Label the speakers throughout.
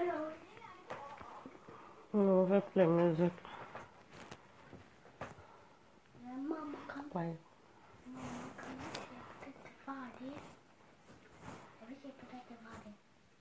Speaker 1: No, we play music.
Speaker 2: Mamma kan
Speaker 1: Quiet.
Speaker 2: mamma kan köpa till färdig. Jag vill köpa det till färdig.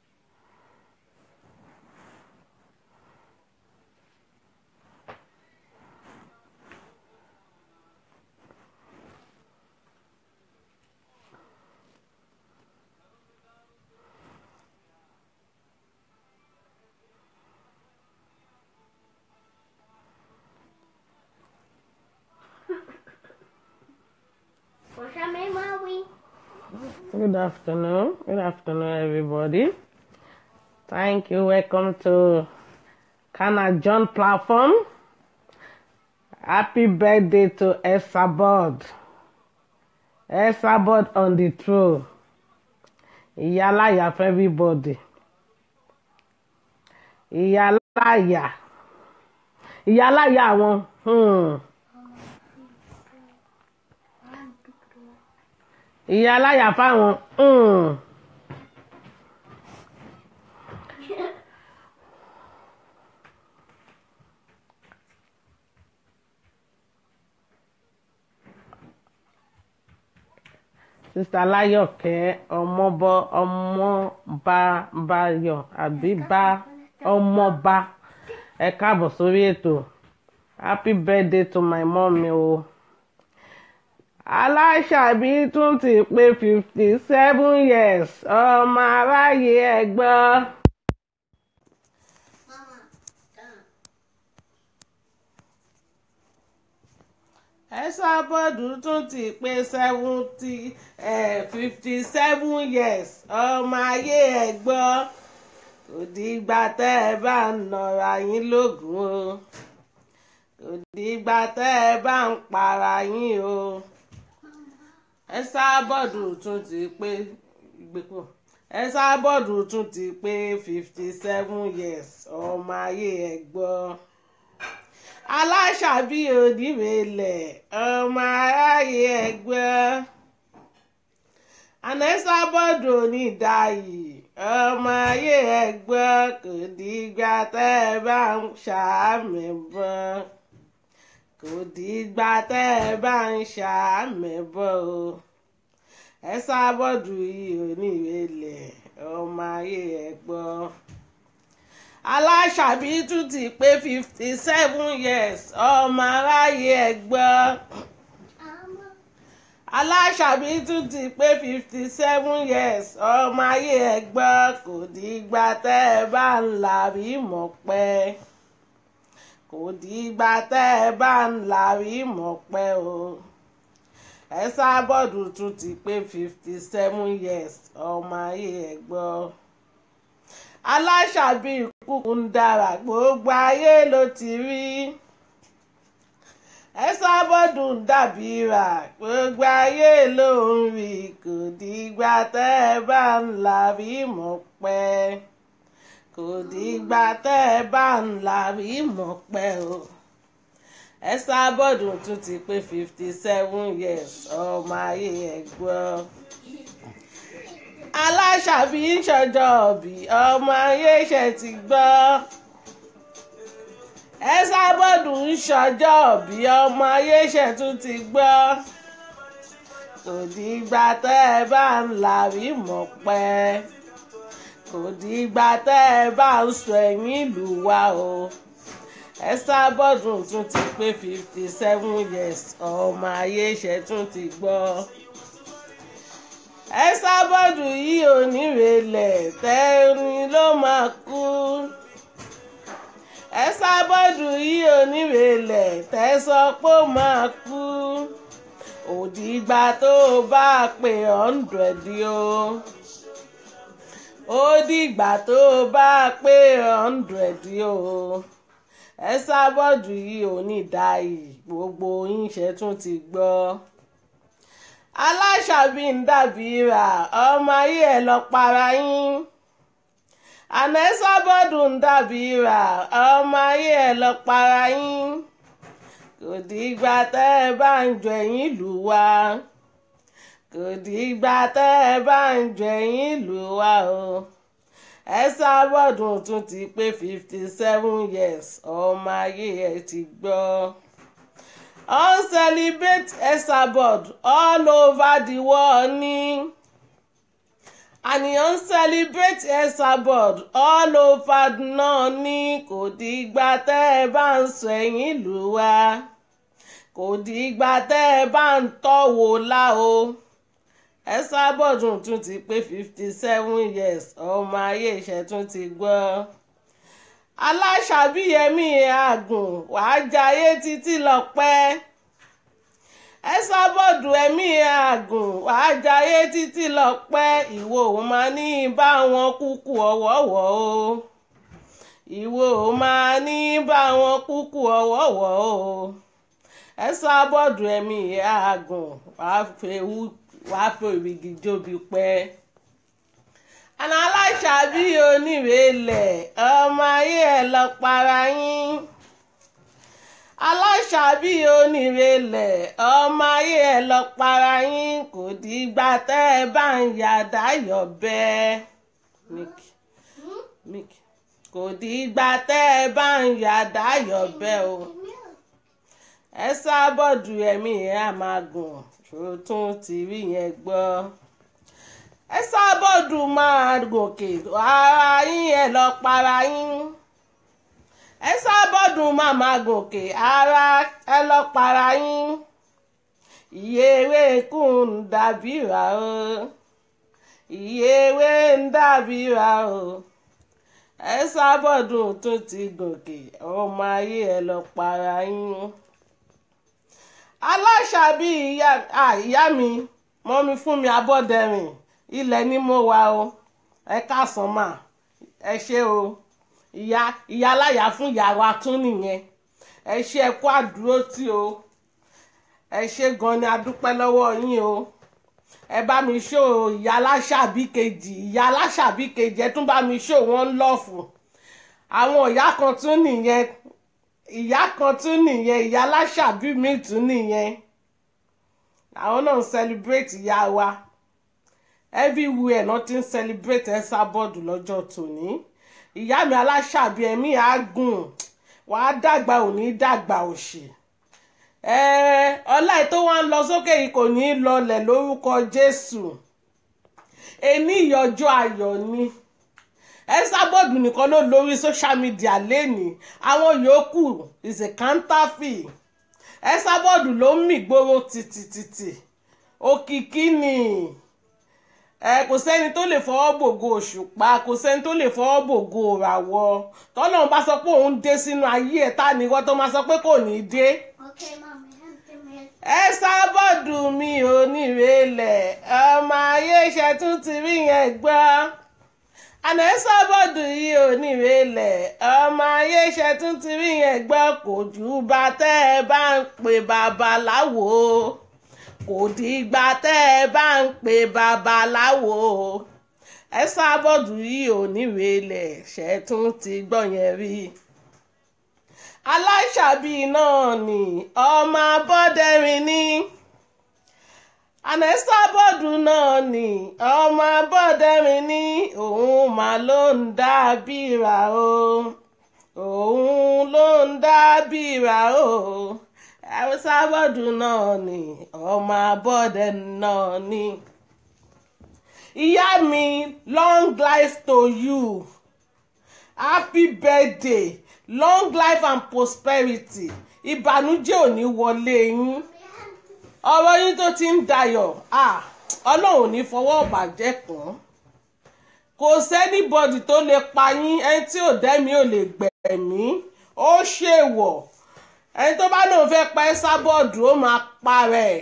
Speaker 2: Pusha mig Maui.
Speaker 1: Good afternoon. Good afternoon, everybody. Thank you. Welcome to Kana John platform. Happy birthday to Esabod. Esabod on the throne. Ìyálàyà for everybody. Ìyálàyà. Ìyálàyà àwọn. Hmm. Ìyálàyà fáwọn. Hmm. sista láyọ̀kẹ́ ọmọbọ ọmọbábayọ̀ àbí bá ọmọba ẹ káàbọ̀ sórí ètò happy birthday to my mommy o aláṣàbí tún ti pé fifty seven years ọmọ aráyé ẹ gbọ́.
Speaker 2: Mamma. Uh.
Speaker 1: Ẹ̀sàbọ̀dù tún ti pé seventy fifty seven years ọmọ ayé ẹ gbọ́ kò dìgbà tẹ́ ẹ bá ń nọra yín lógún o kò dìgbà tẹ́ ẹ bá ń para yín o Ẹ̀sàbọ̀dù tún ti pé gbẹ̀pọ̀ Ẹ̀sàbọ̀dù tún ti pé fifty seven years ọmọ ayé ẹ gbọ́ aláṣàbí onímẹ̀lẹ̀ ọmọ aráyé ẹgbẹ́ anẹ́sàbọ̀dù onídàáyì ọmọ ayé ẹgbẹ́ kò dìgbà tẹ́ ẹ bá ń ṣàmì bọ́ kò dìgbà tẹ́ ẹ bá ń ṣàmì bọ́ o ẹ̀sàbọ̀dù yìí onímẹ̀lẹ̀ ọmọ ayé ẹgbẹ́ aláṣàbí tún ti pé fifty seven years ọmọ aráyé ẹ gbọ́
Speaker 2: Amma.
Speaker 1: aláṣàbí tún ti pé fifty seven years ọmọ ayé ẹ gbọ́ kò dìgbà tẹ́ ẹ bá ń làrí mọ̀ pẹ́ kò dìgbà tẹ́ ẹ bá ń làrí mọ̀ pẹ́ o Ẹ̀sàbọ̀dù tún ti pé fifty seven years ọmọ ayé ẹ gbọ́ aláṣàbí kúkú ń dára gbogbo ayé ló ti rí Ẹ̀sàbọ̀dù ń dàbí rà gbogbo ayé ló ń rí kò dìgbà tẹ́ ẹ bá ń làrí mọ̀ pẹ́ kò dìgbà tẹ́ ẹ bá ń làrí mọ̀ pẹ́ o Ẹ̀sàbọ̀dù tún ti pé fifty seven years ọmọ ayé ẹ̀ gbọ́ aláṣàbí ń ṣọjọ́ òbí ọmọ ayé ṣe ti gbọ́ Ẹ̀sàbọ̀dù ń ṣọjọ́ òbí ọmọ ayé ṣe tún ti gbọ́ kò dìgbà tẹ́ ẹ bá ń làrí mọ̀ pẹ́ kò dìgbà tẹ́ ẹ bá ń sọ ẹ̀yìn ìlú wa o Ẹ̀sàbọ̀dù tún ti pé fifty seven years ọmọ ayé ṣe tún ti gbọ́. Ẹ̀sàbọ̀dù yìí ò nírèlẹ̀ tẹ́rin ló máa kú. Ẹ̀sàbọ̀dù yìí ò nírèlẹ̀ tẹ́ sọ pé ó máa kú. òdìgbà tó o bá pé hundred o ó dìgbà tó o bá pé hundred o Ẹ̀sàbọ̀dù yìí ò ní dáì gbogbo yín ṣe tún ti gbọ́ aláṣàbí ń dàbí rà ọmọ ayé ẹ̀ lọ para yín Ẹ̀sàbọ̀dù ń dàbí rà ọmọ ayé ẹ̀ lọ para yín kò dìgbà tẹ́ ẹ bá ń jọ ẹ̀yìn lù wá kò dìgbà tẹ́ ẹ bá ń jọ ẹ̀yìn lù wá o Esabod tún ti pé fifty seven years ọmọ ayé ẹ ti gbọ́. on celebrate Esabod all over the world ní àníyàn celebrate Esabod all over náà ní kò dìgbà tẹ́ ẹ bá ń sọ ẹ̀yìn lù wá kò dìgbà tẹ́ ẹ bá ń tọ́wò lá o Esabod tún ti pé fifty seven years ọmọ ayé ìṣẹ́ tún ti gbọ́ aláṣàbíyẹmí àgùn wàá jayé títí lọ́pẹ́ Esabod ẹ̀mí àgùn wàá jayé títí lọ́pẹ́ ìwọ ò máa ní bá wọn kúkú ọ̀wọ̀wọ̀ o ìwọ ò máa ní bá wọn kúkú ọ̀wọ̀wọ̀ o Esabod ẹ̀mí àgùn wàá fẹ́wù wàá fòrìgì jóbi pẹ́ àná aláṣàbí onírèlẹ̀ ọmọ ayé ẹ̀ lọ para yín aláṣàbí onírèlẹ̀ ọmọ ayé ẹ̀ lọ para yín kò dìgbà tẹ́ ẹ bá ń yàdá yọ̀ bẹ́ẹ̀ Mickey Mickey kò dìgbà tẹ́ ẹ bá ń yàdá yọ̀ bẹ́ẹ̀ o Esabod ẹ̀mí ẹ̀ á máa gùn tó tún ti rí yẹn gbọ́. Esabod máa gòkè ara yín ẹ lọ para yín Esabod máa máa gòkè ara ẹ lọ para yín iye ewé kùn ń dàbíra o iye ewé ń dàbíra o Esabod tún ti gòkè ọmọ ayé ẹ lọ para yín aláṣàbí ìyá mi mọ́mí fún mi abọ́dẹ̀rìn ilẹ̀ ni mo wà o ẹ káàsán mà ẹ ṣé o ìyá ìyá aláya fún ìyá wa tún nìyẹn ẹ ṣé ẹ kú àdúró tí o ẹ ṣé gan ni adúpẹ́ lọ́wọ́ yín o ẹ bá mi ṣó ìyá aláṣàbí kejì ìyá aláṣàbí kejì ẹ tún bá mi ṣó wọn lọ́ọ̀fù àwọn ìyá kan tún nìyẹn ìyá kan tún nìyẹn ìyá aláṣàbí mi tún nìyẹn àwọn náà ń celebrate ìyá wa everywhere náà ti ń celebrate Esabod lọ́jọ́ tòní ìyá mi aláṣàbí ẹ̀mí àágùn wàá dàgbà òní dàgbà òṣì ọlá tó wá ń lọ sókè yìí kò ní í lọlẹ̀ lórúkọ Jésù ení ìyọjọ́ ayọ̀ ni. Esabod nìkan ló lórí social media lẹ́nìí àwọn yòókù is a counterfeit Esabod ló ń mì gbóró tìtìtìtì òkìkí ni ẹ kò sẹ́ni tó lè fọwọ́ bògo òṣùpá kò sẹ́ni tó lè fọwọ́ bògo òràwọ̀ tọ́lọ́run bá sọ pé òun dé sínú ayé ẹ̀ tá nìkan tó máa sọ pé kò ní í dé.
Speaker 2: Okay, mommy, I'm coming.
Speaker 1: Esabod mi ò ní ìrẹ̀lẹ̀ ọmọ ayé ṣẹ́tún ti rí yẹn gbọ́ àná Esabod yìí ò ní ìrẹ̀lẹ̀ ọmọ ayé ṣẹ́tún ti rí yẹn gbọ́ kò jù bá tẹ́ ẹ bá ń pè babaláwo kò dìgbà tẹ́ ẹ bá ń pè babaláwo Esabod yìí ò ní ìrẹ̀lẹ̀ ṣẹ́tún ti gbọ́ yẹn rí aláṣàbí náà ni ọmọ abọ́dẹ̀rìn ni àná Esabod náà ni ọmọ abọ́dẹ̀rìn ni òun mà ló ń dábìrà o òun ló ń dábìrà o Esabod náà ni ọmọ abọ́dẹ̀rìn náà ni ìyá mi long life to you happy birthday long life and prosperity ìbànújẹ́ ò ní wọlé yín ọ̀rọ̀ yín tó ti ń dayọ̀ ọlọ́run ò ní fọwọ́ bàjẹ́ kàn kò sẹ́nibọ́dì tó lè pa yín ẹni tí ò dẹ́mi ò lè gbẹ̀mí ó ṣèwọ̀ ẹni tó bá lóun fẹ́ pa Esabod ó máa pa rẹ̀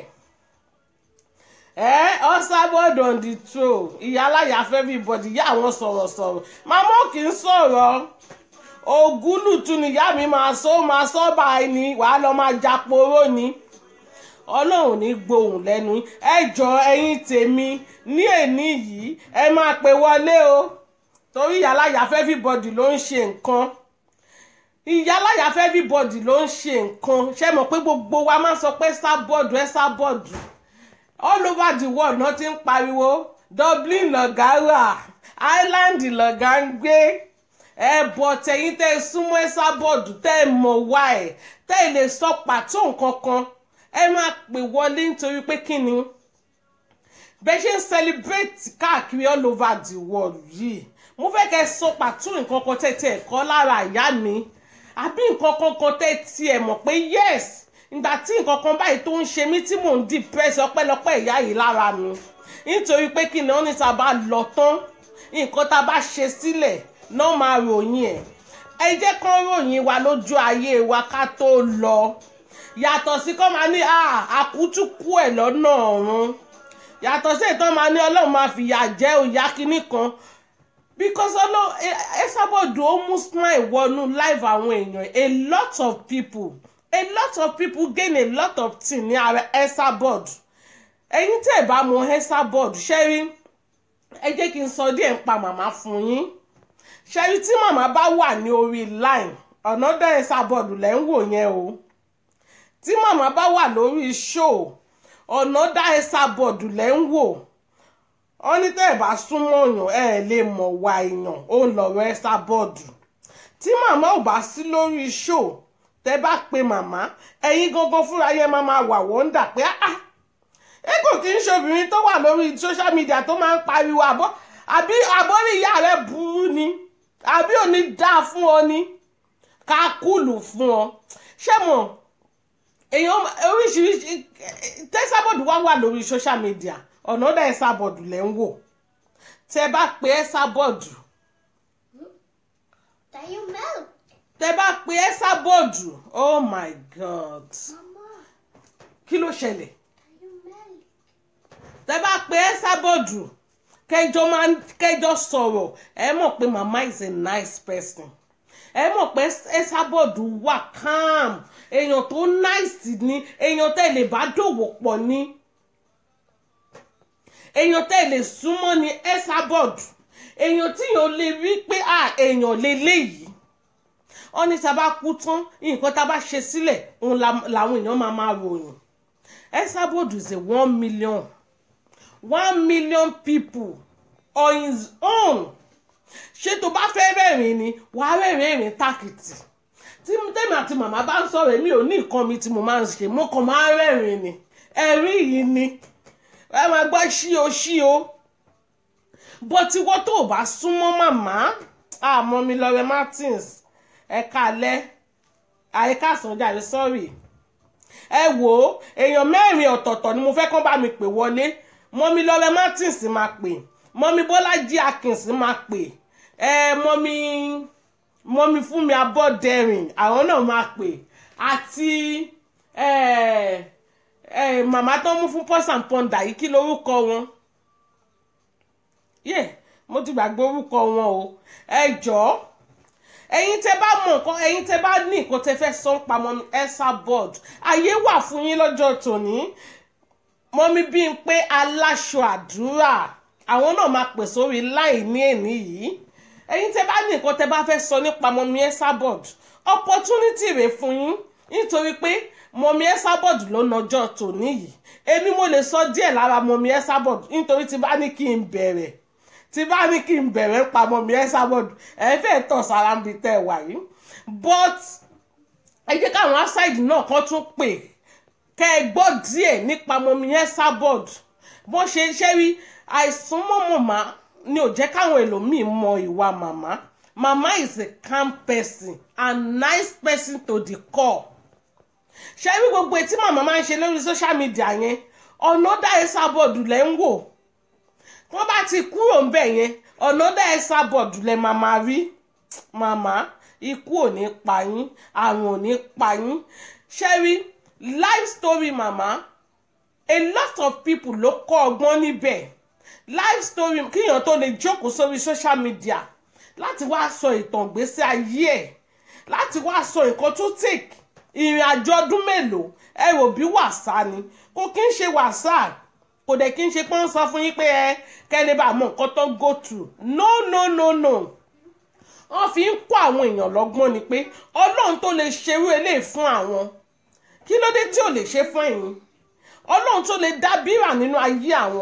Speaker 1: ẹ Esabod on the throne ìyá aláya fẹ́ everybody ìyá àwọn sọ̀rọ̀sọ̀rọ̀ màmá kì í sọ̀rọ̀ ògúlùtù níyá mi máa sọ máa sọ báyìí ni wàá lọ máa japoró ni ọlọ́run ní gbohùn lẹ́nu ẹ jọ ẹ̀yin tèmi ní èní yìí ẹ máa pè wọlé o torí ìyáláyà fẹ́ everybody ló ń ṣe nǹkan ìyáláyà fẹ́ everybody ló ń ṣe nǹkan ṣé mọ̀ pé gbogbo wa máa ń sọ pé Esabod Esabod all over the world náà ti ń pariwo Dublin lọ̀gá wà Ireland lọ̀gá ń gbé ẹ bọ̀ tẹ̀yìn tẹ́ ẹ súnmọ́ ẹ sábọ̀dù tẹ́ ẹ mọ̀ wá ẹ̀ tẹ́ ẹ lè sọ pàtó nǹkan kan ẹ máa pè wọlé nítorí pé kí ni bẹ́ẹ̀ ṣe ń celebrate káàkiri all over the world yìí mo fẹ́ kẹ́ ẹ sọ pàtó nǹkan kan tẹ́ tẹ́ ẹ̀kọ́ lára ìyá mi àbí nǹkan kan kan tẹ́ tiẹ̀ mọ̀ pé yes ìgbà tí nǹkan kan báyìí tó ń ṣe mí tí mò ń depress ọpẹ́lọpẹ́ ìyá yìí lára mi nítorí pé kí ni wọ́n ní tá a bá lọ tán nǹkan tá a bá ṣe sílẹ̀ náà máa ròyìn ẹ̀ ẹ jẹ́ kán ròyìn wa lójú ayé wa ká tó lọ yàtọ̀ sí kọ́ máa ní àkútúkú ẹ̀ lọ́nà ọ̀run yàtọ̀ sí ìtàn máa ní ọlọ́run máa fìyà jẹ òyà kínní kan because ọlọ́run ẹ sábọ̀dù ó mú smile wọnú life àwọn èèyàn a lot of people a lot of people gain a lot of things ní ara Esabod ẹ̀yin tẹ́ ẹ bá mọ Esabod ṣẹ́rí ẹ jẹ́ kí n sọ díẹ̀ ń pa màmá fún yín ṣẹ́rí tí màmá bá wà ní orí line ọ̀nà dá Esabod lẹ́ ń wò yẹn o tí màmá bá wà lórí show ọ̀nà dá Esabod lẹ́ ń wò wọ́n ní tẹ́ ẹ bá súnmọ́ èèyàn ẹ lè mọ̀ wá èèyàn ó ń lọ́rọ̀ Esabod tí màmá ò bá sí lórí show tẹ bá pe màmá ẹ̀yin gangan fúnra yẹn máa máa wà wọ́ndà pé ah ẹ kò kí n ṣobìnrin tó wà lórí social media tó máa ń pariwo àbọ̀ àbí àbọ̀rí ìyá rẹ̀ burú ni àbí ò ní dáa fún ọ ni ká kúlù fún ọ ṣé mo èèyàn oríṣiríṣi tẹ́sàbọ̀dù wá wà lórí social media ọ̀nà ọ̀dà ẹ̀sàbọ̀dù lẹ́ ń wò tẹ bá pe ẹ̀sàbọ̀dù
Speaker 2: That you milk.
Speaker 1: tẹ bá pe ẹ̀sàbọ̀dù oh my god
Speaker 2: Mama,
Speaker 1: kí ló ṣẹlẹ̀
Speaker 2: that you milk.
Speaker 1: tẹ bá pe ẹ̀sàbọ̀dù kẹjọ máa ń kẹjọ sọ̀rọ̀ ẹ mọ̀ pé mama is a nice person ẹ mọ̀ pé ẹ̀sàbọ̀dù wà calm èèyàn tó nice ni èèyàn tẹ́ lè bá dòwò pọ̀ ni èèyàn tẹ́ lè súnmọ́ ni ẹ̀sàbọ̀dù èèyàn tí yóò lè rí pé à èèyàn lélẹ́yìí wọ́n ní tá a bá kú tán nǹkan tá a bá ṣe sílẹ̀ òun la- làwọn èèyàn máa máa ròyìn Esabod is a one million one million people on his own ṣé tó bá fẹ́ rẹ́rìn ni wàá rẹ́rìn ẹ̀rìn tákìtì tí tèmi àti màmá bá ń sọ̀rọ̀ èmi ò ní nǹkan mi tí mo máa ń ṣe mo kàn máa ń rẹ́rìn ni ẹ̀rín yìí ni ẹ máa gbọ́ ṣí o ṣí o bó ti wọ́n tó o bá súnmọ́ màmá àmọ́ mi lọ́rẹ́ Martins ẹ kalẹ́ àyíká sànjáde sọ́ọ̀rì ẹ wò ó èèyàn mẹ́rin ọ̀tọ̀ọ̀tọ̀ ni mo fẹ́ kán bá mi pè wọlé mọ́mí lọ́rẹ́ Martins máa pè mọ́mí Bọ́lájí Akins máa pè ẹ mọ́mí mọ́mí Fúnmi Abọ́dẹrìn àwọn náà máa pè àti ẹ ẹ màmá tó mú fún pọ́sàn pọ́ndà yìí kí lorúkọ wọn yẹ mo ti gbàgbé orúkọ wọn o ẹ jọ̀ọ́ ẹ̀yin tẹ́ bá mọ̀ nǹkan ẹ̀yin tẹ́ bá ní nǹkan tẹ́ fẹ́ sọ pamọ́ Esabod àyè wà fún yín lọ́jọ́ tòní mọ́mí bí n pé aláṣọ àdúrà àwọn náà máa pè sórí láì ní èní yìí ẹ̀yin tẹ́ bá ní nǹkan tẹ́ bá fẹ́ sọ nípa mọ́mí Esabod opportunity rẹ̀ fún yín nítorí pé mọ́mí Esabod ló nọjọ́ tòní yìí èmi mo lè sọ díẹ̀ lára mọ́mí Esabod nítorí tí bá ní kí n bẹ̀rẹ̀ tí bá ní kí n bẹ̀rẹ̀ pa mọ́mí Esabod ẹ fẹ́ tọ̀ sára ń bi tẹ́ ẹ wà yìí but ẹ jẹ́ káwọn outside náà kan tún pè kẹ́ ẹ gbọ́ díẹ̀ nípa mọ́mí Esabod bọ́n ṣe ṣe rí àìsàn mọ́ màmá ni ò jẹ́ káwọn ẹlòmíì mọ ìwà màmá màmá is a calm person and nice person to the core ṣe rí gbogbo etí màmá máa ń ṣe lórí social media yẹn ọ̀nà dá Esabod lẹ́ ń wò wọ́n bá ti kúrò ńbẹ̀ yẹn ọ̀nà dá Esabod lẹ́ máa máa rí màmá ikú ò ní pa yín àrùn ò ní pa yín ṣe rí life story màmá a lot of people ló kọ́ ọgbọ́n níbẹ̀ life story kíyàn tó lè jókòó sórí social media láti wá sọ ìtàn ìgbésí ayé ẹ̀ láti wá sọ nǹkan tó take ìrìn àjò ọdún mélòó ẹ rò bí wàsá ni kò kí ń ṣe wàsá kò dẹ̀ kí ń ṣe pé wọ́n sọ fún yín pé ẹ kẹ́lẹ́ bá mọ nǹkan tó go through no no no no wọ́n fi ń kó àwọn èèyàn lọ́gbọ́n ni pé ọlọ́run tó lè ṣerú eléyìí fún àwọn kí ló dé tí ò lè ṣe fún ẹ̀yin ọlọ́run tó lè dá bírà nínú ayé àwọn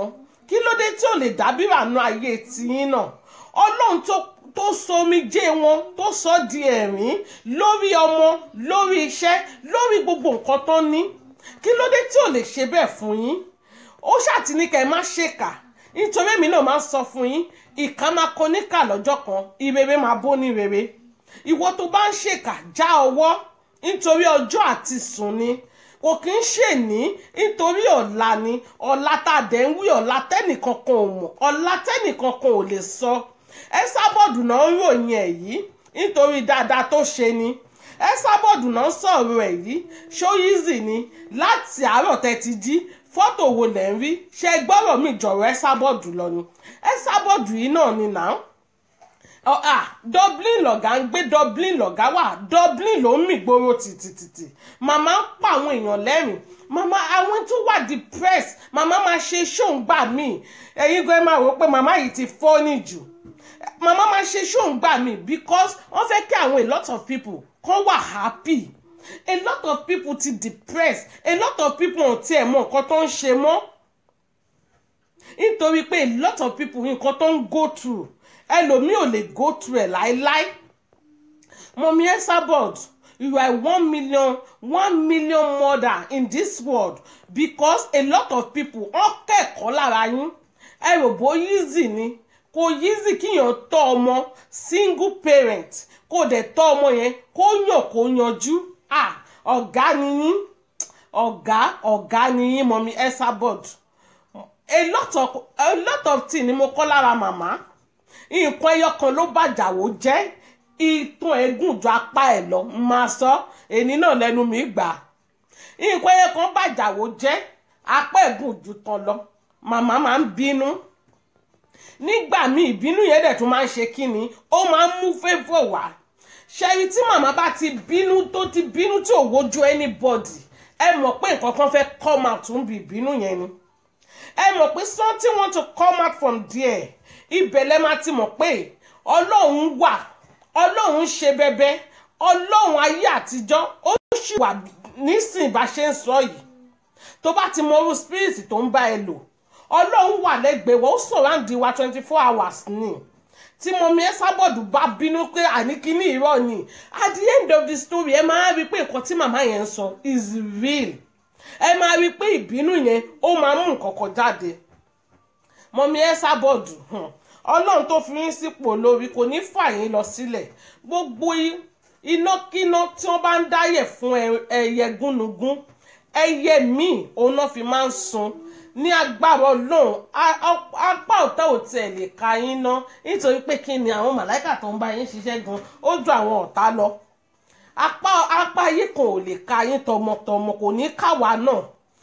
Speaker 1: kí ló dé tí ò lè dábìrà nu ayé tiyín náà ọlọ́run tó tó sọ omijé wọn tó sọ di ẹ̀rín lórí ọmọ lórí iṣẹ́ lórí gbogbo nǹkan tó ní kí ló dé tí ò lè ṣe bẹ́ẹ̀ fún yín ó ṣàtì ní ká ẹ má ṣèkà nítorí èmi náà máa ń sọ fún yín ìkà máa kọ níkà lọ́jọ́ kan ìrere máa bó ní rere ìwọ tó bá ń ṣèkà já ọwọ́ nítorí ọjọ́ àti sùn ni kò kí ń ṣèní nítorí ọ̀la ni ọ̀la tá a dẹ̀ ń wí ọ̀la tẹ́nìkankan ò mọ̀ ọ̀la tẹ́nìkankan ò lè sọ ẹ sábọ̀dù náà ń ròyìn ẹ̀ yìí nítorí dáadáa tó ṣe ni ẹ sábọ̀dù náà sọ̀rọ̀ ẹ̀ yìí ṣóyízì ni láti àárọ̀ tẹ́ ti jí fọ́tò wo lẹ̀ ń rí ṣe gbọ́rọ̀ mi jọ̀rọ̀ ẹ sábọ̀dù lọ ni ẹ sábọ̀dù yìí náà ni náà Ọ- ah, Dublin lọ̀gá ń gbé Dublin lọ̀gá wà Dublin ló ń mì gbòòrò tìtìtìtì màmá ń pa àwọn èèyàn lẹ́rìn màmá àwọn tó wà depressed màmá máa ṣe ṣóǹgbà míì ẹ̀yin gan ẹ máa rò pé màmá yìí ti fọ́ọ̀nì jù màmá máa ṣe ṣóǹgbà míì because wọ́n fẹ́ kí àwọn a lot of people kan wà happy a lot of people ti depressed a lot of people ò tiẹ̀ mọ nǹkan tó ń ṣe mọ́ nítorí pé a lot of people nǹkan tó ń go through ẹlòmíì ò lè go through ẹ̀ láéláé mọ̀mí Esabod you are one million one million mother in this world because a lot of people wọ́n kẹ́kọ̀ọ́ lára yín ẹ rò bó easy ni kò easy kíyàn tọ́ ọmọ single parent kó dẹ̀ tọ́ ọmọ yẹn kó yàn kó yanjú ah ọ̀gá ni yín ọ̀gá ọ̀gá ni yín mọ̀mí Esabod a lot of a lot of thing ni mo kọ́ lára màmá nǹkan ẹyọ kan ló bàjàwó jẹ́ ìtàn ẹ̀gùn ju apá ẹ̀ lọ máa sọ èní náà lẹ́nu mi gbà nǹkan ẹyọ kan bàjàwó jẹ́ apá ẹ̀gùn ju tán lọ màmá máa ń bínú nígbà míì ìbínú yẹn dẹ̀ tún máa ń ṣe kíni ó máa ń mú favour wá ṣẹ́rí tí màmá bá ti bínú tó ti bínú tí ò wojú anybody ẹ mọ̀ pé nǹkan kan fẹ́ come out ń bi ìbínú yẹn ni ẹ mọ̀ pé something want to come out from there ibẹ̀ lẹ máa ti mọ̀ pé ọlọ́run wà ọlọ́run ṣe bẹbẹ ọlọ́run ayé àtijọ́ ó sì wà nísìnyí bá ṣe ń sọ yìí tó bá ti mọ irú spirit tó ń bá ẹ lò ọlọ́run wà lẹ́gbẹ̀ẹ́ wọ́n ó surround wa twenty four hours ni tí mọ̀mí Esabod bá bínú pé àníkíní irọ́ ni at the end of the story ẹ máa rí i pé nǹkan tí màmá yẹn ń sọ is real ẹ máa rí i pé ìbínú yẹn ó máa mú nǹkan kan jáde mọ̀mí Esabod hàn ọlọ́run tó fi yín sípò lórí kò ní fà yín lọ sílẹ̀ gbogbo i- inákíná tí wọ́n bá ń dáyẹ̀ fún ẹ- ẹyẹ gúnugún ẹyẹ míì òun náà fi máa ń sun ní agbára ọlọ́run a- a- apá ọ̀tá ò tiẹ̀ lè ka yín ná nítorí pé kí ni àwọn màláìkà tó ń bá yín ṣiṣẹ́ gan ó ju àwọn ọ̀tá lọ apá apá ayé kan ò lè ka yín tọmọtọmọ kò ní káwa náà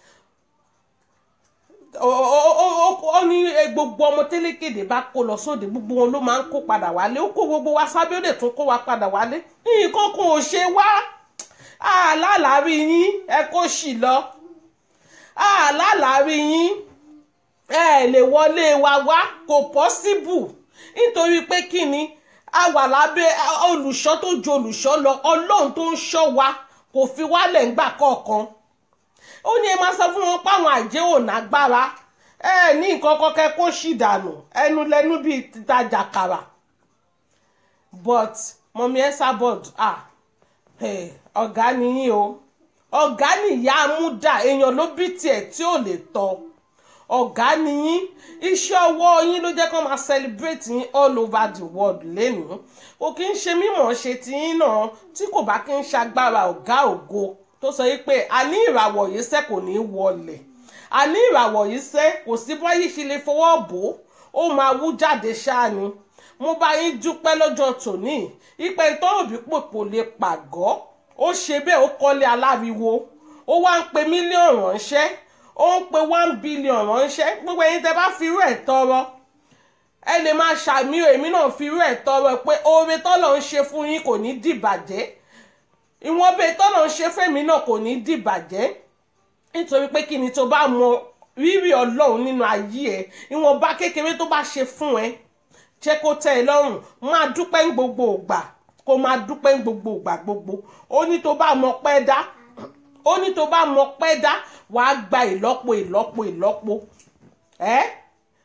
Speaker 1: ó ó- ó- ó- ó ní eh, gbogbo ọmọ télékèdè bá kó lọ sóde gbogbo wọn ló máa ń kó padà wálé ó kó gbogbo wa sábẹ́ ó lè tún kó wa padà wálé nǹkan kan ò ṣe wá àlàlárí yín ẹ kó sì lọ àlàlárí yín ẹ lè wọlé wa wá kò pọ́síbù nítorí pé kí ni a wà lábẹ́ a- olùṣọ́ tó ju olùṣọ́ lọ ọlọ́run tó ń ṣọ́ wa kò fi wálẹ̀ ńgbà kọ̀ọ̀kan ó ní ẹ máa sọ fún wọn páwọn àjẹ́ ò nágbára ẹ ní nǹkan kan kẹ́ kó sì dànù ẹnu lẹ́nu bíi títajà kàrà but mọ̀mí Esabod ah eh, ọ̀gá nìyí o ọ̀gá nìyá amúdà èèyàn ló bí tiẹ̀ tí ò lè tọ́ ọ̀gá nìyí iṣẹ́ ọwọ́ yín ló jẹ́ kó máa celebrate yín all over the world lẹ́nu kò kí ń ṣe mímọ̀ ṣe ti yín náà tí kò bá kí ń ṣagbára ọ̀gá ògo tó sọ yìí pé a ní ìràwọ̀ yìí sẹ́ kò ní í wọlẹ̀ a ní ìràwọ̀ yìí sẹ́ kò sí báyìí ṣe lè fọwọ́ bò ó ó máa wú jáde ṣáá ni mo bá yín dúpẹ́ lọ́jọ́ tòní ìpè ìtọ́rọ̀bí pòpò lè pàgọ́ ó ṣe bẹ́ẹ̀ ó kọ́lé aláriwo ó wá ń pe mílíọ̀nù ránṣẹ́ ó ń pe one billion ránṣẹ́ gbogbo ẹ̀yin tẹ́ bá fi irú ẹ̀ tọrọ ẹ lè máa ṣàmì èmi náà fi irú ẹ̀ tọrọ pé oore tọ́lọ̀ ń ṣe fún yín kò ní dìbàjẹ́ ìwọ̀n bẹ́ẹ̀ tọ́lọ̀ ń ṣe fẹ́mi náà kò ní dìbàjẹ́ nítorí pé kí ni tó bá mọ rírì ọlọ́run nínú ayé ẹ ìwọ̀nba kékeré tó bá ṣe fún ẹ jẹ́ kó tẹ́ ẹ lọ́rùn máa dúpẹ́ ń gbogbo ògbà kó máa dúpẹ́ ń gbogbo ògbà gbogbo ó ní tó bá mọ pẹ́ dá ó ní tó bá mọ pẹ́ dá wàá gba ìlọ́po ìlọ́po ìlọ́po ẹ́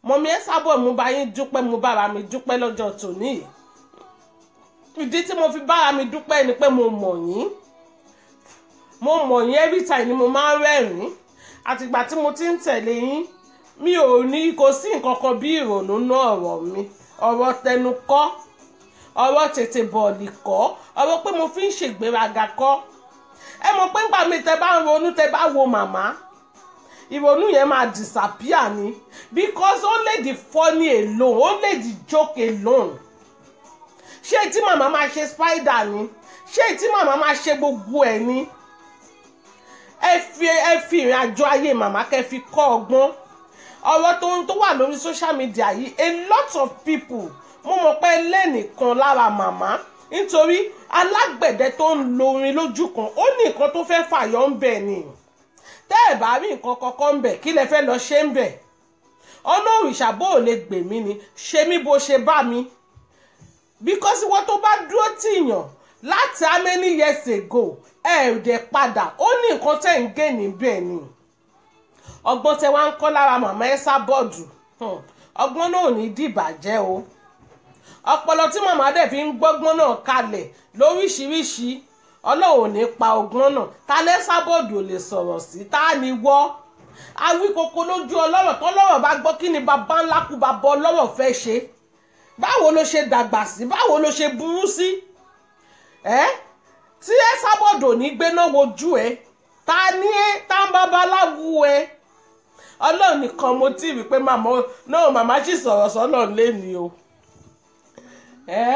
Speaker 1: mọ̀mí ẹ sábọ̀ mo bá yín dúpẹ́ mo bára mi dúpẹ́ lọ́jọ́ tòní yìí ìdí tí mo fi bára mi dúpẹ́ ni pé mo mọ̀ yín mo mọ̀ yín every time ni mo máa ń rẹ́rìn-ín àtìgbà tí mo ti ń tẹ̀lé yín mi ò ní kò sí nǹkan kan bí ìrònú náà ọ̀rọ̀ mi ọ̀rọ̀ tẹnu kọ́ ọ̀rọ̀ tètè bọ̀ọ̀lì kọ́ ọ̀rọ̀ pé mo fi ń ṣègbéraga kọ́ ẹ mọ̀ pé ńgbà mi tẹ bá ń ronú tẹ bá wo màmá ìrònú yẹn máa disappear ni because only the funny alone only the joke alone ṣé tí màmá máa ṣe spider ni ṣé tí màmá máa ṣe gbogbo ẹ̀ ni ẹ fi ẹ fi ìrìn àjò ayé màmá kẹ́ fi kọ́ ọgbọ́n ọ̀rọ̀ tó ń tó wà lórí social media yìí a lot of people mo mọ̀ pé lẹ́nìkan lára màmá nítorí alágbẹ̀dẹ tó ń lo orin lójú kan ó ní nǹkan tó fẹ́ fàyọ ń bẹ̀ ni tẹ́ ẹ̀ bá rí nǹkan kankan ń bẹ̀ kí lẹ fẹ́ lọ ṣe ń bẹ̀ ọ̀nà òrìṣà bó ò lè gbè mí ni ṣe mí bó ṣe bá mi because wọ́n tó bá dúró tìyàn láti how many years ago ẹ ẹ̀ dẹ̀ padà ó ní nǹkan tẹ̀ ń gé níbẹ̀ ni ọgbọ́n tẹ wá ń kọ́ lára màmá ẹ sábọ́ọ̀dù ọgbọ́n náà ò ní dìbàjẹ́ o ọpọlọ tí màmá dẹ̀ fi ń gbọ́gbọ́n náà kalẹ̀ lóríṣiríṣi ọlọ́run ò ní pa ọgbọ́n náà ta lẹ́ sábọ́ọ̀dù ò lè sọ̀rọ̀ sí ta ni wọ́ awíkoko lójú ọlọ́rọ̀ tọ́lọ́rọ̀ bá gbọ́ kí ni bàbá ńlá kú bàbá ọlọ́rọ̀ fẹ́ ṣe báwo ló ṣe dàgbà sí báwo ló ṣe burú sí ẹ tí ẹ sábọ́ọ̀dù ò ní gbéná wojú ẹ ta ni ẹ ta ń babaláwo ẹ ọlọ́run nìkan mo tí ì rí pé màmá náà màmá sì sọ̀rọ̀ sọ́nà lẹ́ni o ẹ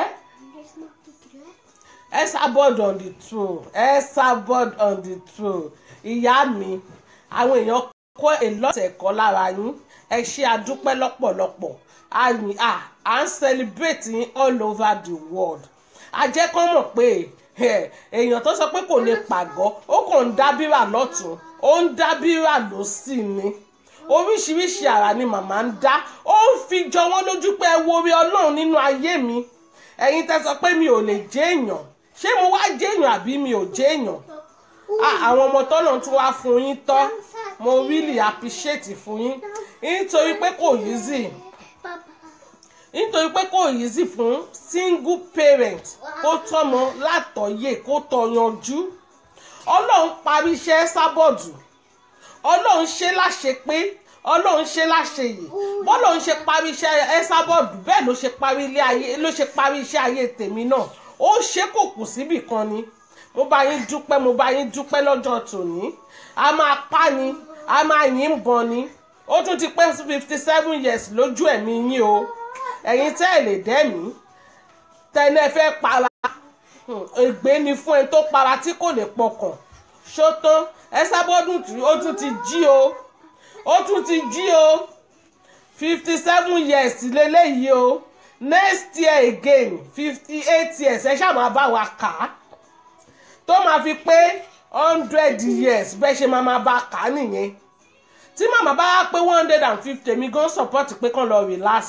Speaker 1: ẹ sábọ́ọ̀dù on the throne ẹ sábọ́ọ̀dù on the throne ìyá mi àwọn èèyàn kọ́ èlọ́tẹ̀ ẹ̀kọ́ lára yín ẹ ṣe àdúpẹ́ lọ́pọ̀lọpọ̀ àyìn à à ń celebrate yín all over the world àjẹkọ́ mọ̀ pé èèyàn tó sọ pé kò lè pàgọ́ ó kàn ń dábìrà lọ́tún ó ń dábìrà lọ́sì ni oríṣiríṣi àrà ni màmá ń dá ó ń fi jọ wọ́n lójú pé ẹ wo orí ọlọ́run nínú ayé mi ẹ̀yin tẹ́ sọ pé mi ò lè jẹ́ èèyàn ṣé mo wá jẹ́ èèyàn àbí mi ò jẹ́ èèyàn àwọn ọmọ tọ́nà tún wá fún yín tọ́ mo really appreciate fún yín nítorí pé kò easy nítorí pé kò easy fún single parent kó tọ́mọ látọ̀yè kó tọ́ yanjú ọlọ́run parí iṣẹ́ sábọ̀dù ọlọ́run ṣe láṣẹ pé ọlọ́run ṣe láṣẹ yìí bọ́lọ́run ṣe parí iṣẹ́ ẹ́sàbọ̀dù bẹ́ẹ̀ ló ṣe parí ilé ayé ló ṣe parí iṣẹ́ ayé tèmi náà ó ṣe kò kù síbì kan ni mo bá yín dúpẹ́ mo bá yín dúpẹ́ lọ́jọ́ tòní a máa pa ni a máa yín bọ̀ ni ó tún ti pé fifty seven years lójú ẹ̀mí yín o ẹ̀yin tẹ́ ẹ̀ lè dẹ́mi tẹ́lẹ̀ fẹ́ para ègbé ni fún ẹni tó para tí kò lè pọkàn ṣó tán ẹ́sàbọ̀dù ó tún ti jí o ó tún ti jí o fifty seven years lélẹ́yìí o next year again fifty eight years ẹ ṣáà máa bá wa kà á tó máa fi pé hundred years bẹ́ẹ̀ ṣe máa máa bá a kà á nìyẹn tí màmá bá wá pé one hundred and fifty èmi gan support pé kàn lọ relax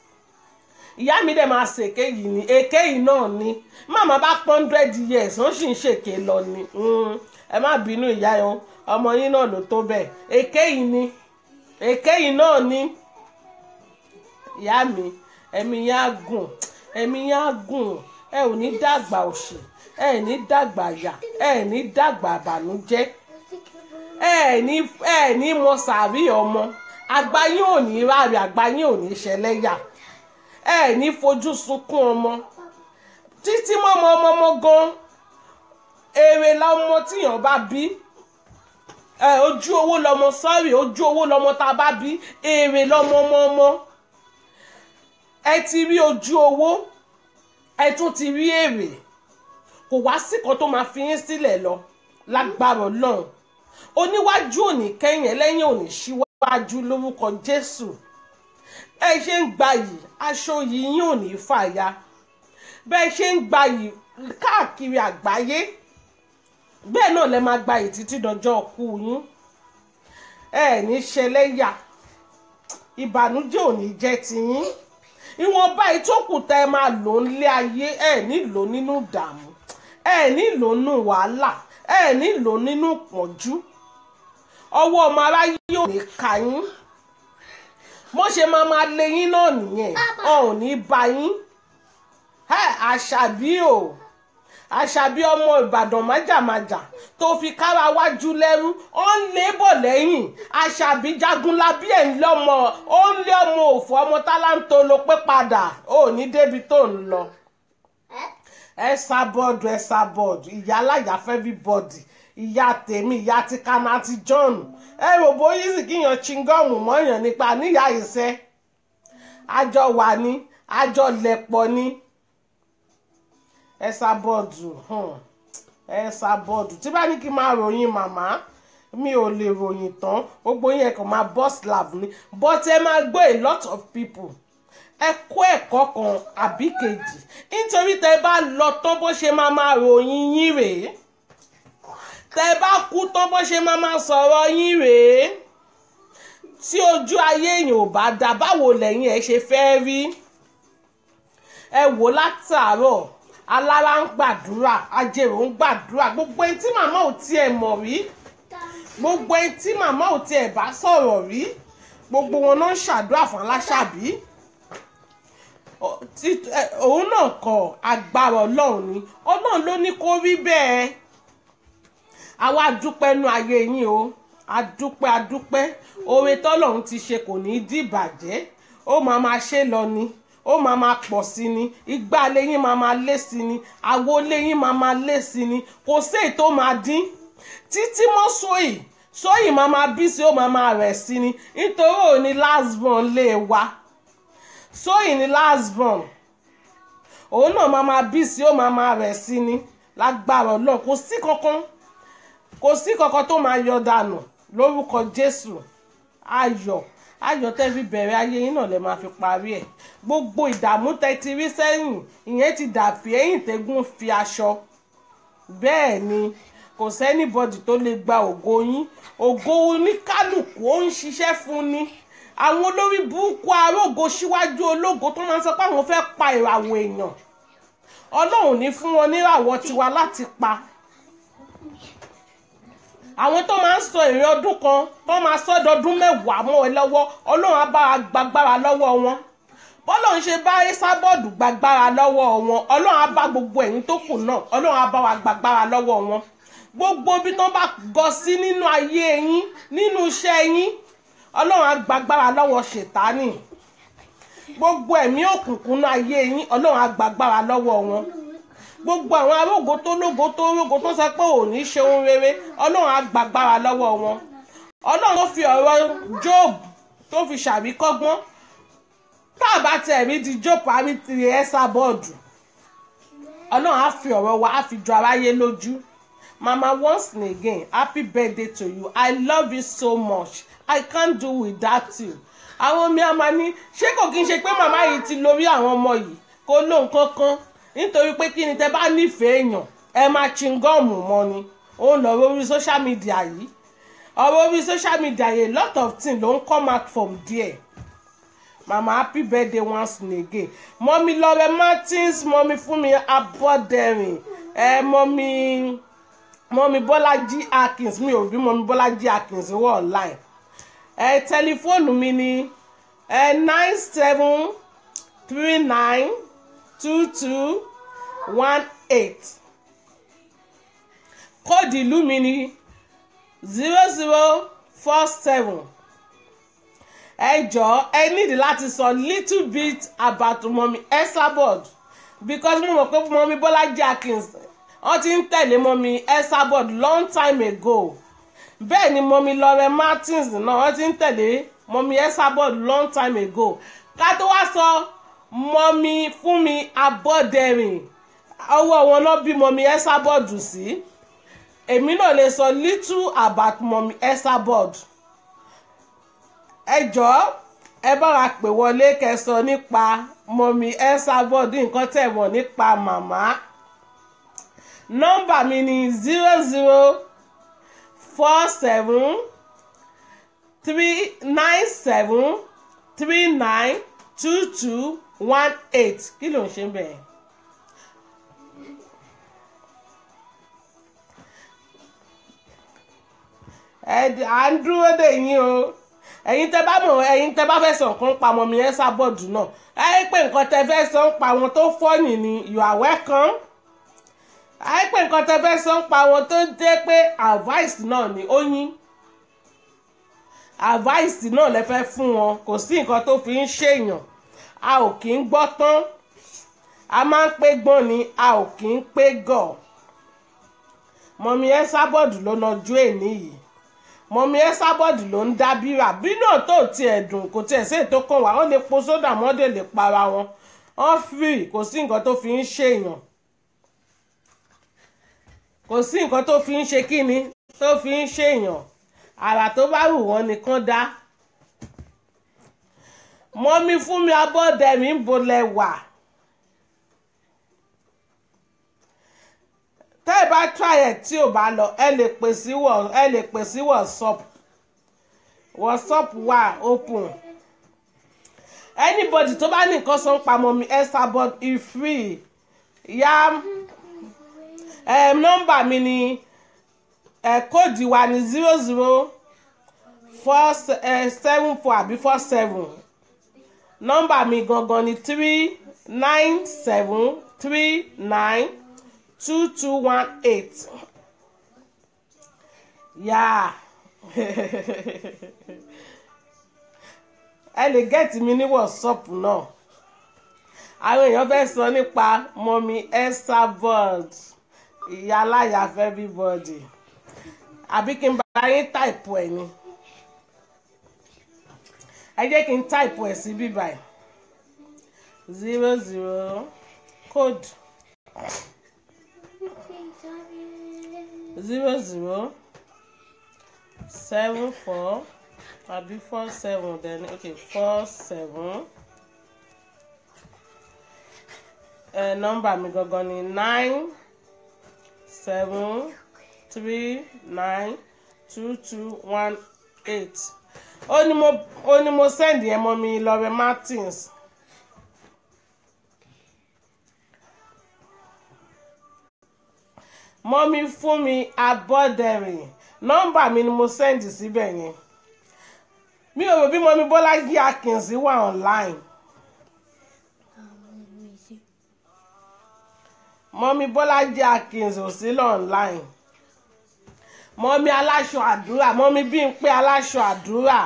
Speaker 1: ìyá mi dẹ̀ máa ṣe èké yìí ni èké yìí náà ni màmá bá pọ́n hundred years wọ́n sì ń ṣèké lọ ni ẹ má bínú ìyá yẹn ọmọ yín náà ló tó bẹ́ẹ̀ èké yìí ni èké yìí náà ni ìyá mi ẹ̀mí yẹn á gùn ẹ̀mí yẹn á gùn ẹ ò ní dàgbà òṣì ẹ ní dàgbà yà ẹ ní dàgbà àbànújẹ́ ẹ ní ẹ ní mọ sàárì ọmọ àgbáyé ò ní ráre àgbáyé ò ní ṣẹlẹ́yà ẹ ní fojú sunkún ọmọ títí mọ́mọ́ ọmọ ọmọ gan èrè lọmọ tíyàn bá bí ẹ ojú owó lọmọ sọ́ọ̀rì ojú owó lọmọ tá a bá bí èrè lọmọ ọmọ ọmọ ẹ ti rí ojú owó ẹ tún ti rí èrè kò wá sí kan tó máa fi yín sílẹ̀ lọ lágbára ọlọ́run oníwájú òní kẹ́yìn ẹlẹ́yìn òní síwájú lórúkọ jésù ẹ ṣe ń gba yìí aṣọ yìí yín ò ní fàya bẹ́ẹ̀ ṣe ń gba yìí káàkiri àgbáyé bẹ́ẹ̀ náà lẹ máa gba yìí títí dọjọ́ ọkú yín ẹ ní ṣẹlẹ́yà ìbànújẹ́ ò ní jẹ́ tiyín ìwọ̀nba ìtókù tẹ ẹ máa lò ń lé ayé ẹ nílò nínú ìdààmú ẹ nílò nínú wàhálà ẹ nílò nínú ìpọ́njú ọwọ́ ọmọ aráyé ò ní ka yín mo ṣe máa máa lé yín náà nìyẹn ọ ò ní bá yín ẹ àṣàbí o àṣàbí ọmọ ìbàdàn májàmájà tó fi kára wájú lẹ́rú ó ń lé bọ̀ lẹ́yìn àṣàbí jagunlabi ẹ̀ ń lọ́mọ ó ń lé ọmọ òfò ọmọ tálántó ló pé padà ó ní débi tó ń lọ ẹ sá bọ́ọ̀dù ẹ sá bọ́ọ̀dù ìyá aláya fẹ́bí bọ́ọ̀dì ìyá tèmi ìyá ti kana ti john ẹ rò bóyá sì kíyàn chingọ́ọ̀mù mọ́yàn nípa níyà ìṣẹ́ àjọ wà ní àjọ lẹ̀pọ̀ ní ẹ sá bọ́ọ̀dù ẹ sá bọ́ọ̀dù tí bá ní kí n máa ròyìn màmá mi ò lè ròyìn tán gbogbo yẹn kàn máa bọ́ slav ni but ẹ máa gbọ́ a lot of people ẹ kó ẹ̀kọ́ kan àbí kejì nítorí tẹ bá lọ tán bó ṣe máa máa ròyìn yín rèé tẹ bá kú tán bó ṣe máa máa sọ̀rọ̀ yín rèé tí ojú ayé èèyàn ò bá dá báwo lẹ́yìn ẹ̀ ṣe fẹ́ rí ẹ wò látàárọ̀ alára ń gbàdúrà ajérò ń gbàdúrà gbogbo ẹni tí màmá ò tiẹ̀ mọ̀ rí gbogbo ẹni tí màmá ò tiẹ̀ bá sọ̀rọ̀ rí gbogbo wọn náà ń ṣàdúrà fún aláṣàbí òun náà kọ agbára ọlọ́run ni ọlọ́run ló ní kó rí bẹ́ẹ̀ àwa dúpẹ́ nu ayé yín o adúpẹ́ adúpẹ́ oore tọ́lọ́run ti ṣe kò ní í dìbàjẹ́ ó máa máa ṣe lọ ni ó máa máa pọ̀ sí ni igbá lẹ́yìn máa máa lé sí ni àwo lẹ́yìn máa máa lé sí ni kò sí èyí tó máa dín títí mọ́ sóyì sóyì máa máa bí sí ó máa máa rẹ̀ sí ni nítorí òní last born lè wa sóyì ní last born òun náà máa máa bí sí ó máa máa rẹ̀ sí ni lágbára ọlọ́run kò sí kankan kò sí kankan tó máa yọ dànù lórúkọ jésù ayọ̀ ayọ̀ tẹ́ fi bẹ̀rẹ̀ ayé yín náà lè máa fi parí ẹ̀ gbogbo ìdààmú tẹ́ ti rí sẹ́yìn ìyẹn ti dàbí ẹ̀yìn tẹ́gùn fi aṣọ bẹ́ẹ̀ ni kò sẹ́nìbọ̀dì tó lè gba ògo yín ògo oníkálùkù ó ń ṣiṣẹ́ fún ni àwọn olórí burúkú arógo síwájú ológo tó máa ń sọ pé àwọn fẹ́ pa ìràwọ̀ èèyàn ọlọ́run ní fún wọn níràwọ̀ tiwa láti pa àwọn tó máa ń sọ èrè ọdún kan tó máa sọ ọdọọdún mẹ́wàá mọ́ ẹ lọ́wọ́ ọlọ́run á bá gbàgbára lọ́wọ́ wọn bọ́lọ́run ṣe bá sábọ́ọ̀dù gbàgbára lọ́wọ́ wọn ọlọ́run á bá gbogbo ẹ̀yìn tó kù náà ọlọ́run á bá wa gbàgbára lọ́wọ́ wọn gbogbo ibi tó bá gọ sí nínú ayé yín nínú iṣẹ́ yín ọlọ́run á gbàgbára lọ́wọ́ ṣètánì gbogbo ẹ̀mí òkùnkùn náà ayé yín ọlọ́run á gbàgbára lọ́wọ́ wọn gbogbo àwọn arógo tó lógo tó rógo tó sọ pé ò ní ṣe ohun rere ọlọ́run á gbàgbára lọ́wọ́ wọn ọlọ́run tó fi ọ̀rọ̀ job tó fi ṣàríkọ́gbọ́n tá a bá tẹ̀ rí di job àrí ti ẹ́sà bọ́ọ̀dù ọlọ́run á fi ọ̀rọ̀ wa á fi jọ aráyé lójú mama once and again happy birthday to you i love you so much i can't do without you àwọn mi àmà ní ṣé kò kí n ṣe pé màmá yìí ti lórí àwọn ọmọ yìí kó lóun kankan nítorí pé kí ni tẹ bá nífẹ̀ẹ́ èèyàn ẹ máa chingọ́ọ̀mù mọ́ ni ó ń lọ lórí social media yìí ọ̀rọ̀ orí social media yìí a lot of things ló ń come out from there mama happy birthday once and again mọ́mí lọ́rẹ́ martins mọ́mí fúnmi abọ́dẹ̀rìn ẹ mọ́mí mọ́mí bọ́lájí akins mi ò rí mọ́mí bọ́lájí akins wọ́ online ẹ tẹlifóònù mi ni ẹ nine seven three nine two two one eight kóòdù ìlú mi ni zero zero four seven ẹ jọ̀ọ́ ẹ nídìí láti sọ little bit about mọ́mí Esabod because mo mọ̀ pé mọ́mí Bọ́lájí Akins wọ́n ti ń tẹ̀lé mọ́mí Esabod long time ago bẹ́ẹ̀ ni mọ́mí Lore Martins náà wọ́n ti ń tẹ̀lé mọ́mí Esabod long time ago ká tó wá sọ mọ́mí Fúnmi Abọ́dẹ̀rìn ọwọ́ wọn náà bí mọ́mí Esabod sí èmi náà lè sọ little about mọ́mí Esabod ẹ jọ̀ọ́ ẹ bá wa pè wọlé kẹsọ nípa mọ́mí Esabod nǹkan tẹ̀ mọ̀ nípa màmá nọ́mbà mi ni zero zero four seven three nine seven three nine two two one eight kí ló ń ṣe bẹ́ẹ̀. ẹ à ń dúró dè yín o ẹ̀yin tẹ́ bá mọ̀ ẹ̀yin tẹ́ bá fẹ́ sọ nǹkan pa ọmọ mi ẹ sábọ̀dù náà ẹ pé nǹkan tẹ́ fẹ́ sọ ń pa àwọn tó fọ́ọ̀nì ni you are welcome ẹ pé nǹkan tẹ́ fẹ́ sọ ń pa àwọn tó jẹ́ pé advice náà ni ó yín advice náà lẹ fẹ́ fún wọn kò sí nǹkan tó fi ń ṣèyàn a ò kì í gbọ́ tán a máa ń pé gbọ́n ni a ò kì í pé gọ̀ mọ̀mí ẹ sábọ̀dù ló nájú èní yìí mọ̀mí ẹ sábọ̀dù ló ń dá bírà bí náà tó tiẹ̀ dùn kò tiẹ̀ sí ètò kan wà ó lè po sódà mọ́dé lè para wọn wọ́n free kò sí nǹkan tó fi ń ṣèyàn kò sí nǹkan tó fi ń ṣe kíni tó fi ń ṣèyàn àrà tó bá wù wọ́n nìkan dá mọ́mí fún mi abọ́dẹ̀mí ń bolẹ̀ wà. tẹ́ ẹ bá try ẹ̀ tí ò bá lọ ẹ lè pè sí wọ̀ ẹ lè pè sí whatsapp whatsapp wà open anybody tó bá ní nǹkan sọ ń pa mọ́ mi esther but e free ya um, nọ́mbà mi ni ẹ̀ kóòdì wa ní zero zero four seven four àbí four seven nọ́mbà mi gangan ni three nine seven three nine two two one eight yáa ẹ lè gẹ́ẹ̀tì mi ní whatsapp náà àwọn èèyàn fẹ́ sọ nípa mọ́mí esther board ìyá aláya fẹ́ everybody àbí kí n bá yín táìpù ẹ̀ ni ẹ jẹ́ kí n táìpù ẹ̀ sí bíbá ẹ̀ zero zero code zero zero seven four àbí four seven then okay four seven ẹ nọ́mbà mi gangan ni nine seven three nine two two one eight ó ní mo ó ní mo send yẹn mọ́ mi Lore Martins. mọ́mí fún mi abọ́dẹ̀rìn nọ́mbà mi ni mo send síbẹ̀ yẹn mi ò rò bí mọ́mí Bọ́lájí Akínzí wà online mọ́mí Bọ́lájí Akínzí ò sí lọ online mọ́mí aláṣọ àdúrà mọ́mí Bímpé aláṣọ àdúrà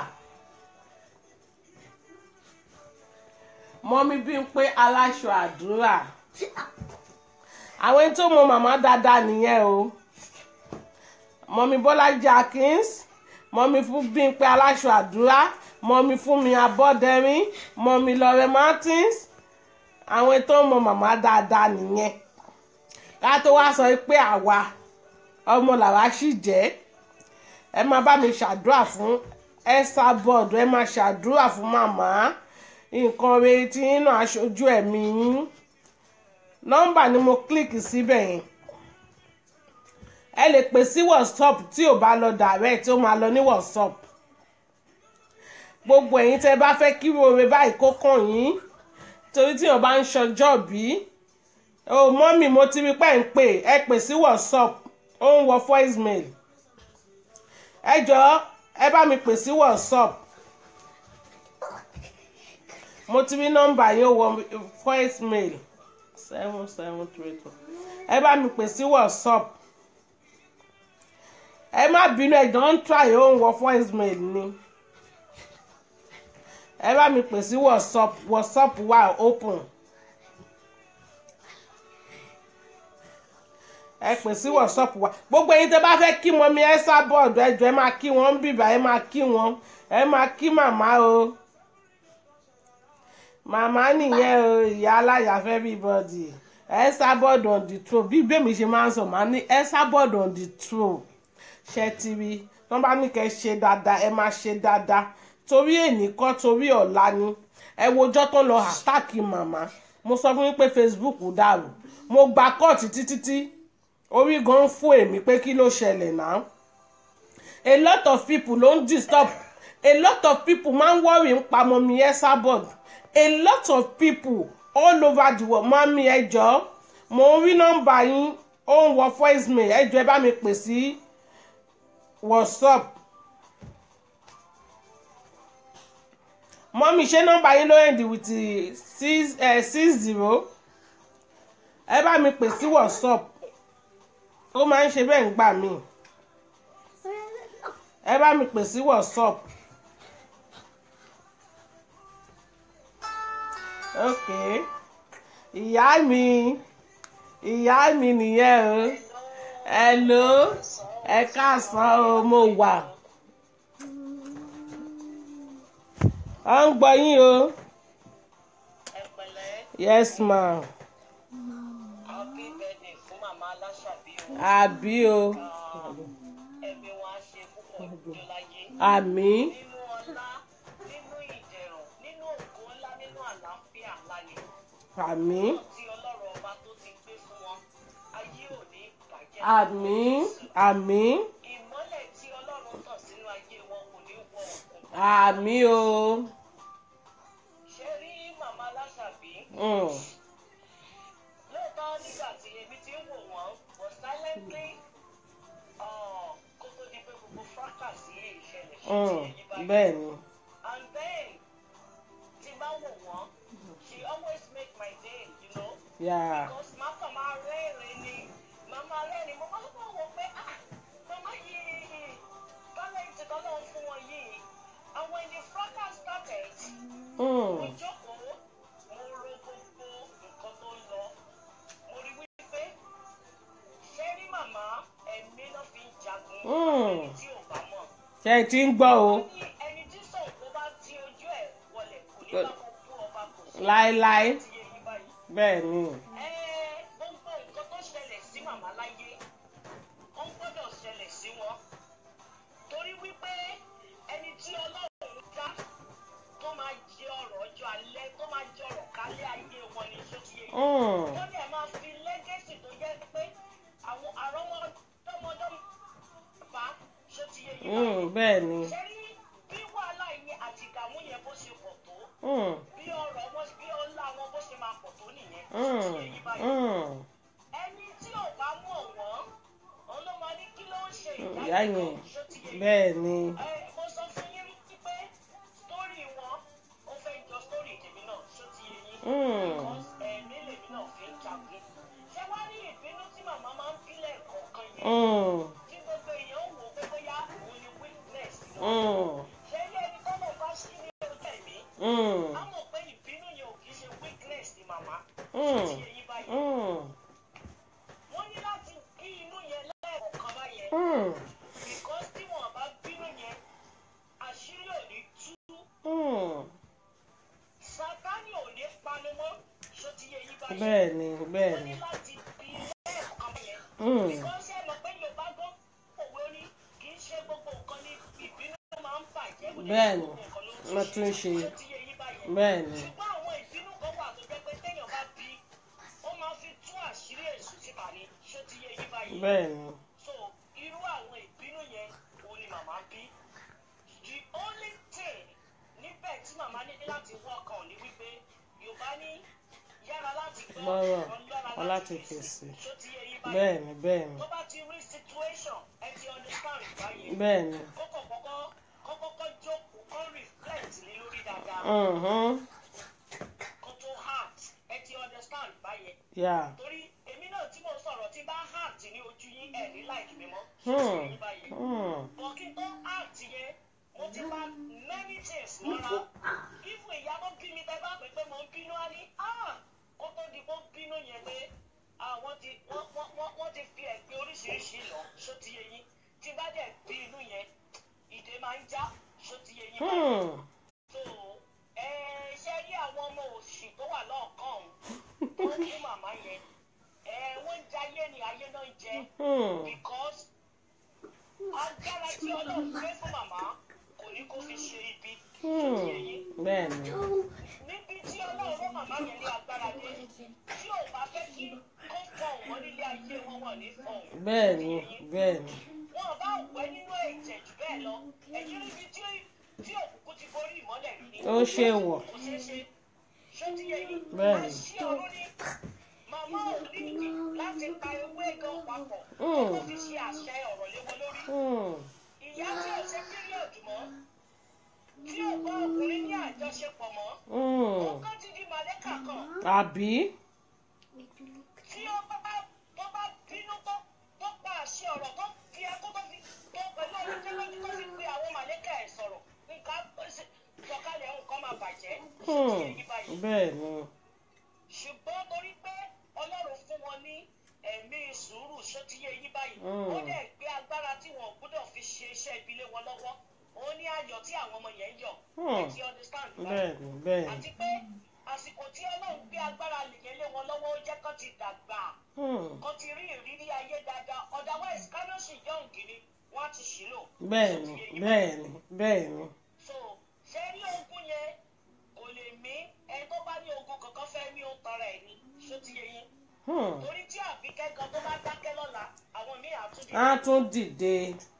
Speaker 1: mọ́mí Bímpé aláṣọ àdúrà àwọn ẹni tó mọ màmá dáadáa nìyẹn o mọ́mí Bọ́lájí Akins mọ́mí fún Bímpé aláṣọ àdúrà mọ́mí fún mi abọ́dẹ́rín mọ́mí Lore Martins àwọn ẹni tó mọ màmá dáadáa nìyẹn ká tó wá sọ pé àwa ọmọ làwa sì jẹ́ ẹ máa bá mi ṣàdúrà fún Esther board ẹ máa ṣàdúrà fún màmá nǹkan rere tí yín náà aṣojú ẹ̀mí yín nọ́mbà ni mo kílíkì síbẹ̀ yẹn ẹ lè pè sí whatsapp tí ò bá lọ direct ó máa lọ ní whatsapp gbogbo ẹ̀yin tẹ́ bá fẹ́ kí oore báyìí kó kàn yín torí tí yóò bá ń ṣọjọ́ bí o mọ́mì mo ti rí pẹ́ ń pè ẹ pè sí whatsapp ó ń wọ voicemail ẹ jọ̀ọ́ ẹ bá mi pè sí whatsapp mo ti rí nọ́mbà yín ó wọ voicemail seven seven three two ẹ bá mi pè sí whatsapp ẹ má bínú ẹ don try ó ń wọ voicemail ni ẹ bá mi pè sí whatsapp whatsapp wà open ẹ pè sí whatsapp wa gbogbo ẹ̀yin tẹ́ bá fẹ́ kí wọn mi ẹ sá bọ́ọ̀dù ẹ jọ̀ọ́ ẹ máa kí wọn ń bìbà ẹ máa kí wọn ẹ máa kí màmá o màmá nìyẹn o ìyá aláya fẹ́ everybody ẹ sá bọ́ọ̀dù on the throne bí bẹ́ẹ̀ mi ṣe máa ń sọ màá ní ẹ sá bọ́ọ̀dù on the throne ṣe ti rí wọ́n bá ní kẹ́ ṣe dáadáa ẹ máa ṣe dáadáa torí èní kọ́ torí ọ̀la ni ẹ wojọ́ tó lọ àtàkì màmá mo sọ fún yín pé Facebook dàrú mo gba kóòtù títí tí orí gan fún èmi pé kí ló ṣẹlẹ̀ náà a lot of people ló ń disturb a lot of people máa ń worry ń pa mọ́mí Esabod a lot of people all over the world máa ń mi ẹjọ́ mo ń rí nọ́mbà yín ó ń wọ voicemail ẹjọ́ ẹ bá mi pè sí whatsapp mọ́mí ṣé nọ́mbà yín ló end with six six zero ẹ bá mi pè sí whatsapp ó máa ń ṣe bẹ́ẹ̀ ń gbà mí ẹ bá mi pè sí whatsapp ok ìyá mi ìyá mi nìyẹn o hello ẹ káàsán o mo wà à ń gbọ́ yín o
Speaker 3: ẹ pẹ̀lẹ́
Speaker 1: yes ma
Speaker 3: happy birthday fún màmá aláṣàbí o
Speaker 1: àbí o
Speaker 3: ẹ̀mí wọn á ṣe púpọ̀ ọjọ́ láyé
Speaker 1: àmì
Speaker 3: nínú ọlá nínú ìdẹ̀rùn nínú ògo ńlá nínú àlàáfíà ńlá ni
Speaker 1: àmì
Speaker 3: tí ọlọ́run ọba tó ti gbé fún wọn ayé ò ní bàjẹ́
Speaker 1: àmì àmì
Speaker 3: ìmọ́lẹ̀ tí ọlọ́run tàn sínú ayé wọn kò ní wọ òkun
Speaker 1: àmì o
Speaker 3: ṣe rí màmá aláṣàbí
Speaker 1: Mm,
Speaker 3: lóòótọ́ nígbà tí èmi ti ń wò wọ́n but silently uh, kó tó di pé gbogbo fracas yìí ìṣẹ̀lẹ̀ ṣe
Speaker 1: mm,
Speaker 3: ti èyí báyìí.
Speaker 1: bẹ́ẹ̀ ni
Speaker 3: And then, tí bá wò wọ́n, she always make my day, you know.
Speaker 1: yeah.
Speaker 3: Because màá kàn máa rẹ́rìn ni, màá máa rẹ́rìn, mo máa ń wò pé, ah, màmá yìí, talent tọ́lọ́ fún wọn yìí. And when the fracas started, mo
Speaker 1: Mm,
Speaker 3: jókòó, mo ro gbogbo nǹkan tó ń lọ. Mo rí wípé, ṣé rí màmá ẹ̀mí náà fi ń jagun,
Speaker 1: Mm.
Speaker 3: ẹni tí ò bá mọ̀
Speaker 1: ṣe é ti ń gbọ́ o
Speaker 3: ní ẹni tí sọ̀kò bá ti ojú ẹ̀ wọlé kò ní bá kó kú ọba kò sí.
Speaker 1: láéláé
Speaker 3: ti yé yín báyìí.
Speaker 1: bẹ́ẹ̀ ni
Speaker 3: ẹ gbogbo nǹkan tó ṣẹlẹ̀ sí màmá láyé ó ń gbọ́dọ̀ ṣẹlẹ̀ sí wọn. torí wípé ẹni tí ọlọ́run dá tó máa jẹ ọ̀rọ̀ ọjọ́ alẹ́ tó máa jẹ ọ̀rọ̀ kálẹ̀ ayé wọn ní ṣó ti yé yín.
Speaker 1: Mm,
Speaker 3: wọ́n dẹ̀ máa fi lẹ́gẹ̀sì tó jẹ́ pé àwọn àrọ́mọdọ́mọdọ́mọ bá ṣó ti yé yín báyìí
Speaker 1: mm, bẹ́ẹ̀ ni
Speaker 3: ṣe rí bí wàhálà yẹn àti ìdààmú yẹn bó ṣe pọ̀ tó
Speaker 1: Mm,
Speaker 3: bí ọ̀rọ̀ wọn bí ọlá wọn bó ṣe máa pọ̀ tó nìyẹn
Speaker 1: mm,
Speaker 3: ṣe yí báyìí.
Speaker 1: mm.
Speaker 3: ẹni tí ò bá mọ̀ wọ́n òun ló máa ní kí ló ń ṣe
Speaker 1: ìyá
Speaker 3: ìyá
Speaker 1: yẹn
Speaker 3: yẹn ṣó ti yẹ yín.
Speaker 1: bẹ́ẹ̀ ni
Speaker 3: ẹ mo sọ fún yín wípé sítórì wọn ó fẹ́ jọ sítórì tèmi náà ṣó ti yẹ yín.
Speaker 1: Mm.
Speaker 3: because ẹ̀mí lèmi náà fi ń jagun. ṣé wá rí ìbínú tí màmá máa ń bílẹ̀ kọ̀ọ̀kan yẹn
Speaker 1: Mm,
Speaker 3: tí gbogbo èèyàn ń wò pé bóyá òun ni weakness wọn.
Speaker 1: mm,
Speaker 3: ṣé ilé ẹni tọ́lọ̀ bá ṣí ní ojú ẹ̀mí
Speaker 1: mm,
Speaker 3: á mọ̀ pé ìbínú yẹn ò kì í ṣe weakness ni màmá.
Speaker 1: Mm.
Speaker 3: ti èyí báyìí.
Speaker 1: mm,
Speaker 3: wọ́n ní láti bí inú yẹn lẹ́ẹ̀kọ̀ọ̀kan báyẹn.
Speaker 1: mm,
Speaker 3: because tí wọ́n bá bínú yẹn àṣírí ò ní tú.
Speaker 1: mm.
Speaker 3: sátánì ò ní panu mọ́ ṣó ti yẹ yí báyìí.
Speaker 1: bẹ́ẹ̀ ni bẹ́ẹ̀
Speaker 3: wọ́n
Speaker 1: ni
Speaker 3: ní láti bí lẹ́ẹ̀kọ̀ọ̀kan báyẹn.
Speaker 1: Mm,
Speaker 3: because ẹ mọ̀ pé yorùbá gbọ́ òwe ó ní kì í ṣe gbogbo nǹkan ní ìbínú máa ń bàjẹ́. kò dẹ̀ ṣe
Speaker 1: Bẹ́ẹ̀ ni,
Speaker 3: gbogbo nǹkan ló ń
Speaker 1: wọ́n tún ṣe.
Speaker 3: ṣó ti yẹ yí báyẹn.
Speaker 1: bẹ́ẹ̀ ni
Speaker 3: ṣùgbọ́n àwọn ìbínú kan wà tó jẹ́ pé téèyàn bá bí ó máa fi tú àṣírí èṣù síta ni ṣó ti yé yín báyìí.
Speaker 1: bẹ́ẹ̀ ni
Speaker 3: so irú àwọn ìbínú yẹn òun ni màmá bí. the only thing níbẹ̀ tí màmá ní láti work on ni wípé yorùbá ní yára láti gbọ́
Speaker 1: Gbọ́rọ̀,
Speaker 3: ọlọ́ra
Speaker 1: ọ láti fèsì.
Speaker 3: ṣó ti yé yín báyìí.
Speaker 1: bẹ́ẹ̀ ni bẹ́ẹ̀ ni
Speaker 3: tó bá ti rí situation ẹ ti understand báyìí.
Speaker 1: bẹ́ẹ̀ ni
Speaker 3: kọ́kọ́ kọ́kọ́ kọ́kọ́ jókòó kọ́ reflect ní lórí dáadáa
Speaker 1: Mhm,
Speaker 3: kó tó heart ẹ ti understand báyẹn.
Speaker 1: yeah.
Speaker 3: torí èmi náà tí mo sọ̀rọ̀ tí bá heart ní ojú yín ẹ̀ ní like mi mọ́.
Speaker 1: Hmm.
Speaker 3: Yín báyìí.
Speaker 1: Mm,
Speaker 3: bọ̀ kí n tó heart yẹn mo ti bá many things mọ́ra. ifu ìyá tó bí mi tẹ́ bá pè pé mo ń bínú á ní ah kó tó di kó bínú yẹn pé àwọn ti wọ́n wọ́n wọ́n wọ́n ti fi ẹ̀gbin oríṣiríṣi lọ ṣó ti yé yín tí bá dẹ̀ bí inú yẹn ìdè máa ń já ṣó ti yé yín báyìí
Speaker 1: mm,
Speaker 3: so ẹ ṣe rí àwọn ọmọ òṣì tó wà lọ́ọ̀kan ọ̀hún tó kú màmá yẹn ẹ wọ́n ń jayé ni ayé náà ń jẹ
Speaker 1: mm,
Speaker 3: because agbára tí ọlọ́run gbé fún màmá kò ní kó fi ṣe ibi tó ti yẹ yín
Speaker 1: mm. bẹ́ẹ̀ ni
Speaker 3: níbi tí ọlọ́run rán màmá yẹn ní agbára dé tí ò bá fẹ́ kí kó fọ̀hún wọn nílé ayé wọn wọ̀ ní fọ̀hún
Speaker 1: bẹ́ẹ̀ ni bẹ́ẹ̀ ni
Speaker 3: wọn bá wẹ̀ nínú ẹ̀jẹ̀ jù bẹ́ẹ̀ lọ ẹ̀yìn níbi tí tí òkùnkùn ti borí ìmọ́lẹ̀ rí ni.
Speaker 1: ó ṣe wọ̀
Speaker 3: kò ṣeé ṣe ṣó ti yẹ yín.
Speaker 1: Bẹ́ẹ̀ni.
Speaker 3: àṣì ọ̀run ni màmá ò ní ìdí láti pa ewé gan papọ̀
Speaker 1: Mm.
Speaker 3: kó fi ṣe àṣẹ ọ̀rọ̀ lé wọn lórí.
Speaker 1: Mm,
Speaker 3: ìyá tí ò ṣe píríọ̀dù mọ́ tí ò bá ọkùnrin ní àjọṣepọ̀ mọ́
Speaker 1: Mm.
Speaker 3: òun kan ti di màlẹ́kà kan
Speaker 1: àbí
Speaker 2: Make you look.
Speaker 3: tí ó bá tó bá bínú tó tó pa àṣẹ ọ̀rọ̀ tó fi ẹkú tó fi tó pẹ̀lú ọdún tẹ́lẹ̀jú tó fi pe àwọn màlẹ́kà ẹ̀ sọ̀rọ̀ nǹkan sọ̀kalẹ̀ nǹkan máa bàjẹ́
Speaker 1: Hmm.
Speaker 3: sí èyí báyìí
Speaker 1: bẹ́ẹ̀ ni
Speaker 3: ṣùgbọ́n torí pé ọlọ́run fún wọn ní ẹ̀mí sùúrù sótíyé yí báyìí
Speaker 1: Mm.
Speaker 3: ó dẹ̀ gbé agbára tí wọn ò gbọ́dọ̀ fi ṣe iṣẹ́ ibi lé wọn lọ́wọ́ ó ní ayọ̀ tí àwọn ọmọ yẹn ń yọ̀
Speaker 1: Hmm.
Speaker 3: ẹ ti understand báyìí
Speaker 1: bẹ́ẹ̀ ni bẹ́ẹ̀ ni
Speaker 3: àti pé àsìkò tí ọlọ́run gbé agbára yẹn lé wọn lọ́wọ́ ó jẹ́ kán ti dàgbà
Speaker 1: Hmm.
Speaker 3: kán ti rí ìrírí ayé dáadáa otherwise kánọ́sì yọ̀ǹgì ni wọ́n á ti ṣìlò
Speaker 1: bẹ́ẹ̀ ni bẹ́ẹ̀ ni bẹ́ẹ̀ ni
Speaker 3: so ṣé rí ogun yẹn kò lè mí ẹni tó bá ní ogun kankan fẹ́ ní ó tọrọ ẹ̀ ni ṣó ti yẹ yín
Speaker 1: Hmm.
Speaker 3: torí tí àbíkẹ́ gan tó bá dákẹ́ lọ́la àwọn míì àtúndì
Speaker 1: á tún dìde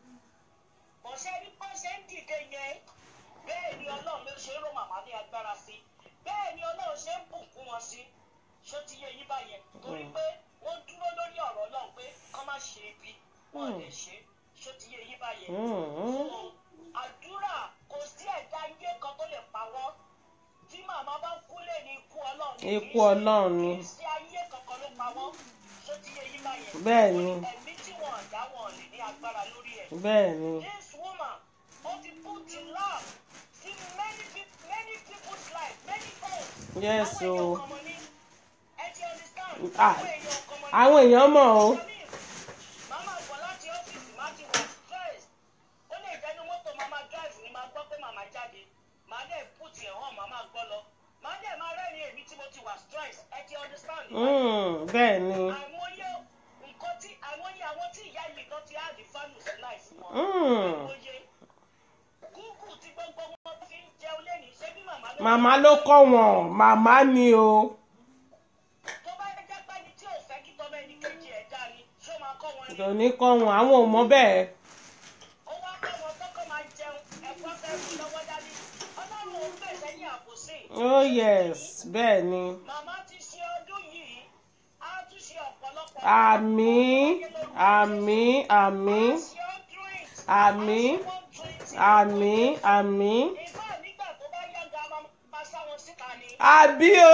Speaker 3: bọ̀ṣẹ́ ní bọ́ ṣe ń dìde yẹn bẹ́ẹ̀ ni ọlọ́run ló ṣe ń ró màmá ní agbára sí bẹ́ẹ̀ ni ọlọ́run ṣe ń bùkún wọn sí ṣó ti yẹ yín báyẹn torí pé wọ́n dúró lórí ọ̀rọ̀ ọlọ́run pé kán má ṣe ibi wọ́n lè ṣe ṣó ti yẹ yín báyẹn
Speaker 1: Hmm.
Speaker 3: So, àdúrà kò sí ẹ̀dá ayé kan tó lè pa wọ́n tí màmá bá kú lè ní ikú ọlọ́run ni,
Speaker 1: Ikú
Speaker 3: kì í ṣe-
Speaker 1: Ọlọ́run ni.
Speaker 3: kì í sí ayé kankan ló pa wọ́n ṣó ti yẹ yín báyẹn
Speaker 1: Bẹ́ẹ̀ ni.
Speaker 3: ẹ̀mí tí wọ́n dá wọn lè ní agbára lórí ẹ̀
Speaker 1: bẹ́ẹ̀ ni
Speaker 3: this woman ó ti put in love in many peop- many people's life many homes.
Speaker 1: Yes,
Speaker 3: Àwọn èèyàn
Speaker 1: o.
Speaker 3: kan mọ̀ ní, ẹ ti understand?
Speaker 1: Ah,
Speaker 3: Àwọn èèyàn kan mọ̀ ní.
Speaker 1: àwọn èèyàn mọ̀ o
Speaker 3: Màmá bọ̀ láti ọ́fíìsì má ti wà stress. Ó lè jẹ́ inú mọ́tò màmá drive ni máa gbọ́ pé màmá jáde. Màá dẹ̀ put ẹ̀ hàn màmá gbọ́ lọ. Màá dẹ̀ máa rẹ́rìn èmi tí mo ti wà stress. Ẹ ti understand?
Speaker 1: Hmm. bẹ́ẹ̀ ni
Speaker 3: Àìmọye nǹkan tí àìmọye àwọn tí ìyá yìí kan ti add value sí life wọn.
Speaker 1: Hmm.
Speaker 3: Àìmọye. Gúgù tí gbogbo wọn fi ń jẹun lẹ́nu ṣé bí màmá ló
Speaker 1: màmá ló kọ́ wọn màmá ni o
Speaker 3: tó bá jẹ́ pé ẹni tí ò fẹ́ kí tọ́mọ ẹni kejì ẹ̀ dá ni ṣó máa kọ́ wọn ni.
Speaker 1: kò ní kọ́ wọn àwọn ò mọ bẹ́ẹ̀
Speaker 3: ó wá kọ́ wọn tọ́kọ́ máa jẹun ẹ̀fọ́ fẹ́ fún lọ́wọ́ dání ọlọ́run ò gbè sẹ́yìn àbòsí.
Speaker 1: oh yes bẹ́ẹ̀ ni
Speaker 3: màmá ti ṣe ọdún yìí á tún ṣe ọ̀pọ̀lọpọ̀.
Speaker 1: àmín àmín àmín
Speaker 3: ṣe ọdún yìí.
Speaker 1: àmín àmín àmín
Speaker 3: ìfá nígbà tó bá yàgà máa sá wọn síta ni.
Speaker 1: àbí o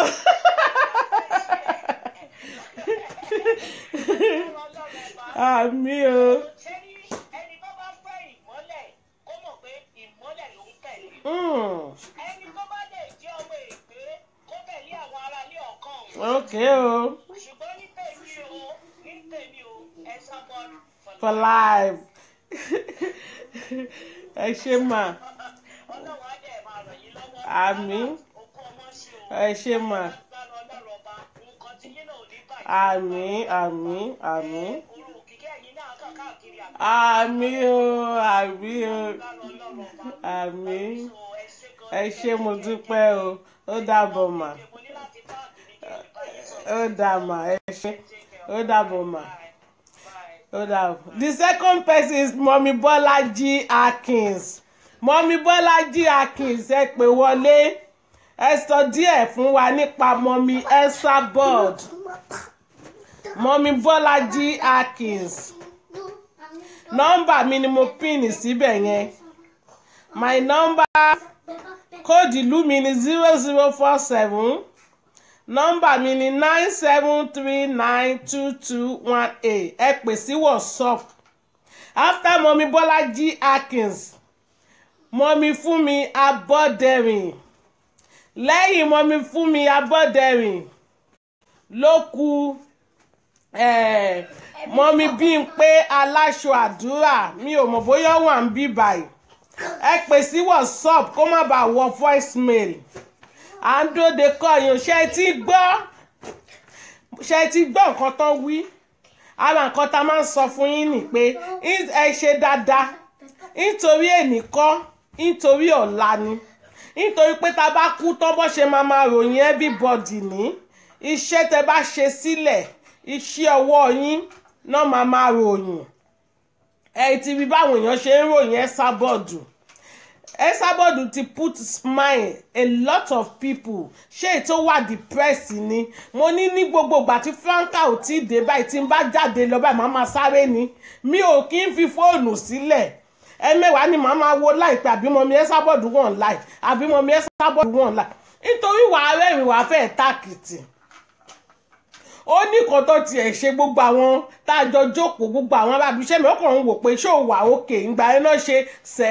Speaker 3: ọlọ́run ọba.
Speaker 1: àmín o
Speaker 3: ṣé ní ẹni tó bá fẹ́ ìmọ́lẹ̀ kó mọ̀ pé ìmọ́lẹ̀ ló ń tẹ̀lé.
Speaker 1: Hmm.
Speaker 3: ẹni tó bá lè jẹ́ ọmọ ègbé kó tẹ̀lé àwọn aráalé ọ̀kan òun.
Speaker 1: ok o
Speaker 3: ṣùgbọ́n ní tèmi o ní tèmi o ẹ sábọ́
Speaker 1: for life ẹ ṣe mà
Speaker 3: ọlọ́run á dẹ̀ máa ràn yín lọ́wọ́.
Speaker 1: Àmín.
Speaker 3: òkú ọmọ ṣe o.
Speaker 1: ẹ ṣe mà
Speaker 3: agbára ọlọ́run ọba nǹkan tí yín náà ò ní bàjẹ́.
Speaker 1: àmín àmín àmín
Speaker 3: Orò òkìkí ẹ̀yin náà kàn káàkiri àgbà.
Speaker 1: àmín o àmín o
Speaker 3: agbára ọlọ́run ọba.
Speaker 1: àmín
Speaker 3: So, ẹ ṣé gan.
Speaker 1: ẹ ṣe mo dúpẹ́ o ó dàbọ̀ mà
Speaker 3: Mo ní láti páàkì ní kí n bá yín sọ̀rọ̀.
Speaker 1: ó dà mà ẹ ṣe ó dàbọ̀ mà.
Speaker 3: Bye. Bye.
Speaker 1: ó dàbọ̀. the second person is mọ́mí bọ́lájí akins mọ́mí bọ́lájí akins ẹ pè wọlé ẹ sọ díẹ̀ fún wa nípa mọ́mí elsa board mọ́mí bọ́lájí akins nọ́mbà mi ni mo pín síbẹ̀ yẹn my number kóòdù ìlú mi ni zero zero four seven nọ́mbà mi ni nine seven three nine two two one eight ẹ pè sí whatsapp after mọ́mí bọ́lájí akins mọ́mí fúnmi abọ́dẹ̀rìn lẹ́yìn mọ́mí fúnmi abọ́dẹ̀rìn ló kù eh, mọ́mí bímpé aláṣọ àdúrà mi ò mọ̀ bóyá ó wà ń bí báyìí ẹ pè sí whatsapp kó má bàa wọ voicemail à ń dóde kọyìn ṣe ti gbọ́ ṣe ti gbọ́ nǹkan tán wí ara nǹkan tá a máa ń sọ fún yín ni pé ẹ ṣe dáadáa nítorí èní kọ́ nítorí ọ̀la ni nítorí pé tá a bá kú tán bó ṣe máa máa ròyìn everybody ní iṣẹ́ tẹ bá ṣe sílẹ̀ iṣẹ́ ọwọ́ yín náà máa máa ròyìn ẹ ti rí báwọn èèyàn ṣe ń ròyìn ẹ sábọ̀dù Esabod ti put smile a lot of people ṣé ètò wà depressed ni mo ní ní gbogbo ìgbà tí Franca ò tí ì dé báyìí tí n bá jáde lọ báyìí màá máa sáré ni mi ò kí ń fi fóònù sílẹ̀ ẹ̀mẹ́wàá ni màá máa wo láìpẹ́ àbí mọ̀mí ẹ sábọ̀dù wọ̀n láì àbí mọ̀mí ẹ sábọ̀dù wọ̀n láì nítorí wàá rẹ́rìn wàá fẹ́ tákìtì ó ní kan tó tiẹ̀ ṣe gbogbo àwọn tá a jọ jókòó gbogbo àwọn arábíṣẹ́ mi ó kàn ń wò pé ṣó wà òkè ìgbà yẹn náà ṣe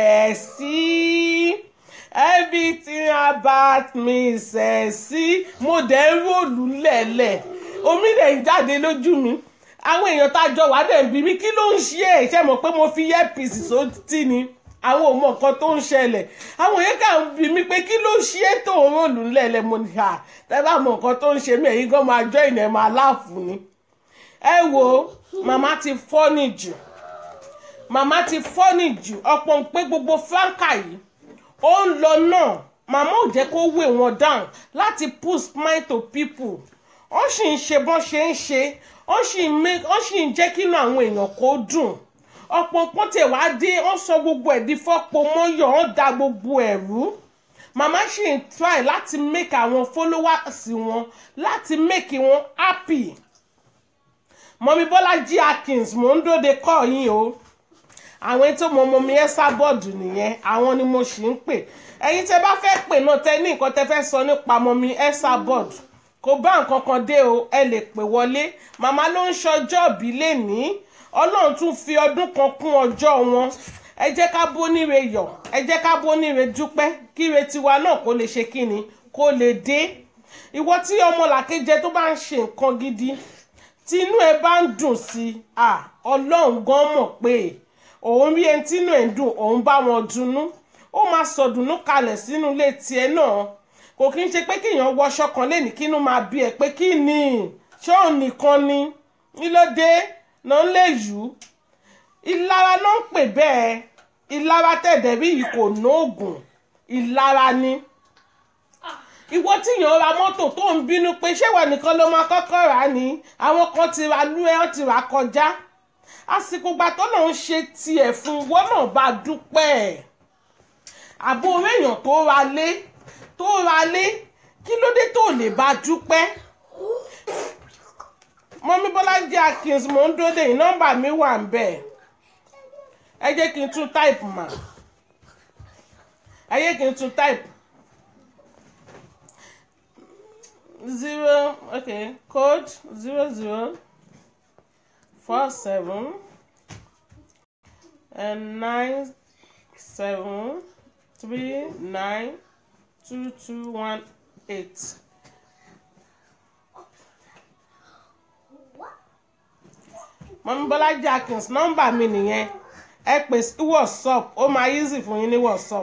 Speaker 1: sẹ̀ẹ́sì everything about me sẹ̀ẹ́sì mo dẹ̀ ń ròlù lẹ̀lẹ̀ omi dẹ̀ ń jáde lójú mi àwọn èèyàn tá a jọ wà dẹ̀ ń bí mi kí ló ń ṣe é ṣe mọ̀ pé mo fi earpiece sótì ni àwọn ò mọ nǹkan tó ń ṣẹlẹ̀ àwọn yẹn kà ń bi mí pé kí ló ṣe é tó ń ròlù lẹ̀lẹ̀ mo ní à tẹ́ bá mọ nǹkan tó ń ṣe mí ẹ̀yin gan máa jọ ìnà ẹ̀ máa láàfù ni ẹ wo màmá ti fọ́nì jù màmá ti fọ́nì jù ọ̀pọ̀ ń pé gbogbo fáńkà yìí ó ń lọ náà màmá ò jẹ́ kó wé wọn down láti put smile to people ó sì ń ṣe bọ́n ṣe ń ṣe ó sì ń make ó sì ń jẹ́ kínú àwọn èèyàn kó dùn ọ̀pọ̀ nǹkan tẹ̀ wá dé ó sọ gbogbo ẹ̀ di fọ́pọ̀ mọ́yọ̀ ó da gbogbo ẹ̀ rú màmá sì ń try láti make àwọn followers wọn láti make wọn happy mọ̀mí bọ́lájí akins mò ń dóde kọ́ yín o àwọn tó mọ ọmọ mi ẹ sábọ̀dù nìyẹn àwọn ni mo sì ń pè ẹ̀yin tẹ́ bá fẹ́ pè náà tẹ́ ní nǹkan tẹ́ fẹ́ sọ nípa ọmọ mi ẹ sábọ̀dù kò bá nǹkan kan dé o ẹ lè pè wọlé màmá ló ń ṣọjọ́ ìbí lénìí ọlọ́run tún fi ọdún kan kún ọjọ́ wọn ẹ jẹ́ ká bóníre yọ̀ ẹ jẹ́ ká bóníre dúpẹ́ kíre tiwa náà kó lè ṣe kíni kó lè dé ìwọ tí ọmọ làkejì tó bá ń ṣe nǹkan gidi tí inú ẹ bá ń dùn sí i ọlọ́run gan mọ̀ pé òun rí ẹni tí inú ẹ̀ ń dùn òun bá wọn dunnú ó máa sọdùnnú kalẹ̀ sínú ilé tiẹ̀ náà kò kí n ṣe pé kéèyàn wọṣọ kan lẹ́nìí kínú máa bí ẹ pé kí ni ṣé òun nìkan ni nílòdé náà lè yù ú ìlara ló ń pè bẹ́ẹ̀ ìlara tẹ̀dẹ̀ bí yìí kò nóògùn ìlara ni ìwọ tí yàn ra mọ́tò tó ń bínú pé ṣé wà nìkan ló máa kọ́kọ́ rà á ní àwọn kan ti ra lú ẹ́ ọ́ ti rà kọjá àsìkò gbà tó náà ń ṣe tiẹ̀ fún ìwọ náà bá dúpẹ́ àbò èèyàn tó ra lé tó ra lé kí ló dé tó lè bá dúpẹ́ mọ́mí bọ́lájí akins mò ń dóde yìí nọ́mbà mi wà ń bẹ̀ ẹ jẹ́ kí n tún táìpù mà ẹ jẹ́ kí n tún táìpù zero okay code zero zero four seven and nine seven three nine two two one eight. mọ̀mí bọ́lájí akins nọ́mbà mi nìyẹn ẹ pè sí whatsapp ó máa easy fún yín ní whatsapp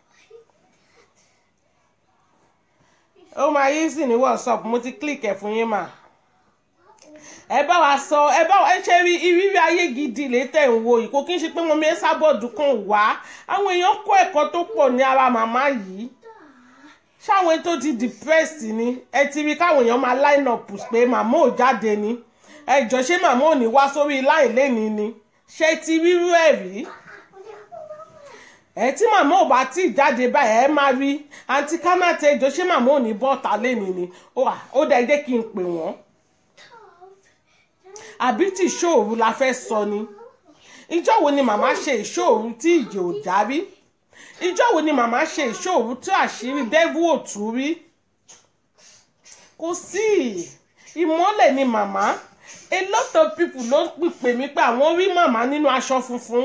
Speaker 1: ó máa easy ní whatsapp mo ti click ẹ̀ fún yín mà ẹ bá wa sọ ẹ bá wa ẹ ṣe rí ìrírí ayé gidi létẹ̀ ń wo yìí kò kí n ṣe pé mo mi ẹ sábọ̀dù kan wá àwọn èèyàn kó ẹ̀kọ́ tó pọ̀ ní ara màmá yìí ṣáwọn tó ti depressed ni ẹ ti rí káwọn èèyàn máa line up pé màmá ò jáde ni ẹ jọ ṣé màmá ò ní wá sórí láì lẹ́ni ni ṣé ti rírú ẹ̀ rí ẹ tí màmá ò bá tí ì jáde báyìí ẹ máa rí àǹtí kánáàtì ẹ jọ ṣé màmá ò ní bọ́ọ̀tà lẹ́ni ni ó dẹ̀ jẹ́ kí n pè wọ́n àbí tí ìṣòro la fẹ́ sọ ni ìjọ́ wo ni màmá ṣe ìṣòro tí ìjì ò já rí ìjọ́ wo ni màmá ṣe ìṣòro tí àṣírí dẹ́vù ò tú rí kò sí ìmọ́lẹ̀ ni màmá a lot of people ló pè mí pé àwọn rí màmá nínú aṣọ funfun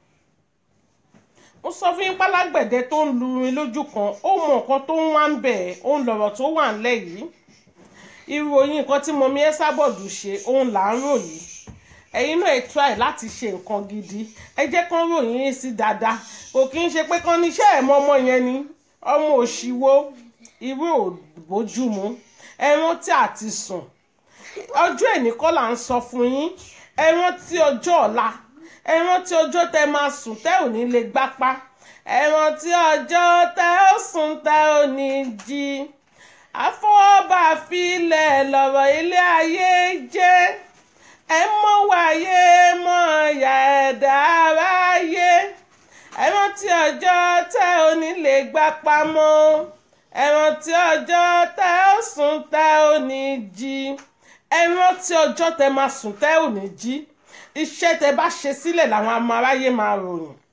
Speaker 1: mo sọ fún yín pálágbẹ̀dẹ tó ń lu irin lójú kan ó mọ nǹkan tó ń wá ń bẹ̀ ó ń lọ̀rọ̀ tó wà ńlẹ̀ yìí ìròyìn nǹkan tí mọ̀mí ẹ sábọ̀dù ṣe òun là ń ròyìn ẹ̀yin náà ẹ try láti ṣe nǹkan gidi ẹ jẹ́ kán ròyìn yín sí dáadáa kò kí ń ṣe pé kán níṣẹ́ ẹ̀ mọ́ ọmọ yẹn ni ọmọ òṣìwò irú òbójúmu ẹran tí a ti sùn ọjọ́ ẹ̀ní kọ́ là ń sọ fún yín ẹran tí ọjọ́ ọ̀la ẹran tí ọjọ́ tẹ máa sùn tẹ́ ò ní lè gbápá ẹran tí ọjọ́ tẹ ó sùn tẹ́ ò ní jí àfọwọ́bà filẹ̀ lọ̀rọ̀ ilé ayé jẹ́ ẹ mọ̀ wáyé mọ̀ ọ̀yà ẹ̀dá aráyé ẹran tí ọjọ́ tẹ́ ò ní lè gbápá mọ́ ẹran tí ọjọ́ tẹ́ ó sùn tẹ́ ò ní jí ẹran tí ọjọ́ tẹ́ máa sùn tẹ́ ò ní jí iṣẹ́ tẹ́ bá ṣe sílẹ̀ làwọn ọmọ aráyé máa ròyìn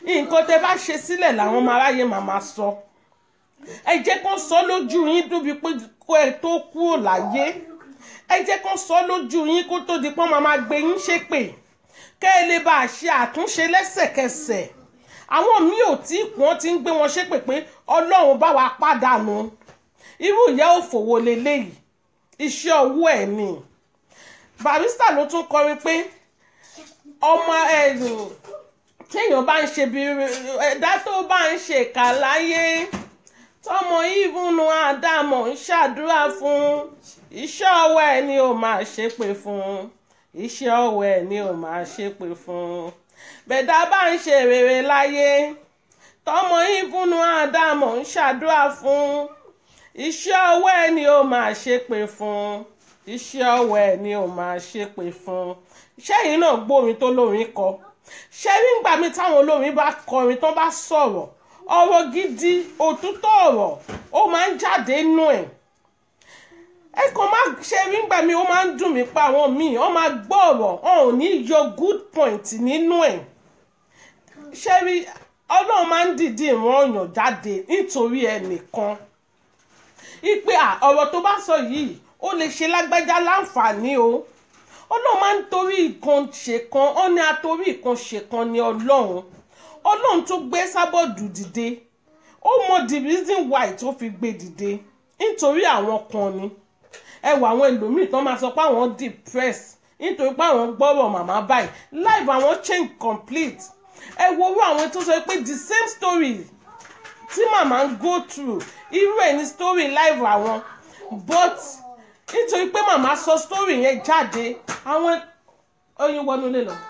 Speaker 1: nǹkan tẹ bá ṣe sílẹ̀ làwọn ọmọ aráyé máa máa sọ ẹ jẹ́ kó sọ lójú yín dúbi pé kó ẹ tó kúrò láyé ẹ jẹ́ kó sọ lójú yín kó tó di pọ́n máa máa gbé yín ṣépè kẹ́ ẹ lè bá a ṣe àtúnṣe lẹ́sẹ̀kẹsẹ̀ àwọn míì ò tí wọ́n ti ń gbé wọn ṣépè pé ọlọ́run bá wa pàdánù irú ìyá òfòwò leléyìí iṣẹ́ owó ẹ̀ ni barista ló tún kọrin pé ọmọ ẹ̀rù téèyàn bá ń ṣe bí ẹ̀dá tó bá ń ṣe kà láyé tọmọ ìbùnú àdàmọ̀ ń ṣàdúrà fún iṣẹ́ ọwọ́ ẹ̀ ni ó máa ṣépè fún iṣẹ́ ọwọ́ ẹ̀ ni ó máa ṣépè fún bẹ̀dá bá ń ṣe rere láyé tọmọ ìbùnú àdàmọ̀ ń ṣàdúrà fún iṣẹ́ ọwọ́ ẹ̀ ni ó máa ṣépè fún iṣẹ́ ọwọ́ ẹ̀ ni ó máa ṣépè fún ṣẹ́yìn náà gbórin tó lórin kọ ṣé nígbà mi táwọn olórin bá kọrin tó bá sọ̀rọ̀ ọ̀rọ̀ gidi òtútọ́ ọ̀rọ̀ ó máa ń jáde nú ẹ̀ ẹ kàn máa ṣe nígbà mi ó máa ń dùn mí pa àwọn míì wọ́n máa gbọ́ ọ̀rọ̀ wọn ò ní yọ good point nínú ẹ̀ ṣé rí ọlọ́run máa ń dìdí ìran ọ̀yàn jáde nítorí ẹnìkan ipe ọ̀rọ̀ tó bá sọ yìí ó lè ṣe lágbájá láǹfààní o ọlọ́run máa ń torí ìkan ṣèkan ó ní atorí ìkan ṣèkan ní ọlọ́run ọlọ́run tó gbé sábọ̀dù dìde ó mọ the reason why tó fi gbé dìde nítorí àwọn kan ni ẹ wọ àwọn ẹlòmíì tó máa sọ pé àwọn depressed nítorí pé àwọn gbọ́rọ̀ màmá báyìí life àwọn change complete ẹ wo orú àwọn tó sọ pé the same story tí màmá ń go through irú ẹ̀ ní story life àwọn but nítorí pé màmá sọ story yẹn jáde àwọn oyin wọnú lè lọ.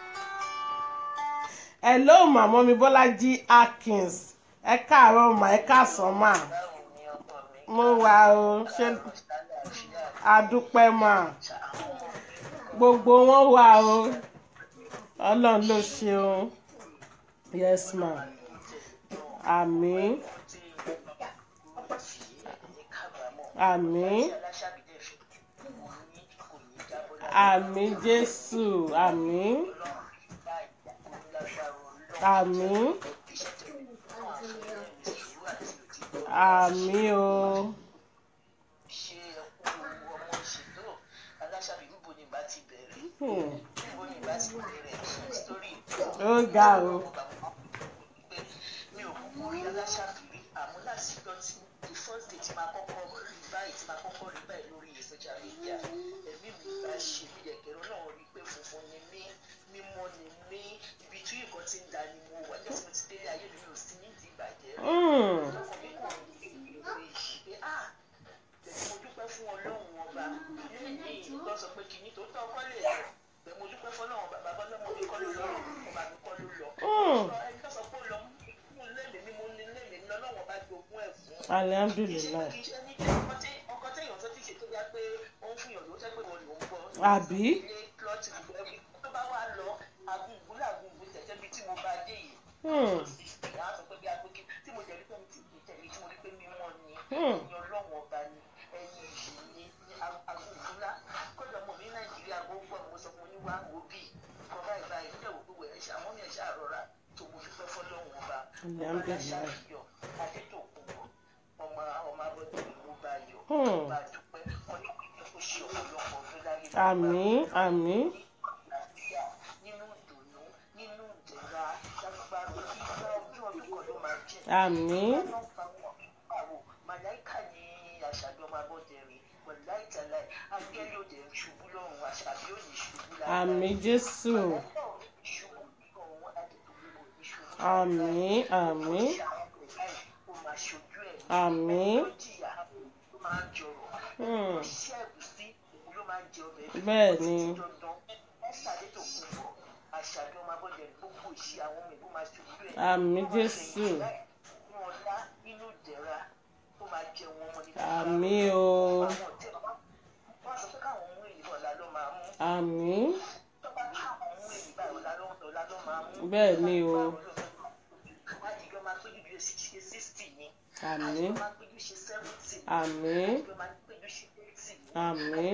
Speaker 1: hello màmá mi bọ́lájí akins ẹ káàárọ̀ mà ẹ káàsán mà mo wà o ṣe àdúpẹ́ mà gbogbo wọn wà o ọlọ́run ló ṣeun yes ma àmín àmín àmín jésù àmín àmín àmín o Hmm. ó ga o
Speaker 3: mi ò kúkú rí aláṣàbírí àmọ́ láti gbọ́ tí the first day tí máa kọ́kọ́ rí báyìí tí máa kọ́kọ́ rí báyìí lórí social media ẹ̀mí mi bá ṣe mí yẹ̀kẹ̀rọ náà rí pé funfun ni mí mímọ́ ni mí ibi tí nǹkan ti ń da ni mo wà jẹ́ tí mo ti délé ayé mi ò sí ní ìdí ìbàjẹ́
Speaker 1: Hmm.
Speaker 3: lọ́kàn mi kò ní ìwé yìí pé ah tẹ̀sí mo dúpẹ́ fún ọlọ́run ọba níyì tó sọ pé kìíní tó tọ́ ọkọ lè lọ tẹ̀ mo dúpẹ́ fún ọlọ́run bàbá bọ́ lọ́mọ mi kọ́ ló lọ ọba mi kọ́ ló lọ
Speaker 1: Hmm.
Speaker 3: ẹni tó sọ pé ó lọ fún lẹ́mìí ni mo ní lẹ́mìí ni ọlọ́run ọba jogún ẹ̀ fún
Speaker 1: alihamdulilayi
Speaker 3: kì í ṣe ẹni tí ọkọ tí ọkọ tí èèyàn tó ti ṣe tó yá pé ó ń fún yàn ló tẹ́ pé wọn ló ń gbọ́
Speaker 1: àbí
Speaker 3: ilé plọ́ọ̀tì gbogbo ẹbí tó bá wà lọ agungun lágungun tẹ̀tẹ̀ bí tí mo bá dé yìí
Speaker 1: Hmm.
Speaker 3: ìyá sọ pé bí agbègbè tí mo jẹ̀rí pé mi ti gbé tẹ̀lé tí mo rí pé mímọ́ ni
Speaker 1: Hmm.
Speaker 3: ẹ̀yin ọlọ́run ọba ni ẹ̀yin yìí ni ní agungun lá kódà mo ní nàìjíríà gbogbo mo sọ fún oníwà òbí kọ́ báyìí báyìí nígbà wo gbogbo ẹ̀ ṣe àwọn mi ẹ̀ ṣe àrọ́ra tó mo dúpẹ́ fọlọ́run ọba
Speaker 1: Alhamdulillah.
Speaker 3: aláṣàyọ̀ adétòkùnbọ̀ ọmọ ọmọ abọ́dé ìlú bá yọ
Speaker 1: Hmm.
Speaker 3: bá dúpẹ́ ọlọ́run kò ṣe ọ̀pọ̀lọpọ̀ ọdún láyé
Speaker 1: àmín àmín
Speaker 3: àlàáfíà nínú ìdùnnú nínú ìdẹ̀ra lágbára ìgbà ọdún ọdún kan ló máa jẹ́.
Speaker 1: àmín
Speaker 3: màláìka ni àṣàbí ọmọ abọ́dẹ̀rìn wọ̀láì tàláì ángẹ́lì òde ń ṣubú lọ́rùn àṣàbí ò ní ṣubú lára.
Speaker 1: àmín jésù àmín àmín àmín Hmm. bẹ́ẹ̀ ni àmín jésù àmín o àmín bẹ́ẹ̀ ni o àmín àmín àmín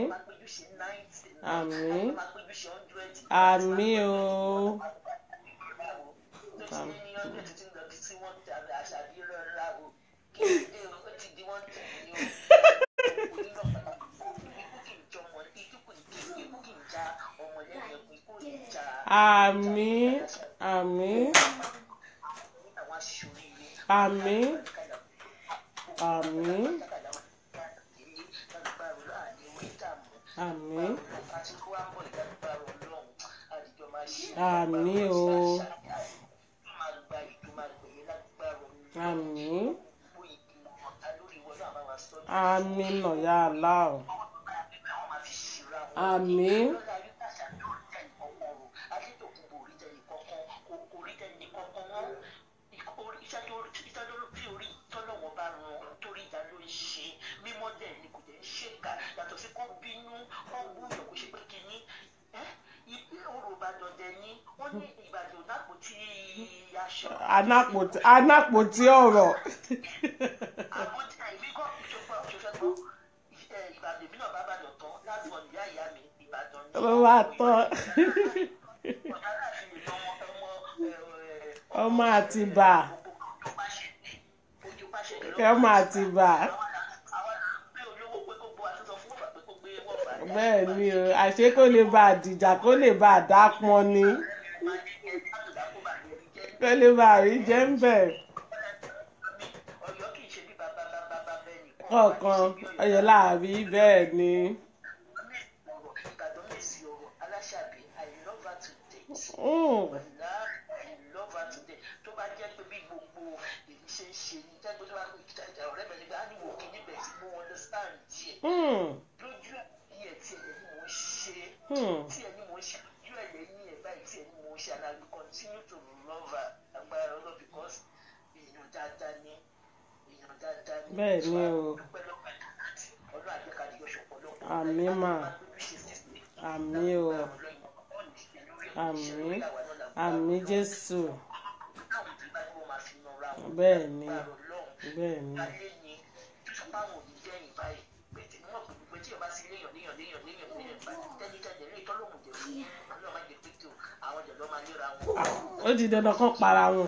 Speaker 1: àmín àmín o àmín.
Speaker 3: lọ́dún títí lọ bí tí wọ́n ti àbẹ̀ àṣàbí rọra o kí ló dé o ó ti di wọ́n tì mí o ikú kì í jọ ọmọ ikú kì í ikú kì í já ọmọ lẹ́yìn ẹkùn ikú kì í já
Speaker 1: àmín àmín
Speaker 3: àwọn aṣòríire
Speaker 1: àmín àmín àmín Àmín o. àmín àmín nọ̀yà aláwọ̀ àmín
Speaker 3: mímọ́ dẹ̀ ni kò dẹ̀ ń ṣèkà yàtọ̀ sí kó bínú kó gbúyàn kó ṣe pé kínní ìpín òrò ìbàdàn dẹ̀ ni wọ́n ní ìbàdàn dàpọ̀ tí aṣọ.
Speaker 1: anápòtí anápòtí ọ̀rọ̀
Speaker 3: àwọn tí àìmí kọ́ ìṣòfò ìṣòfò ìbàdàn èmi náà bá bàdàn tán láti wọn ìyá ìyá mi ìbàdàn ni.
Speaker 1: ló wà tán
Speaker 3: ọ̀gá láàfin ìlú ọmọ ọmọ
Speaker 1: ọmọ àtibá
Speaker 3: ojú pàṣẹ ojú pàṣẹ
Speaker 1: ọmọ àtibá
Speaker 3: àwọn pé olówó pé kó gbọ́ àtúntò fún bàbá pé kó gbé wọ́n bá
Speaker 1: bẹ́ẹ̀ ni o àṣé kó lè bá àdìjà kó lè bá àdápọn ni
Speaker 3: máa ní ẹ látòdà kó bá lè rí jẹ́
Speaker 1: kó lè bá àrí jẹ́ ń bẹ̀
Speaker 3: ọ̀yọ́ kì í ṣe bí bàbá bàbá bàbá ẹnì
Speaker 1: kọ̀ọ̀kan ọyọ láàrí bẹ́ẹ̀ ni
Speaker 3: ọ̀rọ̀ ìbàdàn mèsì ọ̀rọ̀ aláṣàbí i love her to date.
Speaker 1: Mm,
Speaker 3: Ọ̀la I love her today tó bá jẹ́ pé bí gbogbo èyí ṣe ń ṣe ní jẹ́ pé tó bá kó ìtajà ọ̀rẹ́ mi nígbà á ní wò kí níbẹ̀ tí mo understand díẹ̀
Speaker 1: mm,
Speaker 3: lójú ẹ̀yẹ tí ẹ̀yẹ ni mò ń ṣe
Speaker 1: mm.
Speaker 3: tí ẹ̀yẹ ni mò ń ṣe lójú ẹ̀yẹ ní ẹ̀ báyìí tí ẹ̀yẹ ni mò ń ṣe and I will continue to love her agbára ọlọ́ because èèyàn dáadáa ni èèyàn dáadáa ni
Speaker 1: Bẹ́ẹ̀ ni o.
Speaker 3: dúpẹ́ lọ́pẹ́ àti ọlọ́ àjẹkàdé yọ̀ṣọ̀ pọ̀lọpọ̀
Speaker 1: Àmín mà. àmín o àmín àmín jésù bẹ́ẹ̀ ni bẹ́ẹ̀ ni ó di dandan kán para wọn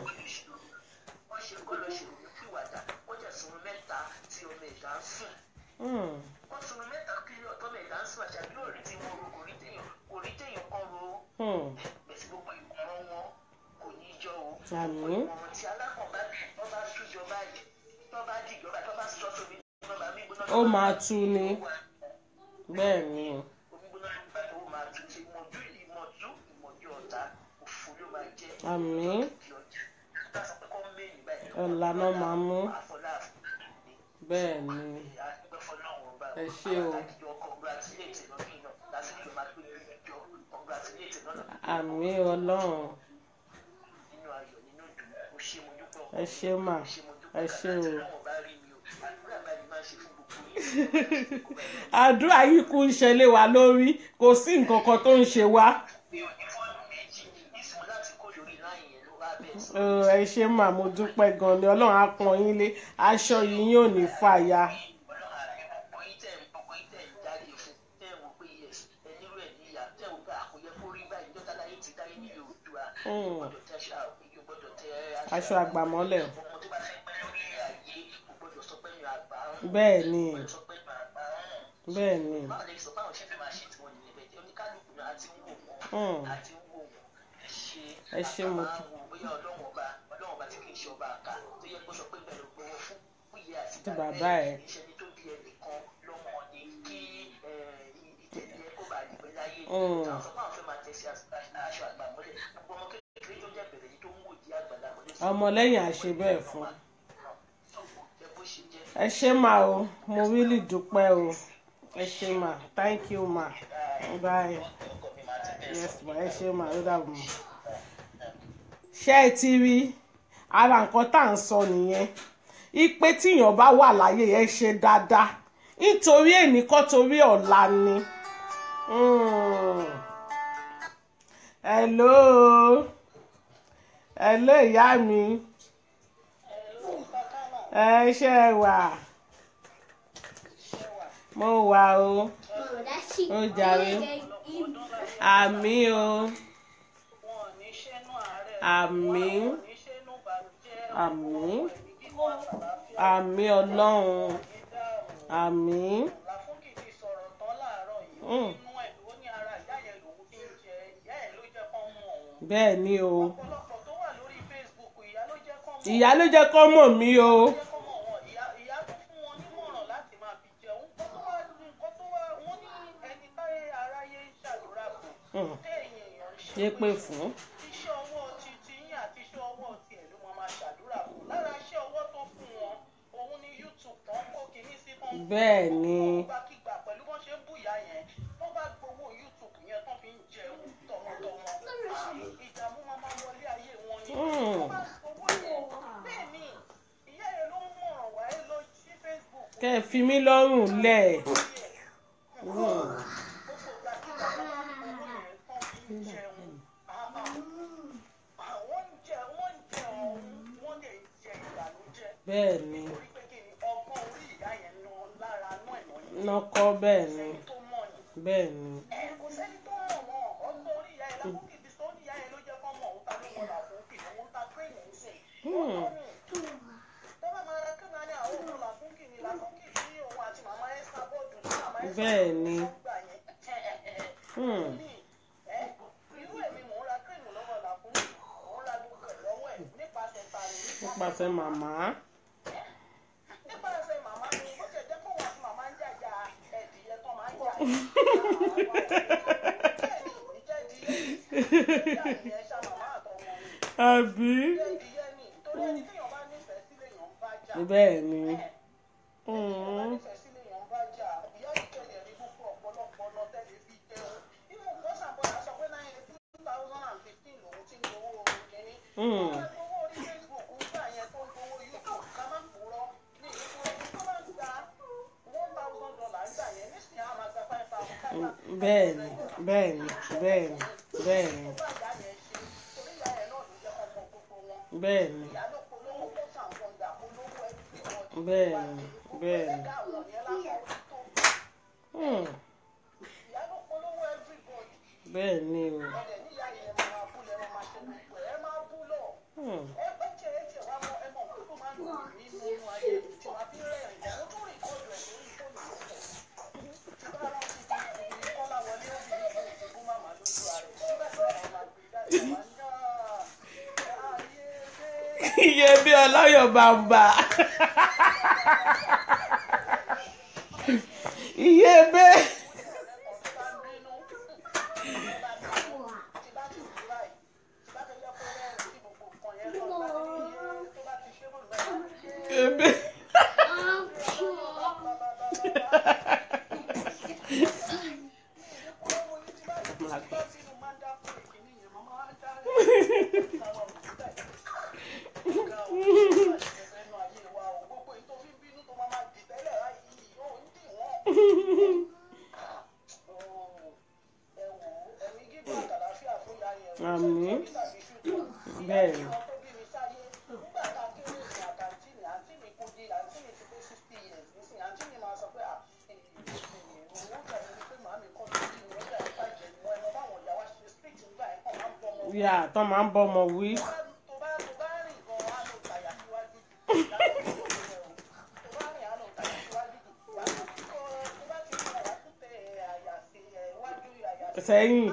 Speaker 1: Mm,
Speaker 3: wọ́n sunu mẹ́ta kí ọ̀tọ́ mẹ́ta ń sún àṣàbí òrí tí wọ́n ro kò rí téèyàn kò rí téèyàn kọ́ ro
Speaker 1: mm.
Speaker 3: bẹ̀sí gbogbo ìkùnrọ̀ wọn kò ní í jọ o.
Speaker 1: àmín
Speaker 3: ìmọ̀ràn tí alákọ̀ọ́bá wọ́n bá tújọ báyìí tó bá dìjọba tó bá sọ sómi gbọ́dọ̀ mí gbóná.
Speaker 1: ó máa tú ni bẹ́ẹ̀ ni
Speaker 3: omi gbóná ló bá tó máa tún ṣe ìmọ̀jú ìmọ̀jú ìmọ̀jú ọ̀tá òfò ló máa jẹ́
Speaker 1: àmín
Speaker 3: ìdí ọjà tá a sọ pé kọ́ mẹ́rin báyìí.
Speaker 1: ọ̀la náà máa mú
Speaker 3: àfọlá àfọlá
Speaker 1: bẹ́ẹ̀ ni
Speaker 3: àdúgbò fọlọ́run bá
Speaker 1: Ẹ ṣé o.
Speaker 3: àtàkìjọ congratulate lọ́kì náà lásìkò máa pé ìjọ congratulate lọ́nà
Speaker 1: àmín ọlọ́run
Speaker 3: nínú ayọ̀ nínú ìdùnnú ó ṣe mo dúpẹ́ ọkọ
Speaker 1: ẹ ṣé mà
Speaker 3: ó ṣe mo dúpẹ́
Speaker 1: ẹ ṣé o.
Speaker 3: ọlọ́run bá rí mi o àdúrà báyìí máa ṣe fún gbogbo yín.
Speaker 1: àdúrà yìí kú ń ṣẹlẹ̀ wá lórí kò sí nǹkan kan tó ń ṣe wá
Speaker 3: mi ò ní fọ́ọ̀nù méjì ìsìn láti kó lórí láyìn yẹn ló wá bẹ́ẹ̀ sí.
Speaker 1: Ẹ, ẹ ṣé mà mo dúpẹ́ gan ni ọlọ́run á pọ́n yín lé aṣọ yìí yóò ní fàya
Speaker 3: ọlọ́run àbí gbogbo yín tẹ̀ ń gbogbo yín tẹ̀ ń jáde fún tẹ̀ ń wò pé yes ẹni rú ẹ̀ níyà tẹ̀ ń wò pé àkóyẹ kó rí báyìí jọ́tà láyé ti dáyé nílé òdua
Speaker 1: Mm.
Speaker 3: gbọ́dọ̀ tẹ aṣọ àgbéyé gbọ́dọ̀ tẹ
Speaker 1: aṣọ àgbàmọ́lẹ̀
Speaker 3: ọmọ tó bá fẹ́ pẹ́ lórí ayé kò gbọ́dọ̀ sọ pé mi àgbà ń
Speaker 1: bẹ́ẹ̀ ni
Speaker 3: sọ pé mi àgbà ń
Speaker 1: bẹ́ẹ̀ ni
Speaker 3: báwo lè sọ báwọn ṣe fẹ́ máa ṣe tiwọn nìyẹn bẹ́ẹ̀ jẹ́ oníkálukú náà àti ń wò
Speaker 1: Mm.
Speaker 3: wọ́n àti ń wò wọ́n ẹ ṣe
Speaker 1: Ẹ ṣé mo
Speaker 3: àgbà máa ń wo bóyá ọlọ́run ọba ọlọ́run ọba tí kì í ṣe ọba àká tó yẹ kó sọ pé bẹ́ẹ̀ ló gbowó fún fúyẹ àti
Speaker 1: Ti bàbá ẹ̀.
Speaker 3: ìṣẹ́ni tó bí ẹnìkan lọ́mọ ni kí ìtẹ̀lẹ́ kó bá dìbò láyé
Speaker 1: Mm.
Speaker 3: àwọn sọ pé àwọn fẹ́ máa tẹ̀sí aṣọ àgbà mọ́lẹ̀ gbogbo ọmọ kékeré tó jẹ́ bẹ̀rẹ̀ yìí tó ń wò di àgbàlá mọ́lẹ̀ sí
Speaker 1: ọmọlẹ́yìn àṣẹ bẹ́ẹ̀ fún
Speaker 3: ẹ bó ṣe jẹ́
Speaker 1: ẹ ṣé mà o mo really dúpẹ́ o ẹ ṣé mà thank you mà bye
Speaker 3: ọkọ mi máa ti bẹ̀
Speaker 1: yes ma ẹ ṣé mà ó dàbọ̀ mà. ṣé ẹ ti rí ara nǹkan tá à ń sọ nìyẹn ipe tíyàn bá wà láyé ẹ ṣe dáadáa nítorí èní kọ́ torí ọ̀la ni. Mm. hello hello ìyá mi ẹ ṣe wà mo wà o ó jàre àmì o
Speaker 3: wọn ò ní ṣẹ́nu àárẹ̀
Speaker 1: àmì
Speaker 3: wọn ò ní ṣẹ́nu
Speaker 1: àmín
Speaker 3: ẹ̀mí gígùn àtàlàáfíà
Speaker 1: àmín ọlọ́run
Speaker 3: ní dáàrú
Speaker 1: àmín
Speaker 3: làfúnkì ti sọ̀rọ̀ tán láàárọ̀ yìí
Speaker 1: Mm.
Speaker 3: nínú ẹ̀ ló ní ara ìyá yẹn lòun ti ń jẹ ìyá ẹ̀ ló jẹ́ kán mọ̀ òun
Speaker 1: bẹ́ẹ̀ ni o
Speaker 3: ọ̀pọ̀lọpọ̀ tó wà lórí Facebook ìyá ló jẹ́ kán mọ̀
Speaker 1: ìyá ló jẹ́ kọ́ mọ̀ mí o
Speaker 3: jẹ́ kán mọ̀ wọn ìyá ìyá tó fún wọn nímọ̀ràn láti máa fi jẹun nǹkan tó wá nǹkan tó wá wọ́n ní ẹni táyé aráyé ń ṣàdúrà fún
Speaker 1: Hmm.
Speaker 3: téèyàn èèyàn ń
Speaker 1: ṣé pé fún
Speaker 3: iṣẹ́ ọwọ́ ti ti yín àti iṣẹ́ ọwọ́ tiẹ̀ ló máa máa ṣàdúrà fún lára iṣẹ́ ọwọ́ tó fún wọn òun ni YouTube tán kó kinní sí tán
Speaker 1: bẹ́ẹ̀ ni
Speaker 3: gbàkigbà pẹ̀lú bọ́n ṣe ń bùyà yẹn wọ́n bá gbowó YouTube yẹn tán fi ń jẹun tọmọtọmọ ìdààmú máa máa wọlé ayé wọn ni
Speaker 1: Hmm.
Speaker 3: wọ́n bá gbowó yẹn bẹ́ẹ̀ ni ìyá yẹn ló ń mọ̀ràn wá ẹ lọ sí Facebook
Speaker 1: kẹ́ ẹ fi mí lọ́rùn lẹ̀ Hmm.
Speaker 3: gbogbo gbàkigbà tó bá gbowó yẹn tán fi ń jẹun àwọn ń jẹ wọ́n ń jẹ ọ̀hún wọ́n lè jẹ ìbànújẹ́
Speaker 1: bẹ́ẹ̀ ni
Speaker 3: torí pé kí ni ọgbọ́n orí ìyá yẹn ná lára náà ìmọ̀ yìí
Speaker 1: nọkọ bẹ́ẹ̀ ni
Speaker 3: sẹ́ni tó mọ̀ ni.
Speaker 1: bẹ́ẹ̀ ni
Speaker 3: ẹ kò sẹ́ni tó mọ̀ wọn ọgbọ́n orí ìyá yẹn lákòókè bí sọ ní ìyá yẹn ló jẹ́ kọ́ mọ̀ òun ta ló mọ̀ làkókè òun ta tírèènì ń sè.
Speaker 1: Hmm.
Speaker 3: tọ́ba máa ra kí náà ní àwọn òun làkókè ni làkókè tí òun àti màmá ẹ̀ sá bọ́ọ̀dù ní màmá ẹ̀ sá
Speaker 1: Bẹ́ẹ̀ ni.
Speaker 3: gbà yẹn.
Speaker 1: Hmm.
Speaker 3: ní ẹ irú èmi mò ń ra kírèmù lọ́wọ́ làkókè mò ń ra gbogbo ẹ̀ lọ́wọ́ ẹ̀ nípasẹ̀ tani
Speaker 1: nípasẹ̀ màmá
Speaker 3: nípasẹ̀ màmá ni ó ṣe jẹ́ kó wọ́n àti màmá ń jàjà ẹ̀dìyẹ tó máa ń jà yìí. bẹ́ẹ̀ ni ìjẹ́dìyẹ ìyẹn ṣá màmá àtọmọ ni
Speaker 1: àbí
Speaker 3: ìjẹ́dìyẹ ni torí ẹni téèyàn bá nífẹ̀ẹ́ sílé èèyàn ń bá jà.
Speaker 1: bẹ́ẹ̀ ni
Speaker 3: téèyàn bá
Speaker 1: Hmm.
Speaker 3: nífẹ̀ẹ́ sílé èèyàn ń bá jà ìyá ìkẹyẹ ní gbogbo ọ̀pọ̀lọpọ̀ ọ̀nà tẹ́lẹ̀ fi jẹun. ìmọ̀ nǹkan ṣàbọ̀dà sọ pé náà two thousand and fifteen lòun ti ń gbowó orin kìíní.
Speaker 1: Hmm.
Speaker 3: wọ́n máa gbowó orí Facebook ń gbà yẹn tó ń gbowó YouTube ká má purọ́ ní ìlú ẹni tó máa ń gba one thousand dollar ń gbà yẹn nísìnyí á máa gba five thousand five thousand.
Speaker 1: bẹ́ẹ̀ ni bẹ́ẹ̀ ni bẹ́ẹ̀ ni bẹ́ẹ̀ ni
Speaker 3: tó bá ìyá yẹn ṣe torí ìyá yẹn náà ló jẹ́ ọmọ gbogbo wọn.
Speaker 1: bẹ́ẹ̀ ni
Speaker 3: ìyá ló polówó kó sàǹfọ̀n dà polówó everybody.
Speaker 1: bẹ́ẹ̀ ni bẹ́ẹ̀ ni
Speaker 3: ẹ̀dá àwọn yẹn lásán ó tó.
Speaker 1: Hmm.
Speaker 3: ìyá ló polówó everybody.
Speaker 1: bẹ́ẹ̀ ni o
Speaker 3: ọ̀dẹ̀ níyà yẹn máa bú lẹ́ máa ṣe gbogbo ẹ̀ ẹ máa bú lọ.
Speaker 1: Hmm.
Speaker 3: ẹ bẹ́ tiẹ̀ ẹ tiẹ̀ wá mọ ẹ mọ nǹkan tó máa ń dùn mí nínú ayé mi tí wàá fi rẹ́rìn mo tún rìkọ́dù ẹ̀ lórí fóònù tó pọ̀. tí bá rántí bí ibi kọ́lá wọlé ó bí ibi ìdìbò màmá lójú ààrẹ tí bẹ́ẹ̀ bẹ́ẹ̀ máa gbé jáde wá ní ayé dé.
Speaker 1: iye bí ọlọ́yọ̀ bàbà iye bẹ́ẹ̀ ebe Àmín. bẹ́ẹ̀ ni yà tó máa ń bọ́mọ wí sẹ́yìn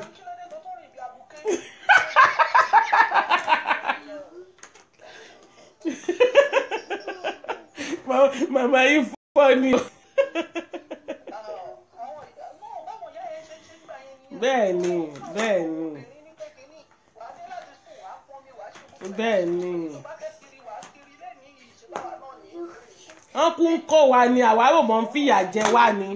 Speaker 1: Ma- màmá yìí fọ́ ni o. bẹ́ẹ̀ ni bẹ́ẹ̀ ni bẹ́ẹ̀ ni wọ́n kú ń kọ́ wa ni àwa rò mọ́ ń fìyà jẹ wá ni.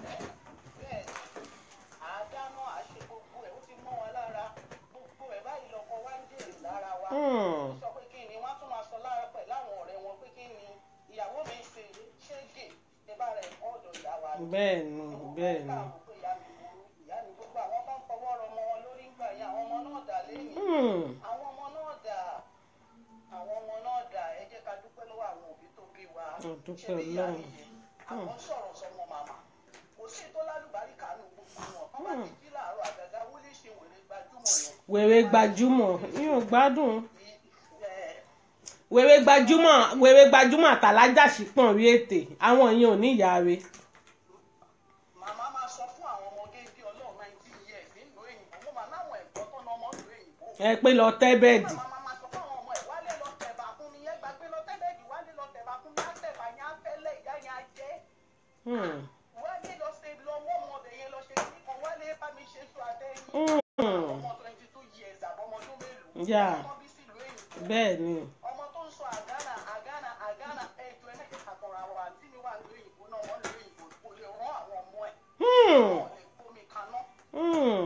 Speaker 1: Hmm.
Speaker 3: sọ pé kí ni wọ́n tún máa sọ lára pẹ̀ láwọn ọ̀rẹ́ wọn pé kí ni ìyàwó mi ṣe ṣége ní bá rẹ̀ kọ́ ọ̀dọ̀ ìyá wa ni.
Speaker 1: bẹ́ẹ̀ ni bẹ́ẹ̀ ni.
Speaker 3: Káàmù pé ìyá mi burú ìyá mi gbogbo àwọn tó ń fọwọ́ rọ ọmọ wọn lórí ń gbà yẹn àwọn ọmọ náà dà lẹ́yìn.
Speaker 1: Hmm.
Speaker 3: àwọn ọmọ náà dà àwọn ọmọ náà dà ẹ jẹ́ ká dúpẹ́ lọ́wọ́ àwọn òbí tó bí wa.
Speaker 1: A dúpẹ́
Speaker 3: Ṣé bí ìyá
Speaker 1: Ọlọ́run.
Speaker 3: nìyẹn? àwọn sọ̀rọ̀ sọmọ màmá kò sí tó lálùbáríkà nù gbogbo wọn kọ́ bá ti jí láàárọ̀ àgàgà wọlé ṣe wèrè gbajúmọ̀ yẹn.
Speaker 1: wèrè gbajúmọ̀ mi ò gbádùn wèrè gbajúmọ̀ wèrè gbajúmọ̀ àtàlájàsí pọ̀n rí ètè àwọn yẹn ò ní ìyá rẹ̀
Speaker 3: màmá máa sọ fún àwọn ọmọdé bí ọlọ́run nineteen years nílùú òyìnbó mo máa láwọn ẹ̀gbọ́n tó ná ọmọ ìlú òyìnbó.
Speaker 1: ẹ pé lọ tẹ́ bẹ́ẹ̀dì
Speaker 3: màmá máa sọ fún àwọn ọmọ ẹ̀ wálé lọ tẹ̀bà fún mi yẹn gbàgbé lọ tẹ́lẹ̀dì wálé lọ tẹ̀bà fún mi á tẹ̀bà yẹn á fẹ́lẹ̀ ìyá yẹn á jẹ́.
Speaker 1: Hmm.
Speaker 3: wálé lọ ṣe lọ wọ́n ọmọ ọbẹ̀ yẹn lọ ṣe kí kan wálé bá mi ṣe sùn àtẹ́yìn.
Speaker 1: Hmm.
Speaker 3: ọmọ twenty two years àbọ̀mọdún mélòó.
Speaker 1: Yeah.
Speaker 3: ọmọ bí sílùú òyìnbó.
Speaker 1: bẹ́ẹ̀ ni
Speaker 3: ọmọ tó ń sọ àgánà àgánà àgánà ẹjọ ẹlẹ́kẹ̀ àkàrà àwọn àǹtí mi wà lórí òyìnbó náà wọ́n lórí òyìnbó kò lè rán àwọn ọmọ ẹ̀
Speaker 1: Hmm.
Speaker 3: wọ́n lè gbómi kaná.
Speaker 1: Hmm.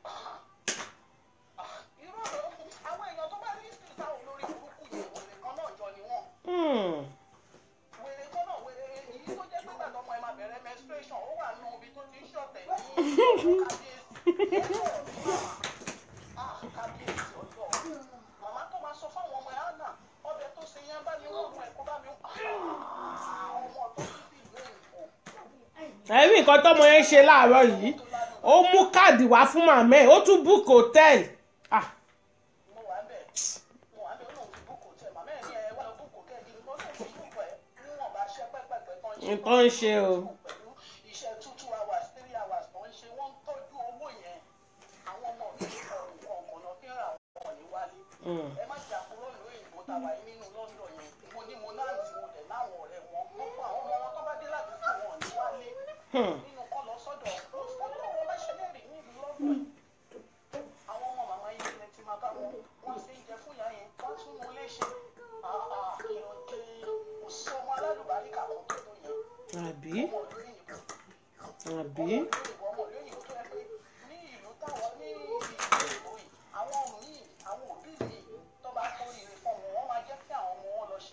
Speaker 3: irú ọ̀rọ̀ àwọn èèyàn tó bá ní sí sáwọn olórí burúkú yẹn wèrè kan náà jọ ni wọ́n
Speaker 1: Hmm.
Speaker 3: wèrè kan náà wèrè èyí tó jẹ́ pé gbàdọ̀ ọmọ ẹ̀ máa bẹ̀rẹ̀ menstruation ó wà nù ibi tó ti ń ṣọ̀tẹ̀ ní kábíyèsí Ah, kábíyèsí ọjọ́ màmá tó máa sọ fáwọn ọmọ ẹ̀ hánà ọbẹ̀ tó ṣe yẹn bá mi wọ́n mú ẹ̀ kó bá mi ọmọ tó ti fi ìlú òyìnbó
Speaker 1: ẹ̀rí nǹkan tọ́mọ yẹn ṣe láàárọ̀ yìí ó mú káàdì wá fún màmá ẹ̀ ó tún book hotel ah
Speaker 3: mo wà bẹ́ẹ̀ mo wà bẹ́ẹ̀ ó lóun ti búkò tẹ̀ màmá ẹ̀ ní ẹ̀ wá lọ búkò tẹ̀ kí n kó lóun ti búkò ẹ̀ níwọ̀n bá ṣẹ́ pẹ́pẹ́pẹ́ tán ṣe
Speaker 1: nǹkan ń ṣe o
Speaker 3: pẹ̀lú iṣẹ́ two two hours three hours tó ń ṣe wọ́n ń tọ́jú owó yẹn àwọn ọmọ mi ní ọ̀rùn ọ̀kànnà fi ń ra àwọn ọmọ ní wálé
Speaker 1: Hmm.
Speaker 3: ẹ má jà kúrò ní òyìnbó tá a wà nínú London yẹn mo ní mo náà ti mo dẹ̀ láwọn ọ̀rẹ́ wọn gbogbo àwọn ọmọ wọn tó bá dé láti fún wọn ní wálé
Speaker 1: Hmm.
Speaker 3: nínú kọ́ lọ sọ́dọ̀ ọ̀pọ̀ wọn bá ṣe lẹ́rìí nílùú London àwọn ọmọ màmá yìí ilẹ̀ ti máa bá wọn wọ́n ṣe ń jẹ fún ìyá yẹn wọ́n tún mú léṣe ìrọ̀jẹ́ kò sí ọmọ alálùbáríkà kan tó tó yẹn
Speaker 1: àbí
Speaker 3: ọmọ ìlú òyìnbó
Speaker 1: àbí
Speaker 3: ọmọ ìlú òyìnbó tó yẹ pé ní ìlú táwọn ní ìlú òyìnbó yìí àwọn míì àwọn òbí míì tó bá kó ire fún wọn wọ́n máa jẹ́ kí àwọn ọmọ wọn lọ ṣe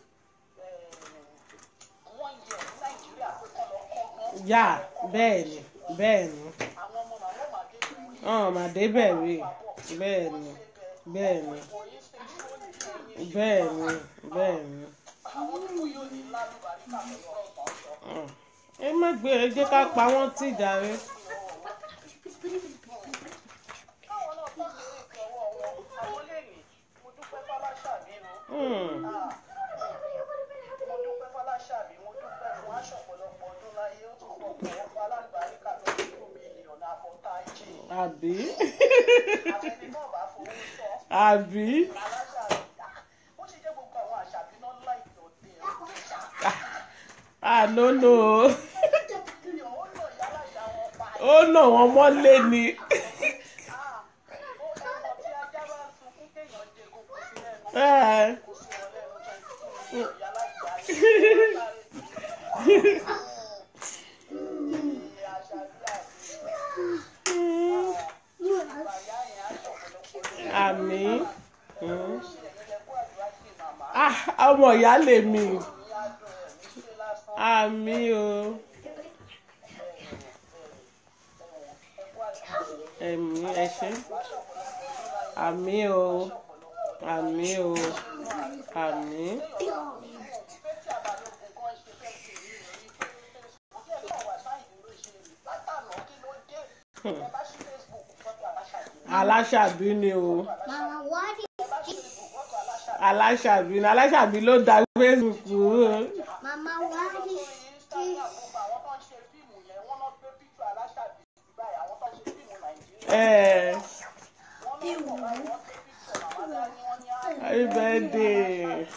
Speaker 3: wọ́n yẹ ní Nàìjíríà pé kọ́ lọ kọ́ wọn.
Speaker 1: yá bẹ́ẹ̀ ni bẹ́ẹ̀ ni
Speaker 3: àwọn ọmọ màmá ò máa dé ìlú orí
Speaker 1: ọ̀n màdé bẹ̀rẹ̀ bẹ́ẹ̀ ni bẹ́ẹ̀ ni
Speaker 3: ìwòye ṣe tí ó ní ẹ̀yìn
Speaker 1: bẹ́ẹ̀ ni bẹ́ẹ̀ ni
Speaker 3: àwọn tó yóò ní lálùbáríkà pẹ̀lú ọ̀rọ̀ tó ń sọ.
Speaker 1: Hmm. ẹ má gbé ẹ jẹ́ ká pa wọ́n tì jàre
Speaker 3: káwọn náà tó lè ètò ọwọ́ wọn àwọn lè ní mo dúpẹ́ fọláṣàbí nu
Speaker 1: Hmm.
Speaker 3: mo dúpẹ́ fọláṣàbí mo dúpẹ́ fún aṣọ ọ̀pọ̀lọpọ̀ ọdún láyé ó tún pọ̀ pọ̀ ọkọ̀ alágbàríkà tó ti kú mílíọ̀nù àfọ̀tá ìjì
Speaker 1: àbí
Speaker 3: àfẹni náà bá fowó sọ
Speaker 1: àbí
Speaker 3: aláṣàbí ó ṣe jẹ́ gbogbo àwọn àṣàbí náà láìpẹ́ òde ẹ̀
Speaker 1: ànónó
Speaker 3: ó lọ yálà ìyá wọn pa
Speaker 1: ó nà wọ́n mọ́lé ni
Speaker 3: ó ẹ̀mọ́ tí ajá bá ń sunkún kéèyàn jẹ kókó sí lẹ́nu
Speaker 1: Ẹ̀.
Speaker 3: kó sí wọn lẹ́nu twenty two million yálà ìyá
Speaker 1: àmì Hmm. ah ọmọ ìyá lèmi àmì o ẹ̀mí ẹ ṣé àmì o àmì o àmì aláṣàbí ni o
Speaker 2: Mama, what is this?
Speaker 1: aláṣàbí ni aláṣàbí ló da facebook o
Speaker 2: Mama, what is this?
Speaker 1: ẹ happy birthday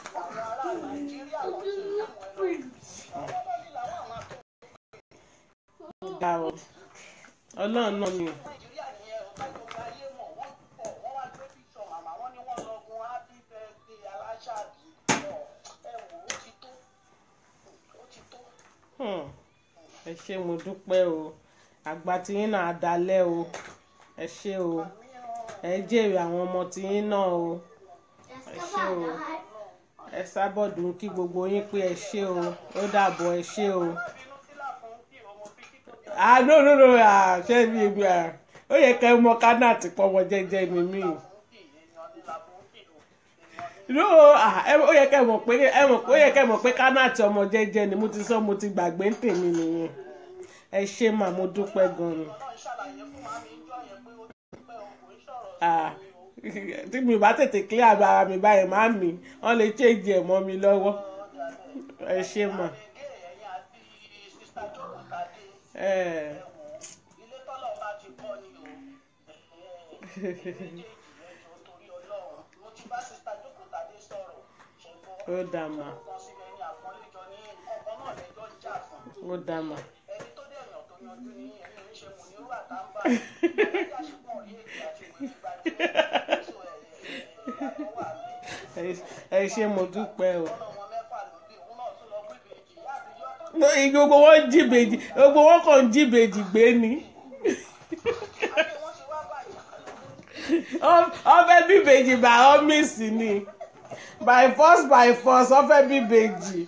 Speaker 1: ga o ọlọ́run náà ni
Speaker 3: nàìjíríà nìyẹn ọ̀gá ìjọba ayé mọ̀ wọ́n pọ̀ wọ́n wá gbé píṣọ màmá wọ́n ní wọ́n lọ́gun happy birthday aláṣàbí ọ̀ ẹ wò ó ti tó ó ti tó.
Speaker 1: Hmm. ẹ ṣé mo dúpẹ́ o àgbà tiyín náà á dalẹ̀ o ẹ ṣé o ẹ jèrè àwọn ọmọ tiyín náà o ẹ ṣé o ẹ sábọ̀dù kí gbogbo yín pé ẹ ṣé o ó dàbọ̀ ẹ ṣé o.
Speaker 3: bínú sílà fún bí ọmọ bí kí tó bí
Speaker 1: ah no no no ah ṣé mi mi ah ó yẹ ká ẹ mọ kánà àti pọmọ jẹ́jẹ́ ni mí
Speaker 3: fún kì èèyàn ní làbó ń kìlò èèyàn ní
Speaker 1: no ah ẹ- ó yẹ ká ẹ mọ̀ pé ẹ mọ̀ ó yẹ ká ẹ mọ̀ pé kánà àti ọmọ jẹ́jẹ́ ni mo ti sọ mo ti gbàgbé ń tèmi nìyẹn ẹ ṣé mà mo dúpẹ́ gan ni
Speaker 3: ọlọ́run ṣàlàyé fún màmí ìjọ yẹn pé ó ti pẹ́ o kò ń sọ̀rọ̀
Speaker 1: ah tí mi bá tètè clear ara mi báyìí má mi wọ́n lè change ẹ̀ mọ́ mi lọ́wọ́ ẹ ṣe mọ̀
Speaker 3: Èdè ẹ̀yìn àti sísá jókòó tàdé.
Speaker 1: ẹ̀
Speaker 3: ilé tọ́lọ̀ bá ti kọ́ ni o méjèèjì lẹ́jọ́ torí ọlọ́run mo ti bá sista jókòó tàdé sọ̀rọ̀ ṣùgbọ́n
Speaker 1: ó dà mà
Speaker 3: kan síbẹ̀ ní àpọ́nlẹ́jọ ní ọkọ náà lẹ́jọ́ ń jà fún
Speaker 1: ó dà mà
Speaker 3: ẹni tó dé èèyàn tó yanjú ní ẹni ń ṣe mò ní rú àtàǹbà alájà ṣùgbọ́n rí èdè àti ìwé gbajúmọ̀ so ẹ̀ ìyàtọ̀ wà ní
Speaker 1: ẹ- ẹ ṣe mo dúpẹ́ o.
Speaker 3: ọ̀nà wọn mẹ́fà ló bí òun náà tún lọ gbé ìbejì ìyá àbíyọ́ tó
Speaker 1: gbogbo wọn jí bèjì gbogbo wọn kàn jí bèjì gbé ni
Speaker 3: àti wọ́n ti wá báyìí
Speaker 1: ọfẹ bí bèjì by all means ni by force by force ọfẹ bí bèjì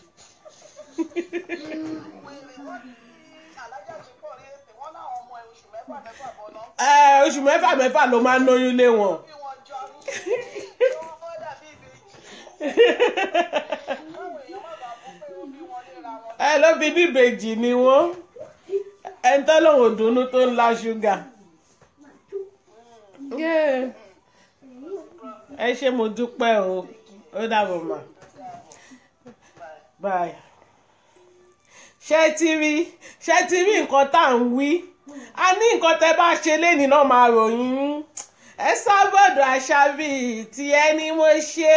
Speaker 3: alájà ṣe pọ̀ rí èpè wọ́n láwọn ọmọ ẹ̀ oṣù mẹ́fà mẹ́fà bọ̀ náà
Speaker 1: ẹ oṣù mẹ́fà mẹ́fà ló máa ń lóyún lé wọn
Speaker 3: bí wọ́n jọ ní wọ́n fọ́ dàbí ìbejì káwọn èèyàn má bàa bọ́ pé ó bí wọn léra wọn.
Speaker 1: ẹ ló fi bí bèjì ni wọn ẹni tó lòun ò dunnú tó ń la ṣúgà Yeah. ẹ ṣé mo dúpẹ́ o ó dàbọ̀ mà bye ṣé ti rí ṣé ti rí nǹkan tá à ń wí a ní nǹkan tẹ́ bá ṣe lénìí náà máa ròyìn yín. ẹ sábọ̀dọ̀ àṣàbí tí ẹni mo ṣe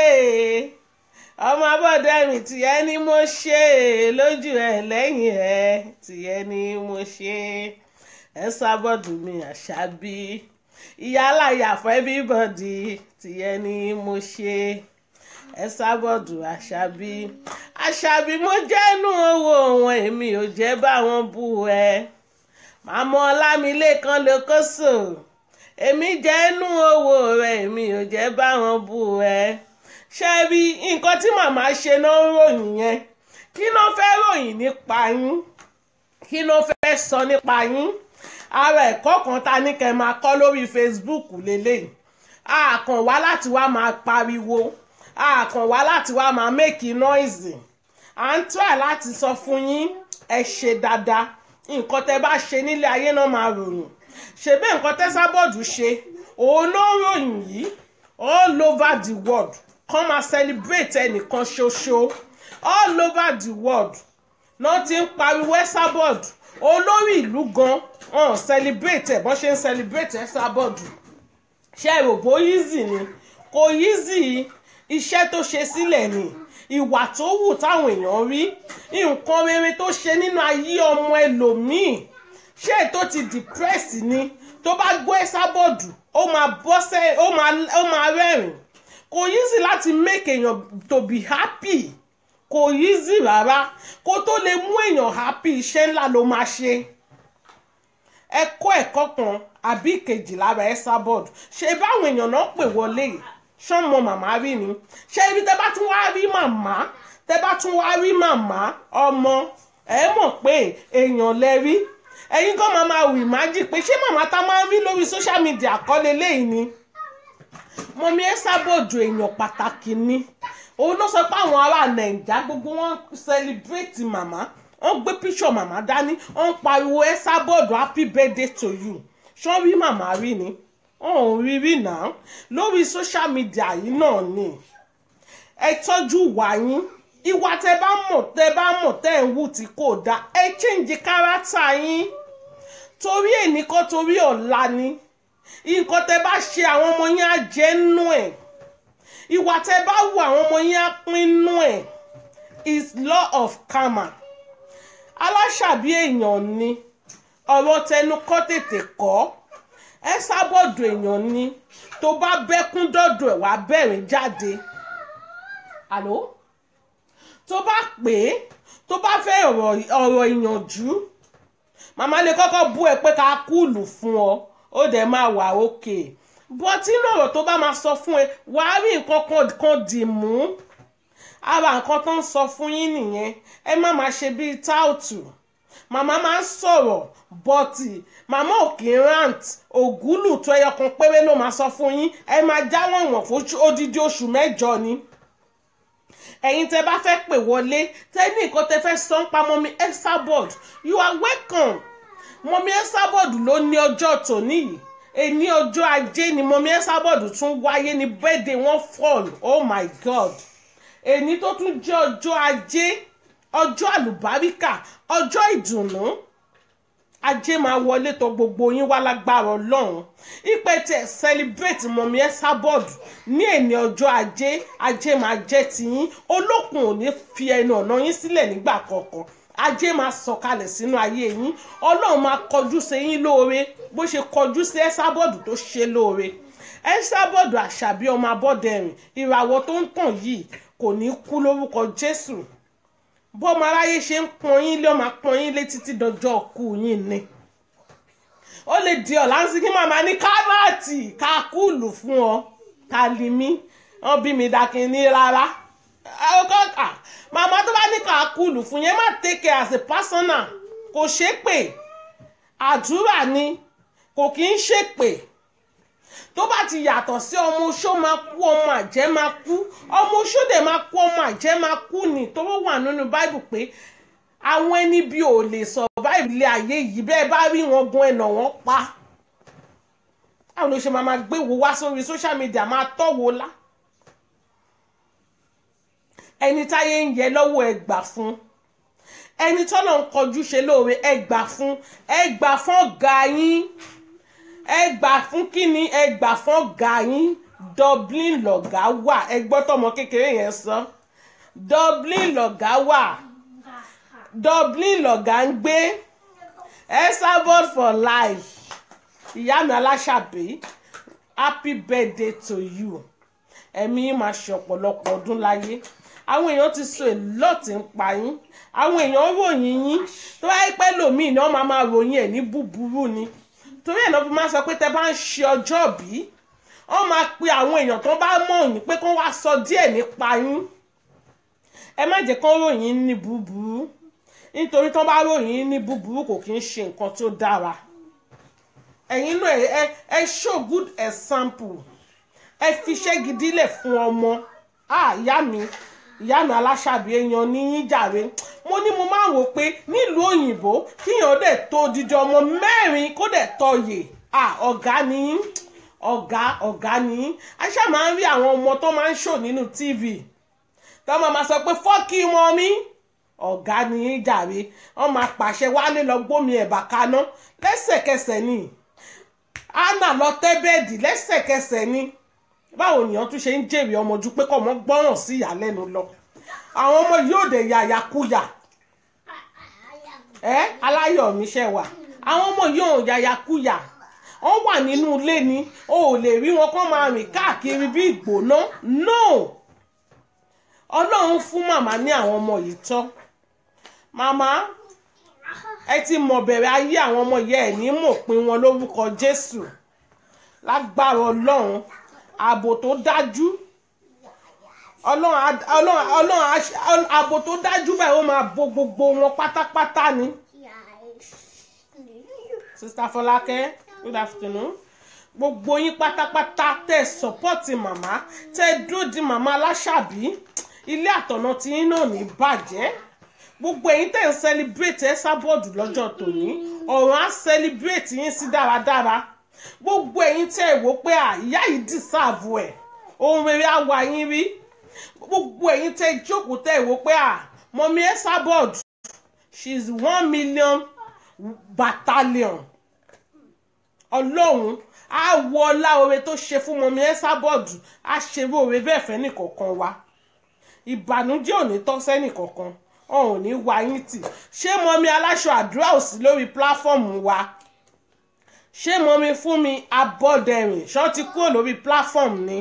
Speaker 1: ọmọ abọ́dọ̀ mi tí ẹni mo ṣe lójú ẹ lẹ́yìn ẹ tí ẹni mo ṣe ẹ sábọ̀dọ̀ mi àṣàbí ìyálàyà for everybody tí ẹni mo ṣe ẹ sábọ̀dù àṣàbí àṣàbí mo jẹ́nu owó wọn èmi ò jẹ́ bá wọn bú ẹ màmá ọlámilékan ló kó sò èmi jẹ́nu owó rẹ èmi ò jẹ́ bá wọn bú ẹ ṣe rí nǹkan tí màmá ṣe náà ń ròyìn yẹn kí ló fẹ́ ròyìn nípa yín kí ló fẹ́ sọ nípa yín ara ẹ̀kọ́ kan ta ní kẹ́ máa kọ́ lórí Facebook lélẹ́yìí a kàn wá láti wá máa pariwo a kàn wá láti wá máa make noise à ń try láti sọ fún yín ẹ ṣe dáadáa nǹkan tẹ́ bá ṣe nílé ayé náà máa ròyìn ṣebí nǹkan tẹ́ sábọ̀dù ṣe òun ló ròyìn yìí all over the world kàn máa celebrate ẹnìkan ṣoṣo all over the world náà ti ń pariwo ẹ sábọ̀dù olórí ìlú gan ọ̀n celebrate ẹ̀ bọ́n ṣe ń celebrate ẹ sábọ̀dù ṣe rògbò easy ni kò easy iṣẹ́ tó ṣe sílẹ̀ ni ìwà tó wù táwọn èèyàn rí nǹkan rere tó ṣe nínú ayé ọmọ ẹlòmíì ṣé tó ti depress ni tó bá gbọ́ ẹ sábọ̀dù ó máa bọ́ sẹ́ ó máa ó máa rẹ́rìn kò easy láti make èèyàn to be happy kò easy rárá kó tó lè mú èèyàn happy iṣẹ́ ńlá ló máa ṣe ẹ kọ́ ẹ̀kọ́ kan àbí ìkejì lára ẹ sábọ̀dù ṣe báwọn èèyàn náà pè wọlé yìí ṣọ́mọ màmá rí ni ṣé ibi tẹ́ bá tún wá rí màmá tẹ́ bá tún wá rí màmá ọmọ ẹ mọ̀ pé èèyàn lẹ rí ẹ̀yin kan máa máa wì májì pé ṣé màmá tá máa ń rí lórí social media kọ́lé léyìí ni mọ̀mí ẹ sábọ̀dù èèyàn pàtàkì ni òun ló sọ pé àwọn ará nàìjà gbogbo wọn celebrate màmá wọn gbé píṣọ màmá dání wọn pariwo ẹ sábọ̀dù happy birthday to you ṣọ́ rí màmá rí ni ọ̀hún rí rí náà lórí social media yìí náà ni ẹ tọ́jú ìwà yín ìwà tẹ bá mọ̀ tẹ bá mọ̀ tẹ́ ń wù tí kò dáa ẹ change character yín torí èní kọ́ torí ọ̀la ni nǹkan tẹ bá ṣe àwọn ọmọ yín á jẹ́ nú ẹ̀ ìwà tẹ bá wù àwọn ọmọ yín á pín nú ẹ̀ is law of karma aláṣàbí èèyàn ni ọ̀rọ̀ tẹnu kọ́ tètè kọ́ ẹ sábọ̀dù èèyàn ni tó bá bẹ́kún dọ́dọ̀ ẹ̀ wá bẹ̀rẹ̀ jáde àló tó bá pè é tó bá fẹ́ ọ̀rọ̀ ọ̀rọ̀ ìyànjú màmá lè kọ́kọ́ bú ẹ pé ká kúùlù fún ọ ó dẹ̀ máa wà òkè bọ́tí inú ọ̀rọ̀ tó bá máa sọ fún ẹ wàá rí nǹkan kan dì mú ara nǹkan tó ń sọ fún yín nìyẹn ẹ má máa ṣe bíi táùtù màmá máa ń sọ̀rọ̀ bọ́tì màmá ò kì í rant ògúlù tó ẹyọ kan péré ló máa sọ fún yín ẹ máa jáwọ́ ìwọ̀n fún odidi oṣù mẹ́jọ ni ẹ̀yin tẹ́ bá fẹ́ pè wọlé tẹ́ ní nǹkan tẹ́ fẹ́ sọ ń pa mọ́mí Esabod you are welcome mọ́mí Esabod ló ní ọjọ́ tòní yìí èní ọjọ́ ajé ni mọ̀mí ẹ́sàbọ̀dù tún wáyé ní birthday wọn fall oh my god èní tó tún jẹ́ ọjọ́ ajé ọjọ́ àlùbáríkà ọjọ́ ìdùnnú ajé máa wọlé tó gbogbo yín wá lágbára ọlọ́run ìpè tẹ̀ celebrate mọ̀mí ẹ́sàbọ̀dù ní èní ọjọ́ ajé ajé máa jẹ́ tiyín olókun ò ní fi ẹnu ọ̀nà yín sílẹ̀ nígbà kankan ajé máa sọ̀kalẹ̀ sínú ayé yín ọlọ́run máa kọjú sí yín lóore bó ṣe kọjú sí ẹ́sàbọ̀dù tó ṣe lóore ẹ́sàbọ̀dù àṣàbí ọmọ abọ́dẹrìn ìràwọ̀ tó ń tàn yìí kò ní kú lórúkọ jésù bọ́mọ aráyé ṣe ń pọn yín lé ọmọ pọn yín lé títí dọjọ́ ọkù yín ni ó lè di ọ̀la ń sin kí màmá ní kárọ̀tì ká kúùlù fún ọ ká lè mí wọn bí mi dákin ní rárá ọkọ̀ọ̀kà màmá tó bá ní ká kúùlù fún yẹn má take care as a personal kò ṣépè àdúrà ni kò kí ń ṣépè tó bá ti yàtọ̀ sí ọmọ oṣó máa kú ọmọ àjẹ́ máa kú ọmọ oṣó dẹ̀ máa kú ọmọ àjẹ́ máa kú ni tó wà nínú báìbù pé àwọn ẹni bí ò lè survive ilé ayé yìí bẹ́ẹ̀ bá rí wọn gun ẹ̀nà wọn pa àwọn ló ṣe máa máa gbé wo wá sórí social media máa tọ́wọ́ lá ẹni táyé ń yẹ lọ́wọ́ ẹ gbà fún ẹni tọ́lọ̀ ń kọjú ṣe lóore ẹ gbà fún ẹ gbà fún ọ̀gá yín ẹ gbà fún kíni ẹ gbà fún ọ̀gá yín Dublin lọ̀gá wà ẹ gbọ́ tọmọ kékeré yẹn sọ Dublin lọ̀gá wà Dublin lọ̀gá ń gbé Esabod for life ìyá mi aláṣàbí happy birthday to you ẹ̀mí yín máa ṣe ọ̀pọ̀lọpọ̀ ọdún láyé àwọn èèyàn ti sọ èlọ́ọ̀tì ń pa yín àwọn èèyàn ròyìn yín tó wáyé pẹ́ lòmíì ni wọ́n máa máa ròyìn ẹ̀ ní búburú ni torí ẹ̀ náà fi máa sọ pé tẹ bá ń ṣe ọjọ́ bí wọ́n máa pe àwọn èèyàn tó bá mọ̀ yín pé kó wá sọ díẹ̀ nípa yín ẹ má jẹ́ kán ròyìn ní búburú nítorí tó bá ròyìn ní búburú kò kí ń ṣe nǹkan tó dára ẹ̀yin náà ẹ ẹ show good example ẹ fiṣẹ́ gidi lẹ̀ fún ọmọ ah ìyá mi ìyá mi aláṣàbí èèyàn ní yín jàre mo ní mo máa wò pé nílùú òyìnbó kíyàn dẹ̀ tó dídí ọmọ mẹ́rin kó dẹ̀ tọyè ah ọ̀gá ni yín ọ̀gá ọ̀gá ni yín aṣá máa ń rí àwọn ọmọ tó máa ń ṣò nínú tv tó máa máa sọ pé fọ́ọ̀kì mọ́ mi ọ̀gá ni yín jàre wọ́n máa pàṣẹ wálé lọ gbómi ẹ̀bà kaná lẹ́sẹ̀kẹsẹ̀ ni anna lọ tẹ́ bẹ́ẹ̀dì lẹ́sẹ̀kẹsẹ̀ ni báwo nìyẹn tún ṣe ń jèrè ọmọ ju pé kọ́ ọmọ gbọ́ràn sí ìyàlẹ́nu lọ àwọn ọmọ yóò dé yàyàkuyà ẹ aláyọ̀mí ṣe wà àwọn ọmọ yóò yàyàkuyà wọ́n wà nínú ilé ni o ò lè rí wọn kán máa rìn káàkiri bí ìgbóná no ọlọ́run fún màmá ní àwọn ọmọ yìí tọ́ màmá ẹ ti mọ̀ bẹ̀rẹ̀ ayé àwọn ọmọ yẹn ẹ̀ ní mòpin wọn lórúkọ jésù lágbára ọlọ́run ààbò tó dájú ọlọ́run ọlọ́run ọlọ́run ààbò tó dájú báyìí ó máa bo gbogbo wọn pátápátá ni. sista fọlákẹ́ good afternoon gbogbo yín pátápátá tẹ sọpọ́ọ̀tì màmá tẹ dúró di màmá aláṣàbí ilé àtọ̀nà tí yín náà ní bàjẹ́ gbogbo ẹ̀yin tẹ̀ ń celebrate ẹ sábọ́ọ̀dù lọ́jọ́ tòní ọ̀run á celebrate yín sí dáradára gbogbo ẹ̀yin tẹ́ ẹ̀ wò pé ìyá yìí deserve ẹ̀ ohun rere á wá yín rí gbogbo ẹ̀yin tẹ́ ẹ jókòó tẹ́ ẹ̀ wò pé mọ̀mí ẹ̀ sábọ́ọ̀dù she is one million battalion ọlọ́run á wọ ọlá oore tó ṣe fún mọ̀mí ẹ̀ sábọ́ọ̀dù á ṣerú oore bẹ́ẹ̀ fẹ́ nìkọ̀ọ̀kan wa ìbànújẹ́ ò ní tọ́ sẹ́nìkọ̀ọ̀kan ọ̀hún ní wá yín tì ṣé mọ̀mí aláṣọ àdúrà ò sí lórí pláfọ́ọ̀mù wa ṣé mọ̀mí fún mi abọ́dẹ̀rìn ṣọ́ ti kúrò lórí pláfọ́ọ̀mù ni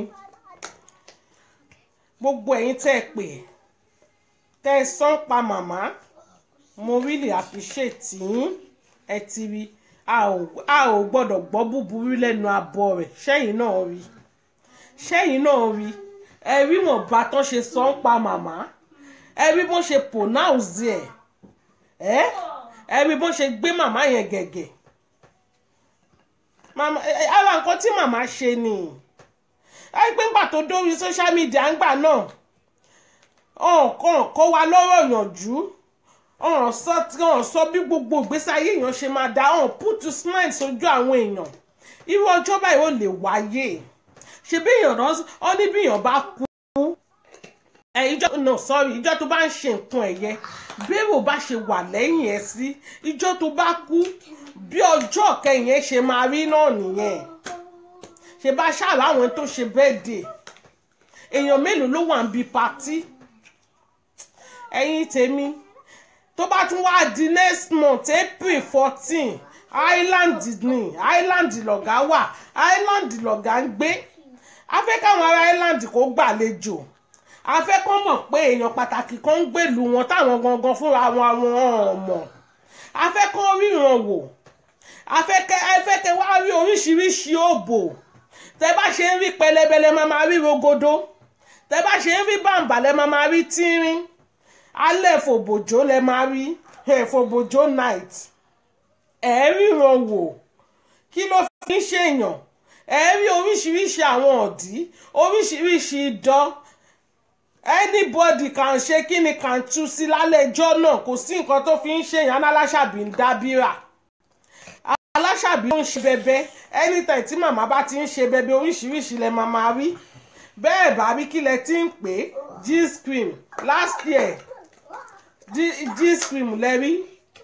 Speaker 1: gbogbo ẹ̀yin tẹ́ ẹ pè tẹ́ ẹ sán pa màmá mo really appreciate yín ẹ ti rí a ò gbọ́dọ̀ gbọ́ búburú lẹ́nu abọ́ rẹ̀ ṣẹ́yìn náà rí ṣẹ́yìn náà rí ẹ rí wọn bá tán ṣe sán pa màmá ẹ rí bó ṣe pronounce ẹ ẹ ẹ rí bó ṣe gbé màmá yẹn gẹ̀gẹ̀ màmá ara nǹkan tí màmá ṣe ni ẹ pé ńgbà tó dórí social media ńgbà náà ọ̀kan kó wa lọ́rọ̀ yànjú ọ̀hún sọ ọ̀hún sọ bí gbogbo ìgbésí ayé èèyàn ṣe máa dá ọ̀hún put to smile sójú àwọn èèyàn irú ọjọ́ báyìí ò lè wáyé ṣe bí èèyàn náà ọ ní bí èèyàn bá kú ẹ ìjọ no sorry ìjọ tó bá ń ṣe nǹkan ẹ̀yẹ bẹ́ẹ̀rù bá ṣe wà lẹ́yìn ẹ̀ sí ìjọ tó bá kú bí ọjọ́ kẹyìn ẹ̀ ṣe máa rí náà nìyẹn ṣe bá ṣàrà àwọn tó ṣe bẹ́ẹ̀dẹ̀ èèyàn mélòó ló wà ń bi patí ẹ̀yin tèmi tó bá tún wá di next month april fourteen island ni island lọ̀gá wà island lọ̀gá ń gbé a fẹ́ káwọn ará island kó gbàlejò a fẹ́ kọ́ mọ̀ pé èèyàn pàtàkì kan ń gbèlú wọn táwọn gangan fúnra wọn àwọn ọmọ a fẹ́ kọ́ ríran wò a fẹ́ kẹ́ a fẹ́ kẹ́ wá rí oríṣiríṣi òbò tẹ bá ṣe ń rí pẹlẹbẹlẹ máa máa rí rogodo tẹ bá ṣe ń rí bàǹbà lẹ máa máa rí tínrín alẹ́ fòbòjó lẹ máa rí ẹ̀ fòbòjó night ẹ̀ ríran wò kí ló fi ń ṣèyàn ẹ̀ rí oríṣiríṣi àwọn ọ̀dí oríṣiríṣi idán anybody kan ṣe kí ni kan tú sí lálẹ́ ẹjọ́ náà kò sí nǹkan tó fi ń ṣèyàn aláṣàbí ń dábìrà aláṣàbí ló ń ṣe bẹbẹ anytime tí màmá bá ti ń ṣe bẹbẹ oríṣiríṣi lẹ máa máa rí bẹ́ẹ̀ bá rí kí lẹ ti ń pè é g-scream last year g-scream lẹ rí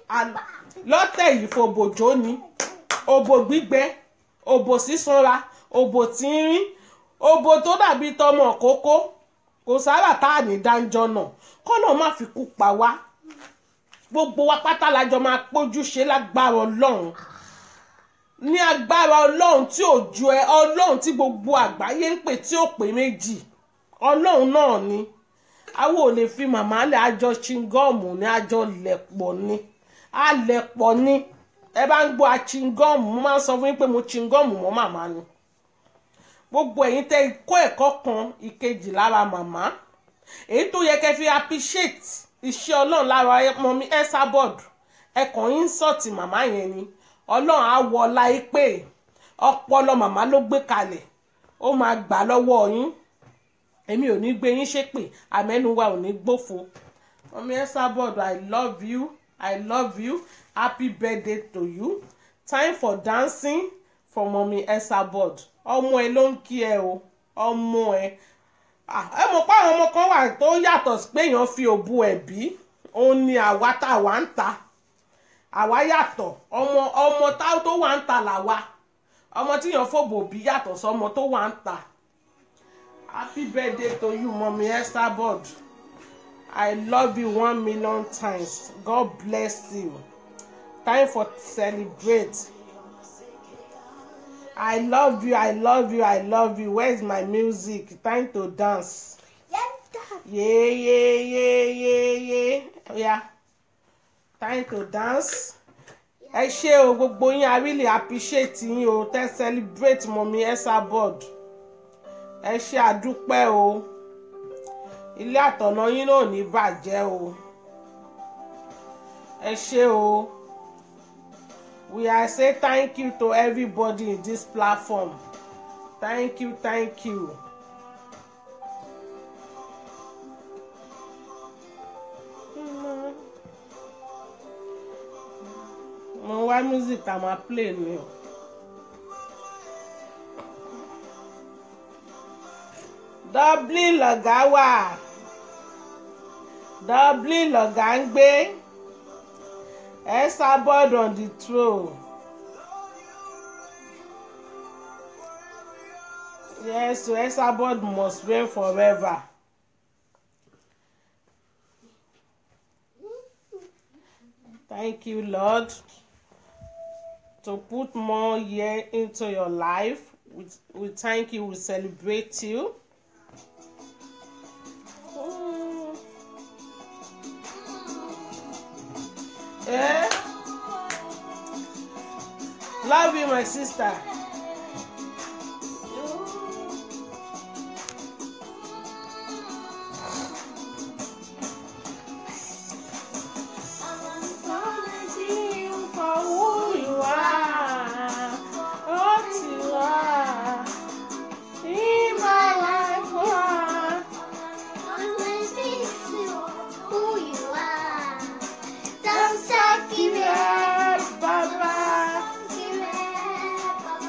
Speaker 1: lọ́tẹ̀ yìí fòbòjó ni òbò gbígbẹ òbò sísanra òbò tínrín òbò tó dàbí tọmọ kókó kò sára tá à ní dáńjọ náà kọ́nà má fi kú pa wá gbogbo wa pátá lájọ máa pójú ṣe lágbára ọlọ́run ní agbára ọlọ́run tí ò ju ẹ ọlọ́run tí gbogbo àgbáyé ń pè tí ò pé méjì ọlọ́run náà ni àwọn ò lè fi màmá lẹ̀ àjọ chingọ́ọ̀mù ní àjọ lẹ̀pọ̀ ni àlẹ̀pọ̀ ni ẹ bá ń gbọ́ achingọ́ọ̀mù mo máa ń sọ fún yín pé mo chingọ́ọ̀mù mọ́ màmá ni gbogbo ẹ̀yin tẹ́ kọ́ ẹ̀kọ́ kan ìkejì lára màmá èyí tó yẹ kẹ́ fi appreciate iṣẹ́ ọlọ́run lára ọmọ mi Esabod ẹ̀kọ́ yín sọ̀tì màmá yẹn ni ọlọ́run á wọ ọlá pé ọpọlọ màmá ló gbé kalẹ̀ ó máa gbà lọ́wọ́ yín èmi ò ní gbé yín ṣépè àmẹ́nuwa ò ní gbófo ọmọ Esabod I love you I love you happy birthday to you time for dancing for mommy Esabod ọmọ ẹ ló ń kí ẹ o ọmọ ẹ ẹ mọ̀ pé àwọn ọmọ kan wà tó yàtọ̀ sí pé èèyàn fi òbu ẹ̀ bí òun ni àwa tá a wà ń ta àwa yàtọ̀ ọmọ ọmọ tá tó wà ń ta làwa ọmọ tíyàn fòbò bí yàtọ̀ sọmọ tó wà ń ta happy birthday to you mommy Esabod I love you one million times God bless you time for celebrate. I love you, I love you, I love you. Where's my music? Time to dance.
Speaker 2: Yes, Dad.
Speaker 1: Yeah, yeah, yeah, yeah, yeah. Yeah. Time to dance. Ẹ ṣé o gbogbo yín I really appreciate yín o tẹ́ celebrate mọ̀mí Esabod. Ẹ ṣé àdúpẹ́ o. Ilé àtọ̀nà yín náà ò ní bàjẹ́ o. Ẹ ṣé o. We are say thank you to everybody in this platform. Thank you, thank you. Mo wá music tá a máa play ni o. Dublin lọ̀gá wà. Dublin lọ̀gá ń gbé. Esabod on the throne. Yes, so Esabod must reign forever. Thank you, Lord, to put more year into your life. We, we thank you, we celebrate you. Mm. Eh? Love you, my sister.
Speaker 2: Always this is who you are. Don't stop giving up.
Speaker 1: Bye bye.
Speaker 2: Give up.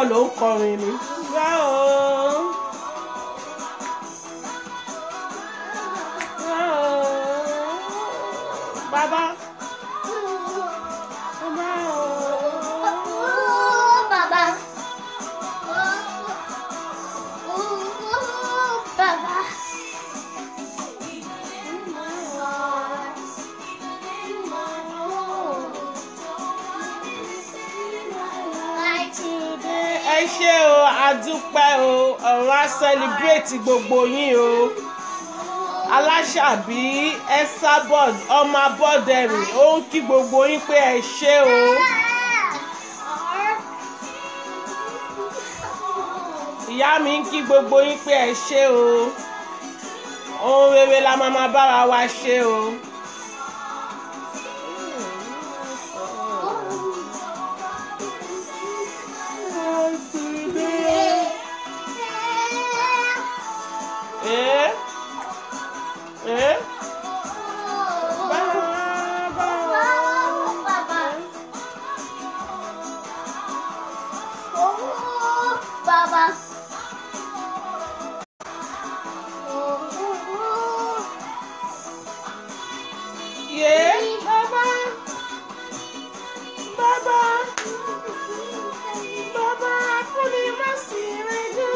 Speaker 1: ló ń kọrin ni. báwo báwo bàbá báwo.
Speaker 2: Oh, Baba. Oh, oh, Baba.
Speaker 1: ẹ ṣé o àdúpẹ́ o ọ̀run á celebrate gbogbo yín o aláṣàbí esabod ọmọ abọ́dẹrìn ó ń kí gbogbo yín pé ẹ ṣé o ìyá mi ń kí gbogbo yín pé ẹ ṣé o ohun rere la máa máa bára wa ṣe o. Eh? Eh?
Speaker 2: Baba.
Speaker 1: Yeah, Baba. Baba. Baba, fúnni má sí rẹ́jú.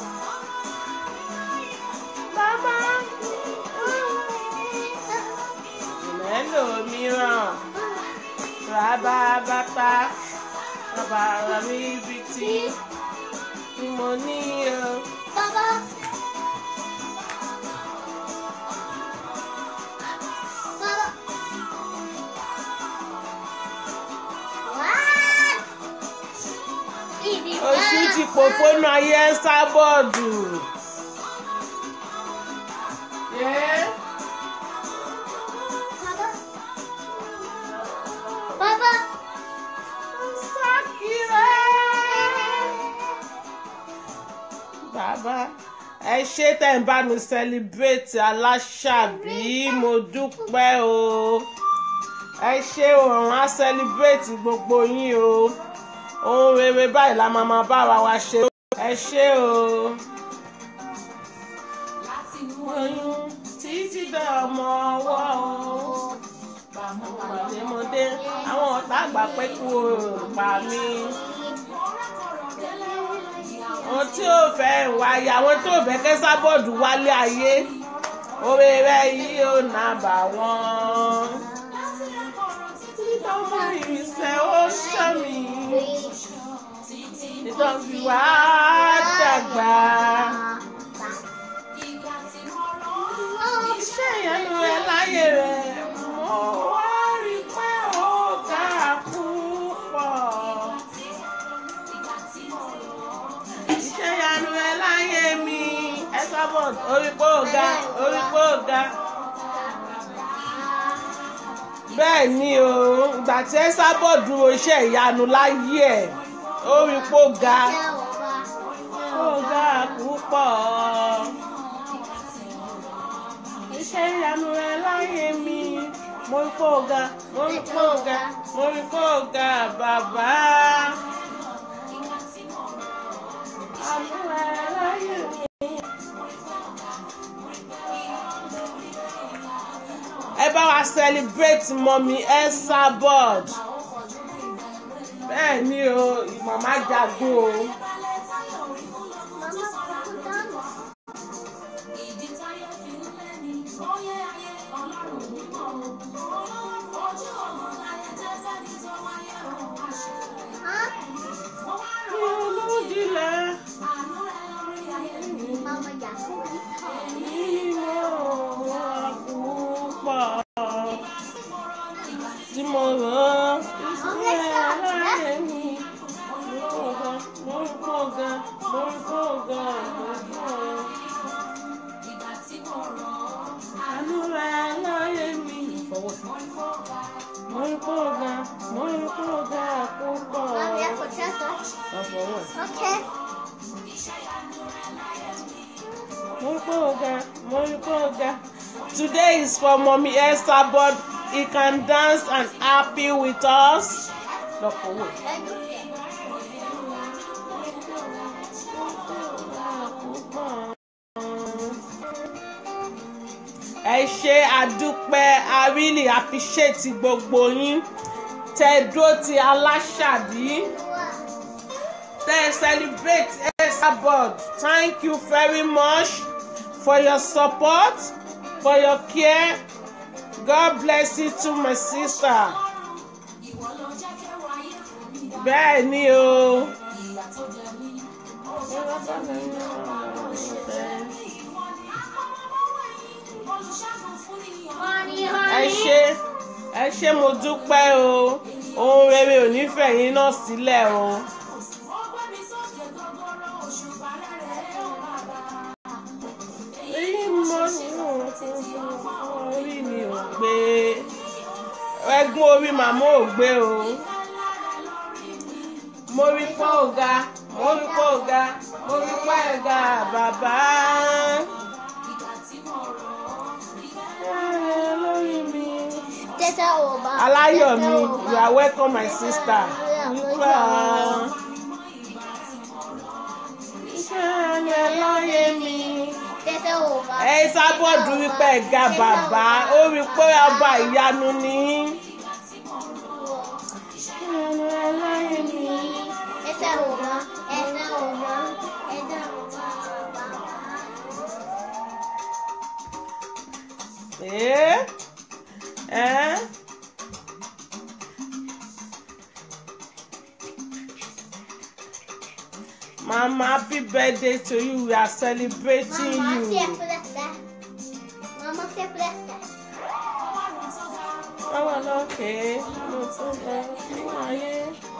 Speaker 1: Baba. Mélòó mìíràn? Rábà bàtà. Bàbá rà mí ibi tí tí mo ní o.
Speaker 2: Baba. Baba. What? Ibi
Speaker 1: Oṣù ti pòpónú ayé ń sábọ̀dù. Yeah.
Speaker 2: Baba. Baba.
Speaker 1: Bàbá ẹ ṣé tẹ̀ ń bá mi celebrate aláṣàbí mo dúpẹ́ o ẹ ṣé òun á celebrate gbogbo yín o ohun rere báyìí la máa máa bára wa ṣe ẹ ṣé o. oyún títí dé ọmọ ọwọ́ o pàdémọdé àwọn ọ̀tá àgbà pé kú o pa mí àwọn tí ò fẹ́ wáyé àwọn tí ò fẹ́ kẹ́ sábọ́ọ̀dù wálé ayé oore rẹ yìí ò nà bà wọ́n. ọmọ ìrìnsẹ̀ ó ṣọ́ mi ìtọ́jú wá dàgbà. iṣẹ́ ìyanu rẹ láyé rẹ mo wá rí pé ó ga púpọ̀. iṣẹ́ ìyanu rẹ láyé mi ẹ sábọ̀ orí pé ó ga orí pé ó ga. bẹ́ẹ̀ ni o ìgbà tí ẹ sábọ̀ dúró iṣẹ́ ìyanu láyé ẹ̀ orí pé ó ga ó ga púpọ̀. iṣẹ́ ìyanu rẹ láyé mi mo rí pé ó ga mo rí pé ó ga mo rí pé ó ga bàbá. Àánú rẹ láyé mi. ẹ bá wa celebrate mọ́mí elsa board bẹ́ẹ̀ ni o màmá jagun o. ní olójìlẹ̀
Speaker 2: Mama Yaku.
Speaker 1: nínú àkúpọ̀ tí mo rán ìṣúná láyé mi. Mo ń kó ga, mo ń kó ga, mo ń kó ga. Àánú rẹ̀ láyé mi. Mo ń kó ga, mo ń kó ga púpọ̀.
Speaker 2: Mami, I forgot that.
Speaker 1: Àfọwọ́.
Speaker 2: Okay.
Speaker 1: Moripoga, Moripoga. Today is for Mommy Esther, but he can dance and happy with us. Lọ́pọ̀ wò. ẹ ṣe àdúpẹ́ i really appreciate gbogbo yín tẹ dúró ti aláṣàbí tẹ celebrate Esabod thank you very much for your support for your care god bless you too my sister bẹ́ẹ̀ ni o.
Speaker 2: Honey,
Speaker 1: ẹ
Speaker 2: honey.
Speaker 1: ṣé ẹ ṣé mo dúpẹ́ o ohun rere ò ní fẹ̀yìn náà sílẹ̀ o. èyí mọ orí mi ò gbé ẹgún orí màmá ò gbé o mo rí pọ́ ọ̀gá mo rí pọ́ ọ̀gá mo rí pọ́ ẹ̀gá bàbá. lórí mi
Speaker 2: Tẹ́tẹ́ ò bá.
Speaker 1: aláyọ̀ mi
Speaker 2: tẹ́tẹ́ ò
Speaker 1: you
Speaker 2: bá.
Speaker 1: are welcome my sister. Nípa iṣẹ́ ẹ láyé mi.
Speaker 2: Tẹ́tẹ́ ò bá.
Speaker 1: Ẹ sábọ̀dù wípé ẹ̀ga bàbá ó rí pé ọba ìyanu ni. Iṣẹ́ ẹ láyé mi.
Speaker 2: Tẹ́tẹ́ ò bá. Tẹ́tẹ́ ò bá. Tẹ́tẹ́ ò bá.
Speaker 1: Ẹ́ ẹ́ Mama, happy birthday to you. We are celebrating
Speaker 2: Mamma
Speaker 1: you.
Speaker 2: separata. Mamma separata.
Speaker 1: Báwo lókè mo tún lọ ní ayé.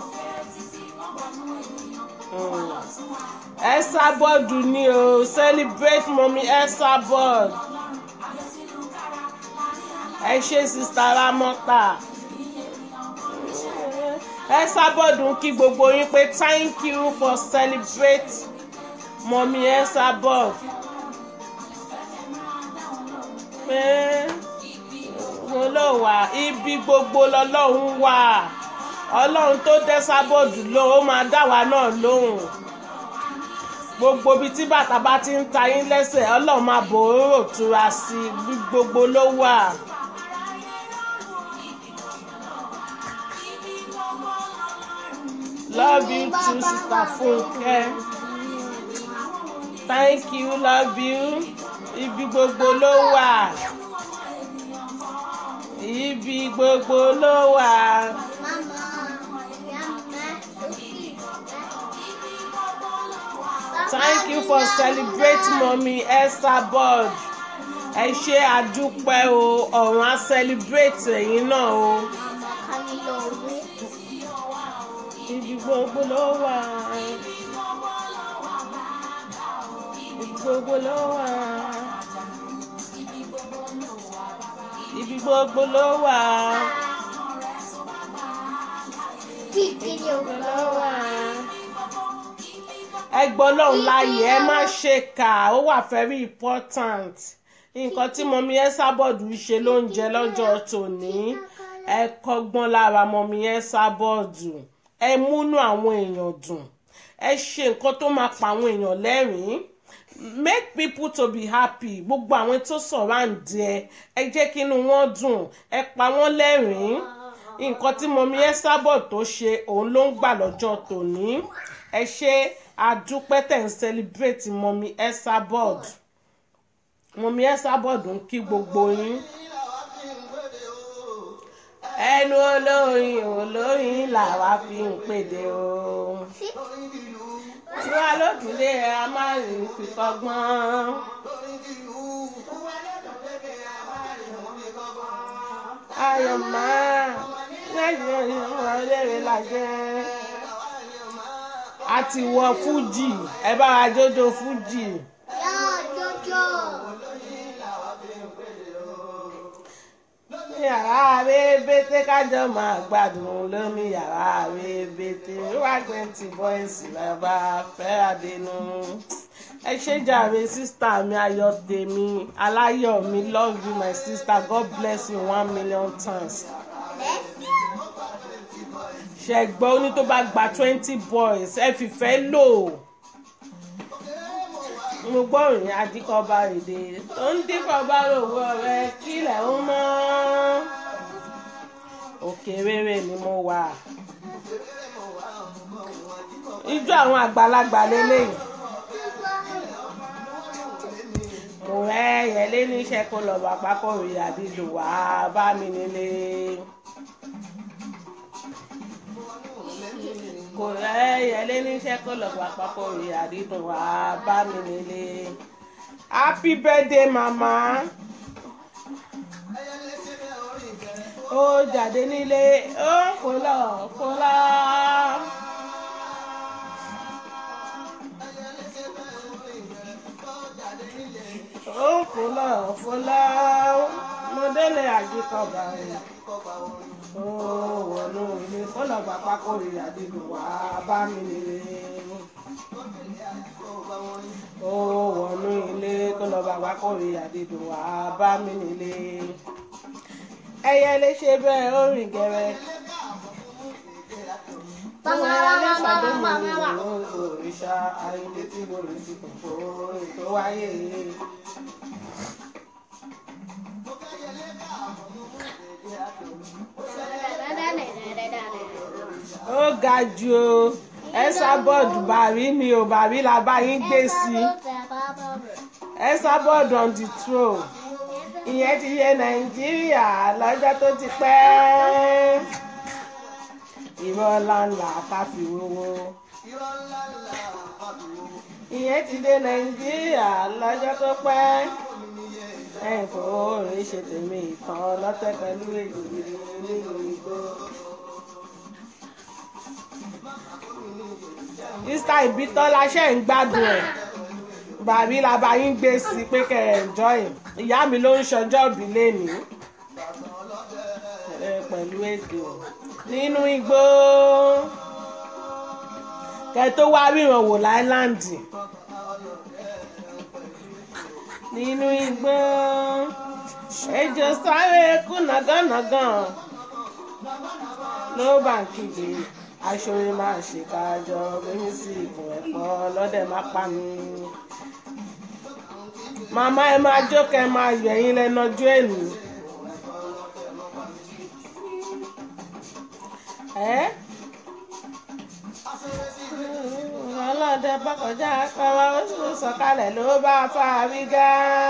Speaker 1: Esabod ni o celebrate mummy Esabod. Ẹ ṣe sista Ramota. Esabod ń kí gbogbo yín pé thank you for celebrate mummy Esabod. Pé wo ló wà ibi gbogbo lọlọ́run wà ọlọ́run tó dẹ́ sábọ̀dù lóhùn ó máa dá wa náà lóhùn gbogbo ibi tí bàtà bá ti ń ta yín lẹ́sẹ̀ ọlọ́run máa bò ó rò tura sí i bí gbogbo ló wà. love you too sister Funke thank you love you ibi gbogbo ló wà ibi gbogbo ló wà.
Speaker 2: Mama. Yamma.
Speaker 1: Thank you for celebrating mommy Esabod. Ẹ ṣe àdúpẹ́ o, ọ̀run á celebrate ẹ̀yin náà o.
Speaker 2: Mama kami lóore.
Speaker 1: Ibi gbogbo ló wà. Ibi gbogbo ló wà. Ibi gbogbo ló wà.
Speaker 2: Kíkì ni o
Speaker 1: Ló wà. Ẹ gbọ́ lọ́hùn láàyè ẹ má ṣe kà ó wà very important. Nǹkan tí mọ̀mí Esabod ṣe ló ń jẹ lọ́jọ́ tòní. Ẹ kọ́gbọ́n lára mọ̀mí Esabod. Ẹ múnú àwọn èèyàn dùn. Ẹ ṣe nǹkan tó máa pa àwọn èèyàn lẹ́rìn-ín. Make people to be happy. Gbogbo àwọn tó surround ẹ. Ẹ jẹ́ kí inú wọn dùn. Ẹ pa wọ́n lẹ́rìn-ín nǹkan tí mọ̀mí Esabod tó ṣe òun ló ń gbà lọ́jọ́ tòní ẹ ṣe àdúpẹ́ tẹ̀ ń celebrate mọ̀mí Esabod mọ̀mí Esabod ń kí gbogbo yín ẹnu olóyin olóyin làwa fi ń pèdè o tí wàá lókùnlé a máa rìn fi kọ́gbọ́n. ayọ̀ máa lẹ́yìn ìwọ̀n léèrè lajẹ́. a ti wọ fújì ẹ bá wa jójó fújì.
Speaker 2: Yá Jojo.
Speaker 1: yàrá rébété kájọ máa gbádùn lómi yàrá rébété wá twenty boys bàbá fẹ́ràdínú. ẹ ṣe jàre sísítà mi ayọ̀ tèmi aláyọ̀ mi love you my sister god bless you one million times. ṣẹ̀gbọ́n oní tó bá gba twenty boys ẹ fìfẹ́ lò mo gbọ́ ìrìn adíkọba èdè tó ń díkọba lówó rẹ kílẹ̀ ń mọ́ òkè rere ni mo wà ijó àwọn àgbàlagbà lélẹ́yìí mo rẹ́ yẹlé níṣẹ́ kó lọ bá pákórí àdìdò wá bá mi nílé. kò rẹ́ yẹlé níṣẹ́ kó lọ bá pákórí àdìdò wá bá mi nílé. happy birthday mama. ó jáde nílé ó fọlọ́ fọlọ́. ó fọlọ́ fọlọ́ mo délé àjíkọ̀bà rẹ̀ ó wọnú ilé kọ́lọ̀ pàpà kórè àdìgbò wá bá mi nílé ó wọnú ilé kọ́lọ̀ pàpà kórè àdìgbò wá bá mi nílé ẹyẹ lè ṣe bẹ́ẹ̀ ó rìn gẹ̀rẹ́ òrìṣà ayé tí mo lè fi kòkó ètò wáyé. ó ga jù o ẹsà bọ́ọ̀dù bàrí mi ò bàrí la bá yín gbé sí ẹsà bọ́ọ̀dù on the throne ìyẹn ti yẹ nàìjíríà lọ́jọ́ tó ti pẹ́ irọ́ ńláńlá ká fi wówó ìyẹn ti dé nàìjíríà lọ́jọ́ tó pẹ́ ẹ̀yìn fowó rẹ̀ ṣe tèmi ìtàn lọ́tẹ̀ pẹ̀lú èyí nínú igbó. Mr. Ibitola ṣe ń gbádùn ẹ̀ bàbí làbá yín gbé sí pé kẹ́ ẹ̀ enjoy ìyá mi ló ń ṣọjọ́ òbí lénìí pẹ̀lú ètò nínú igbó kẹ́ tó wá ríran wò láìláńdì nínú igbó ejò sáré kú nàgànàgàn ló bá ń kígbe aṣọ́rẹ́ máa ṣe kájọ bẹ́mi sí ìkùn ẹ̀pọ̀ lọ́dẹ̀ má pa mí. màmá ẹ máa jókè ẹ máa yọ ẹyin lẹ́nu ọjọ́ èlù. ẹ́ ọlọ́dẹ bọ́kọjá pẹ́wọ́ oṣù sọ̀kalẹ̀ ló bá fàárí gá.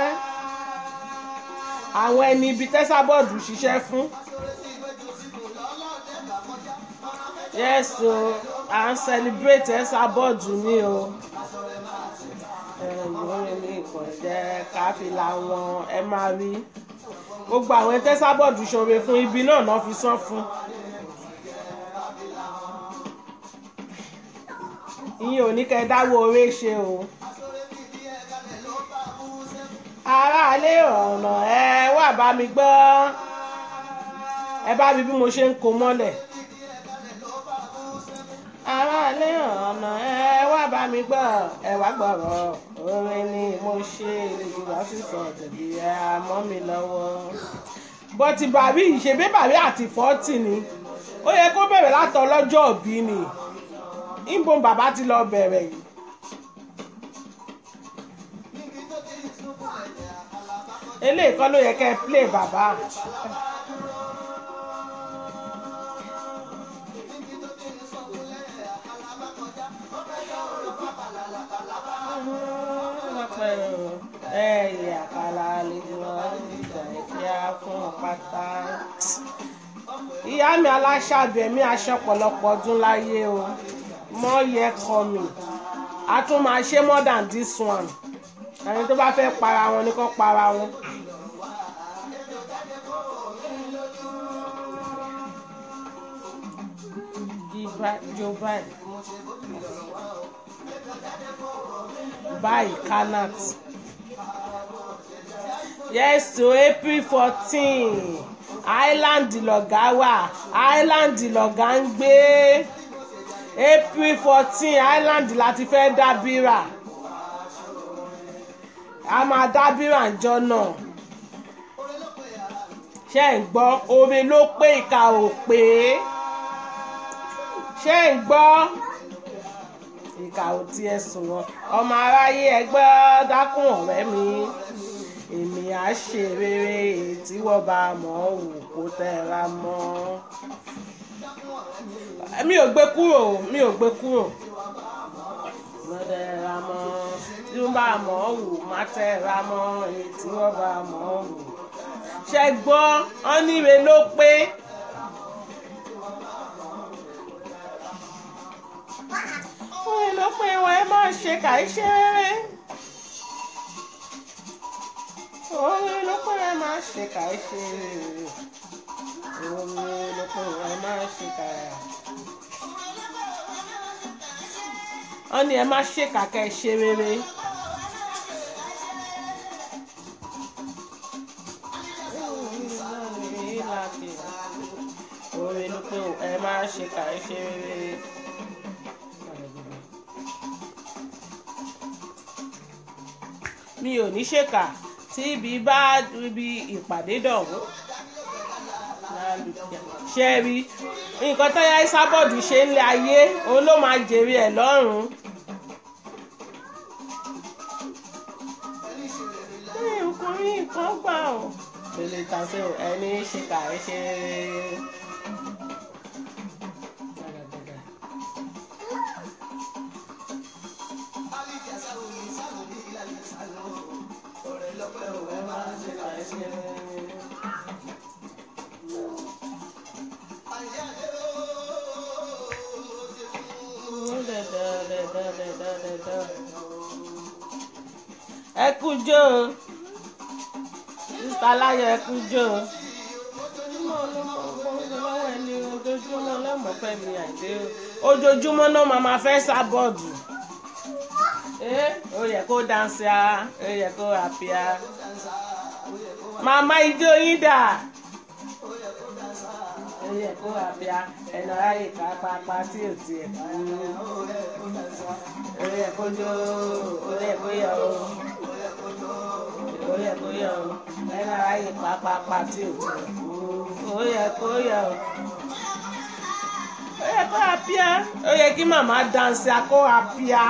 Speaker 1: àwọn ẹni ibi tẹ́sàbọ̀dù ṣiṣẹ́ fún. yes o à ń celebrate ẹ̀sà bọ́ọ̀dù ní o ẹ̀yìn ní ìkàn jẹ́ káfíńlá wọn ẹ máa rí gbogbo àwọn tẹ́sà bọ́ọ̀dù ṣòro fún ibi náà náà fi san fún. ìyẹn ò ní kẹ́ ẹ dáwọ́ oore ṣe o. aráalé ọ̀nà ẹ wà bá mi gbọ́ ẹ bá mi bí mo ṣe ń kó mọ́lẹ̀ aráalé ọ̀nà ẹ wá bá mi gbọ́ ẹ wá gbọ́rọ̀ orin ni mo ṣe ìrìnà sísọ tẹ̀lé ẹ mọ́ mi lọ́wọ́. bọ́tì bàbí ìṣèbí bàbí àti fọ́tì ni ó yẹ kó bẹ̀rẹ̀ látọ̀ lọ́jọ́ òbí ni ìbọn bàbá ti lọ bẹ̀rẹ̀ yìí. eléyìí kọ́ ló yẹ kẹ́ ẹ play bàbá. ẹ̀yẹ àkàlà àlejò ìjà ìkíá fún pátá. ìyá mi aláṣàbẹ̀mí aṣọ pọ̀lọpọ̀ ọdún láyé o more year coming a tún máa ṣe more than this one ẹni tó bá fẹ́ para wọn ni kó para wọn. Joe Biden báyìí kanat yes to april fourteen island lọ̀gá wà island lọ̀gá ń gbé april fourteen island láti fẹ́ dábìrà a máa dábìrà ńjọ́ náà ṣé ń gbọ́ omi ló pé ìka ò pé ṣé ń gbọ́ ìkà ò tiẹ̀ sùn wọn ọmọ aráyé ẹgbẹ́ dákun ọ̀rẹ́ mi èmi á ṣe rere èyí tí wọ́n bá mọ̀ ọ́ wò kó tẹ́ra mọ́ mi ò gbé kúrò mi ò gbé kúrò mo tẹ́ra mọ́ tí wọ́n bá mọ̀ ọ́ wò má tẹ́ra mọ́ èyí tí wọ́n bá mọ̀ ọ́ wò ṣe gbọ́ ọ́ níre ló pé. fún mi ló pé wọn ẹ máa ṣe kàí ṣe rere omi ló pé ẹ máa ṣe kàí ṣe rere omi ló pé ẹ máa ṣe kàí. wọ́n ní ẹ má ṣe kàkẹ́ ṣe rere. omi ló pé ẹ máa ṣe kàí ṣe rere. mi ò ní ṣèkà tí ibi bá ibi ìpàdé dọ̀hún ṣe rí nǹkan tó yá Ìsábọ̀dù ṣe ń lé ayé òun ló máa jèrè ẹ̀ lọ́rùn. ọkùnrin kan gbà ọ́ lè tàṣe ẹni ṣèkà ẹ ṣe rere. ẹ kú jó sista láyọ̀ ẹ kú jó ojoojúmọ́ lọ́mọ fẹ́ mi àìdé ojoojúmọ́ náà máa ma fẹ́ sábọ́ọ̀dù ó yẹ kó dánsì á ó yẹ kó àpíà màmá ijó yín dà ó yẹ kó àpíà ẹnà ráyè ká pápá tí ò tiẹ̀ kú ó yẹ kó jó ó yẹ kó yọ ó ó yẹ kó yọ ó ẹnà ráyè pápá tí ò tiẹ̀ kú ó yẹ kó yọ ó ó yẹ kó àpíà ó yẹ kí màmá dánsì á kó àpíà.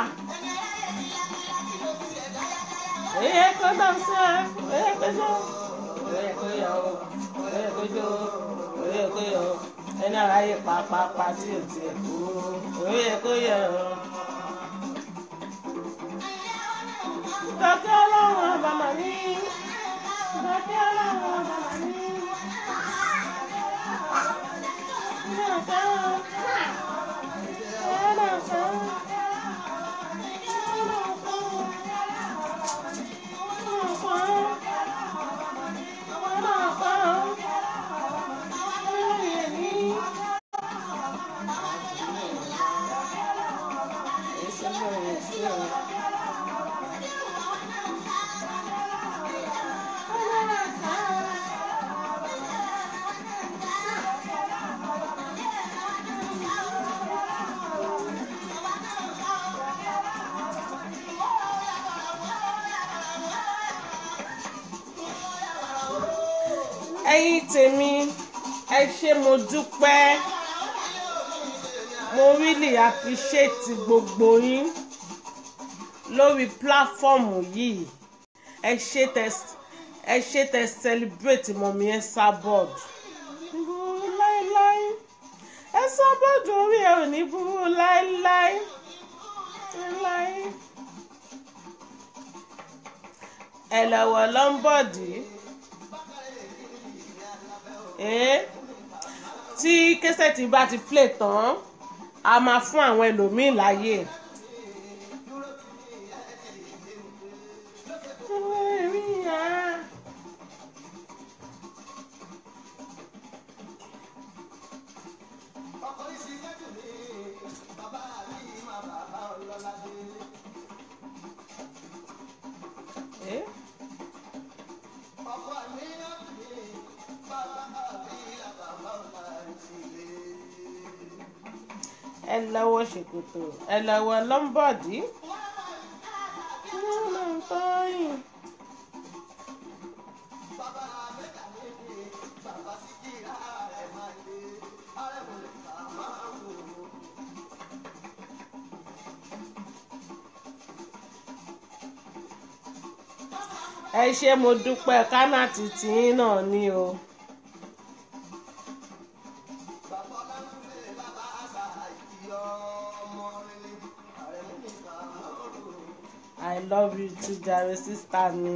Speaker 1: Oye kó dánsì á, oye kó jó, oye kó yọ ó, oye kó jó, oye kó yọ ó, ẹni ara yẹ pàápàá tí ò tiẹ̀ kú, oye kó yọ ó. Dọ́kẹ́ ọlọ́run ọba mà ní, dọ́kẹ́ ọlọ́run ọba mà ní. Dọ́kẹ́ ọlọ́run, dọ́kẹ́. ẹ̀yin tèmi ẹ ṣé mo dúpẹ́ mo really appreciate gbogbo yín lórí pláfọ́ọ̀mù yìí ẹ ṣé tẹ ẹ ṣé tẹ celebrate mọ̀mí ẹ sábọ̀d burú láéláé ẹ sábọ̀d orí ẹ ò ní burú láéláé láéláé ẹ lọ́wọ́ lọ́nbọ̀dì tí kẹsẹ̀tì bá ti play tán a máa fún àwọn ẹlòmíín láàyè. Eh? ẹ lọ́wọ́ ṣòkòtò ẹ lọ́wọ́ lọ́mbọ̀dì. ẹ ṣé mo dúpẹ́ kánà títí náà ni o. I love you too jare sista mi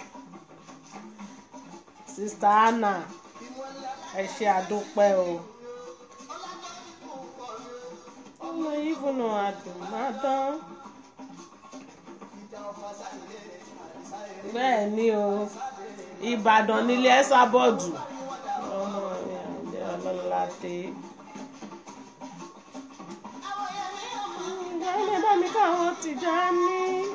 Speaker 1: sista Anna ẹ ṣé àdúpẹ́ o. ọmọ yìí fúnra àdùn má dán. bẹ́ẹ̀ ni o Ìbàdàn nílé ẹ́sà bọ́ọ̀dù ọmọ ìyànjẹ́ ọlọ́ládé. ìdáhùn bá mi káwọn ti já ní.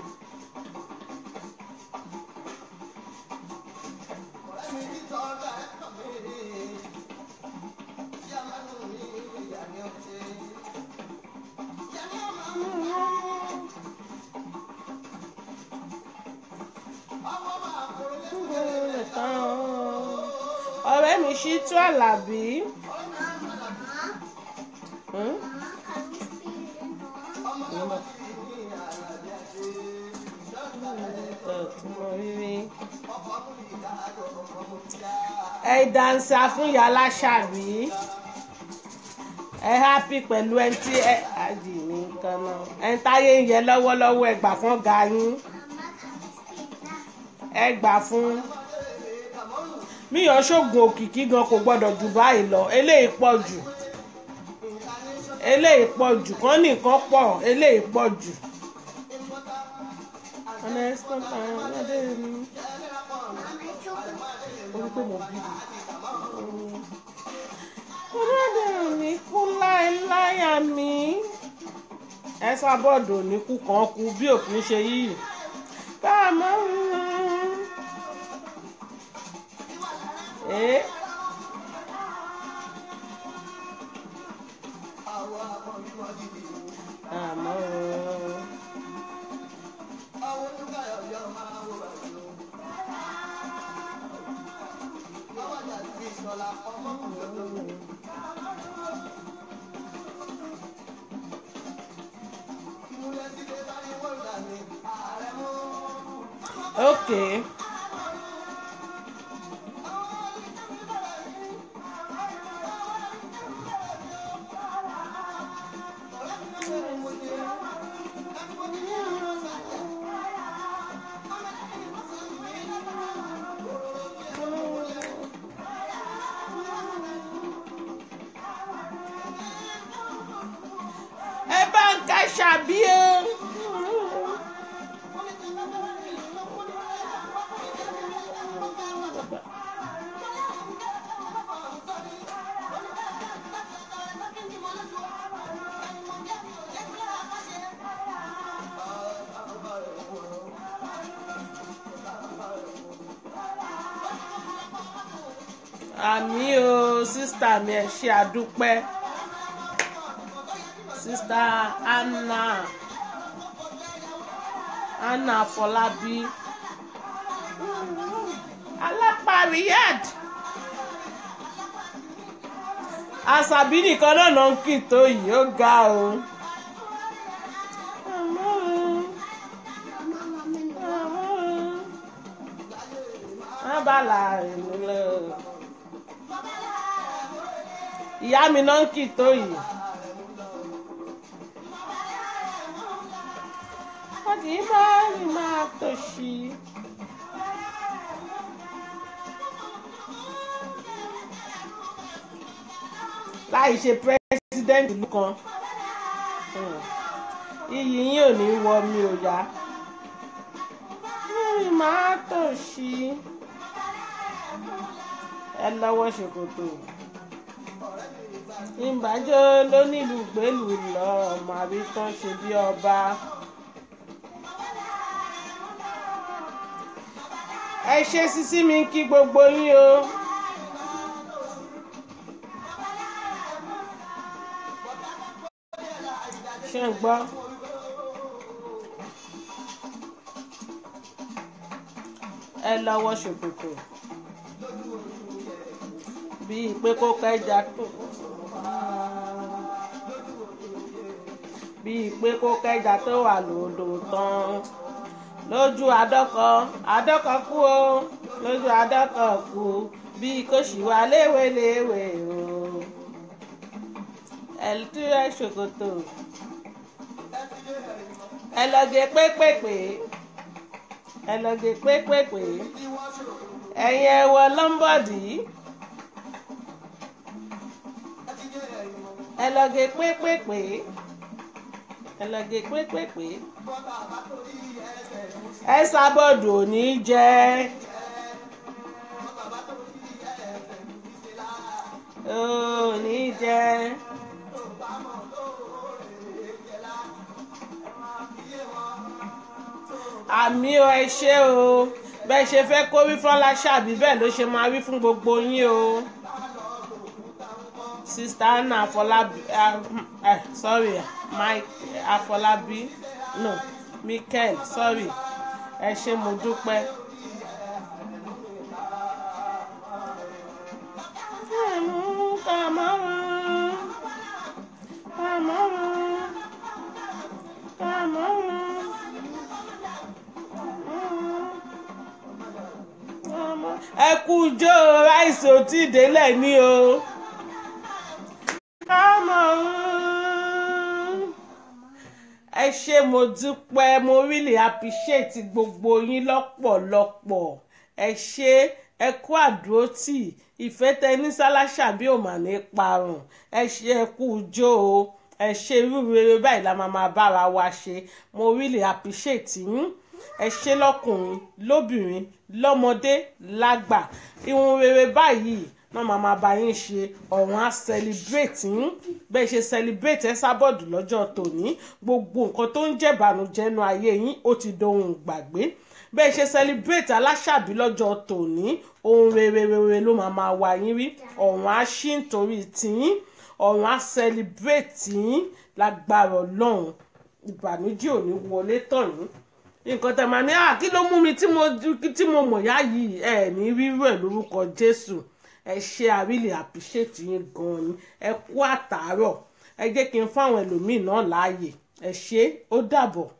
Speaker 1: ọ̀rẹ́ mi ṣí tú àlàbí. Hmm? ẹ dansa fún yàrá ṣàbí ẹ happy pẹ̀lú ẹni tí ẹ àjì ní nǹkan náà ẹ ń táyé ń yẹ lọ́wọ́lọ́wọ́ ẹ gbà fún ọ̀gá yín ẹ gbà fún míyàn ṣoògùn òkìkí gan kò gbọ́dọ̀ jù báyìí lọ eléyìí pọ̀ jù eléyìí pọ̀ jù kán nìkan pọ̀ eléyìí pọ̀ jù. ọ̀nà ẹ̀sán kan lọ́dẹ mi orí pé mo bí mi. ọlọ́dẹ mi kú láéláyà mi ẹ sábọ́ọ̀dù ní kú kan kú bí òkú ṣe yìí ká máa ń. Eh? àmọ́ okay. ẹ bá ń ká ṣàbí o. àmì o sísítà mi ẹ ṣe àdúpẹ́ sísítà Anna Anna Fọlábí alápàríyàd àṣàbí nìkan náà ló ń kì tó yìí ó ga o. Àmọ́ o. abala ìmúlẹ̀ o. ìyá mi náà ń kì tó yìí. wọ́n kì í máa ń máa tòṣì. láì ṣe pírẹ́sídẹ́ǹtì ìlú kan iyì yín ò ní wọ mi ò yá. mi máa tòṣì ẹ lọ́wọ́ ṣòkòtò ìbàjọ́ lónílùú gbèlú lọ ọmọ àbí tán ṣe bí ọba. ẹ ṣe sísí mi kí gbogbo yín o. ṣé ń gbọ́. ẹ lọ́wọ́ ṣòkòtò bíi pé kó kẹjà tó bíi pé kó kẹjà tó wà lódò tán lójú àdọ́kọ àdọ́kọ kú o lójú àdọ́kọ kú bí kò sì wá léwéléwé o ẹ̀lùtúrẹ̀ ṣòkòtò ẹ lọ gé pépèpé ẹ lọ gé pépèpé ẹ̀yin ẹ wọ lọ́mbọ̀dì ẹ lọ gé pépèpé ẹ lọ gé pépèpé ẹ sábọ̀dù ò ní jẹ́ ò ní jẹ́. àmì o ẹ ṣé o bẹ́ẹ̀ ṣe fẹ́ kó wí fọ́lá ṣàbí bẹ́ẹ̀ ló ṣe máa wí fún gbogbo yín o sista anna afọlábí uh, uh, sorry mike afọlábí no michael sorry ẹ ṣé mo dúpẹ́. ẹ kú jó ráìsì ò tí ì délẹ̀ ní o. ẹ ṣé mo dúpẹ́ mo really appreciate gbogbo yín lọ́pọ̀lọpọ̀ ẹ ṣé ẹ kú àdúrótì ìfẹ́ tẹ ní sálásà bí ò mà ní parun ẹ ṣé ẹ kú jó o ẹ ṣé irú rere báyìí la máa máa bára wa ṣe mo really appreciate yín ẹ ṣé lọ́kùnrin lóbìnrin lọ́mọdé lágbà ìhun rere báyìí náà máa máa bá yín ṣe ọ̀run á celebrate yín bẹ́ẹ̀ ṣe celebrate ẹ sábọ̀dù lọ́jọ́ tòní gbogbo nǹkan tó ń jẹ̀bànújẹ́ nu ayé yín ó ti dohun gbàgbé bẹ́ẹ̀ ṣe celebrate aláṣàbí lọ́jọ́ tòní ohun rere rere ló máa máa wá yín rí ọ̀run á ṣí nítorí tiyín ọ̀run á celebrate yín lágbára ọlọ́run ìbànújẹ́ ò ní wọlé tọ̀ yín nǹkan tẹ̀ máa ní à kí ló mú mi tí mo tí mo mọ̀ yá yìí ẹ ní rírú ẹ̀ lórúkọ jésù ẹ ṣe àrílè àpìṣètì yín gan-an ni ẹ kú àtàárọ̀ ẹ jẹ́ kí n fáwọn ẹlòmíì náà láàyè ẹ ṣe ó dàbọ̀.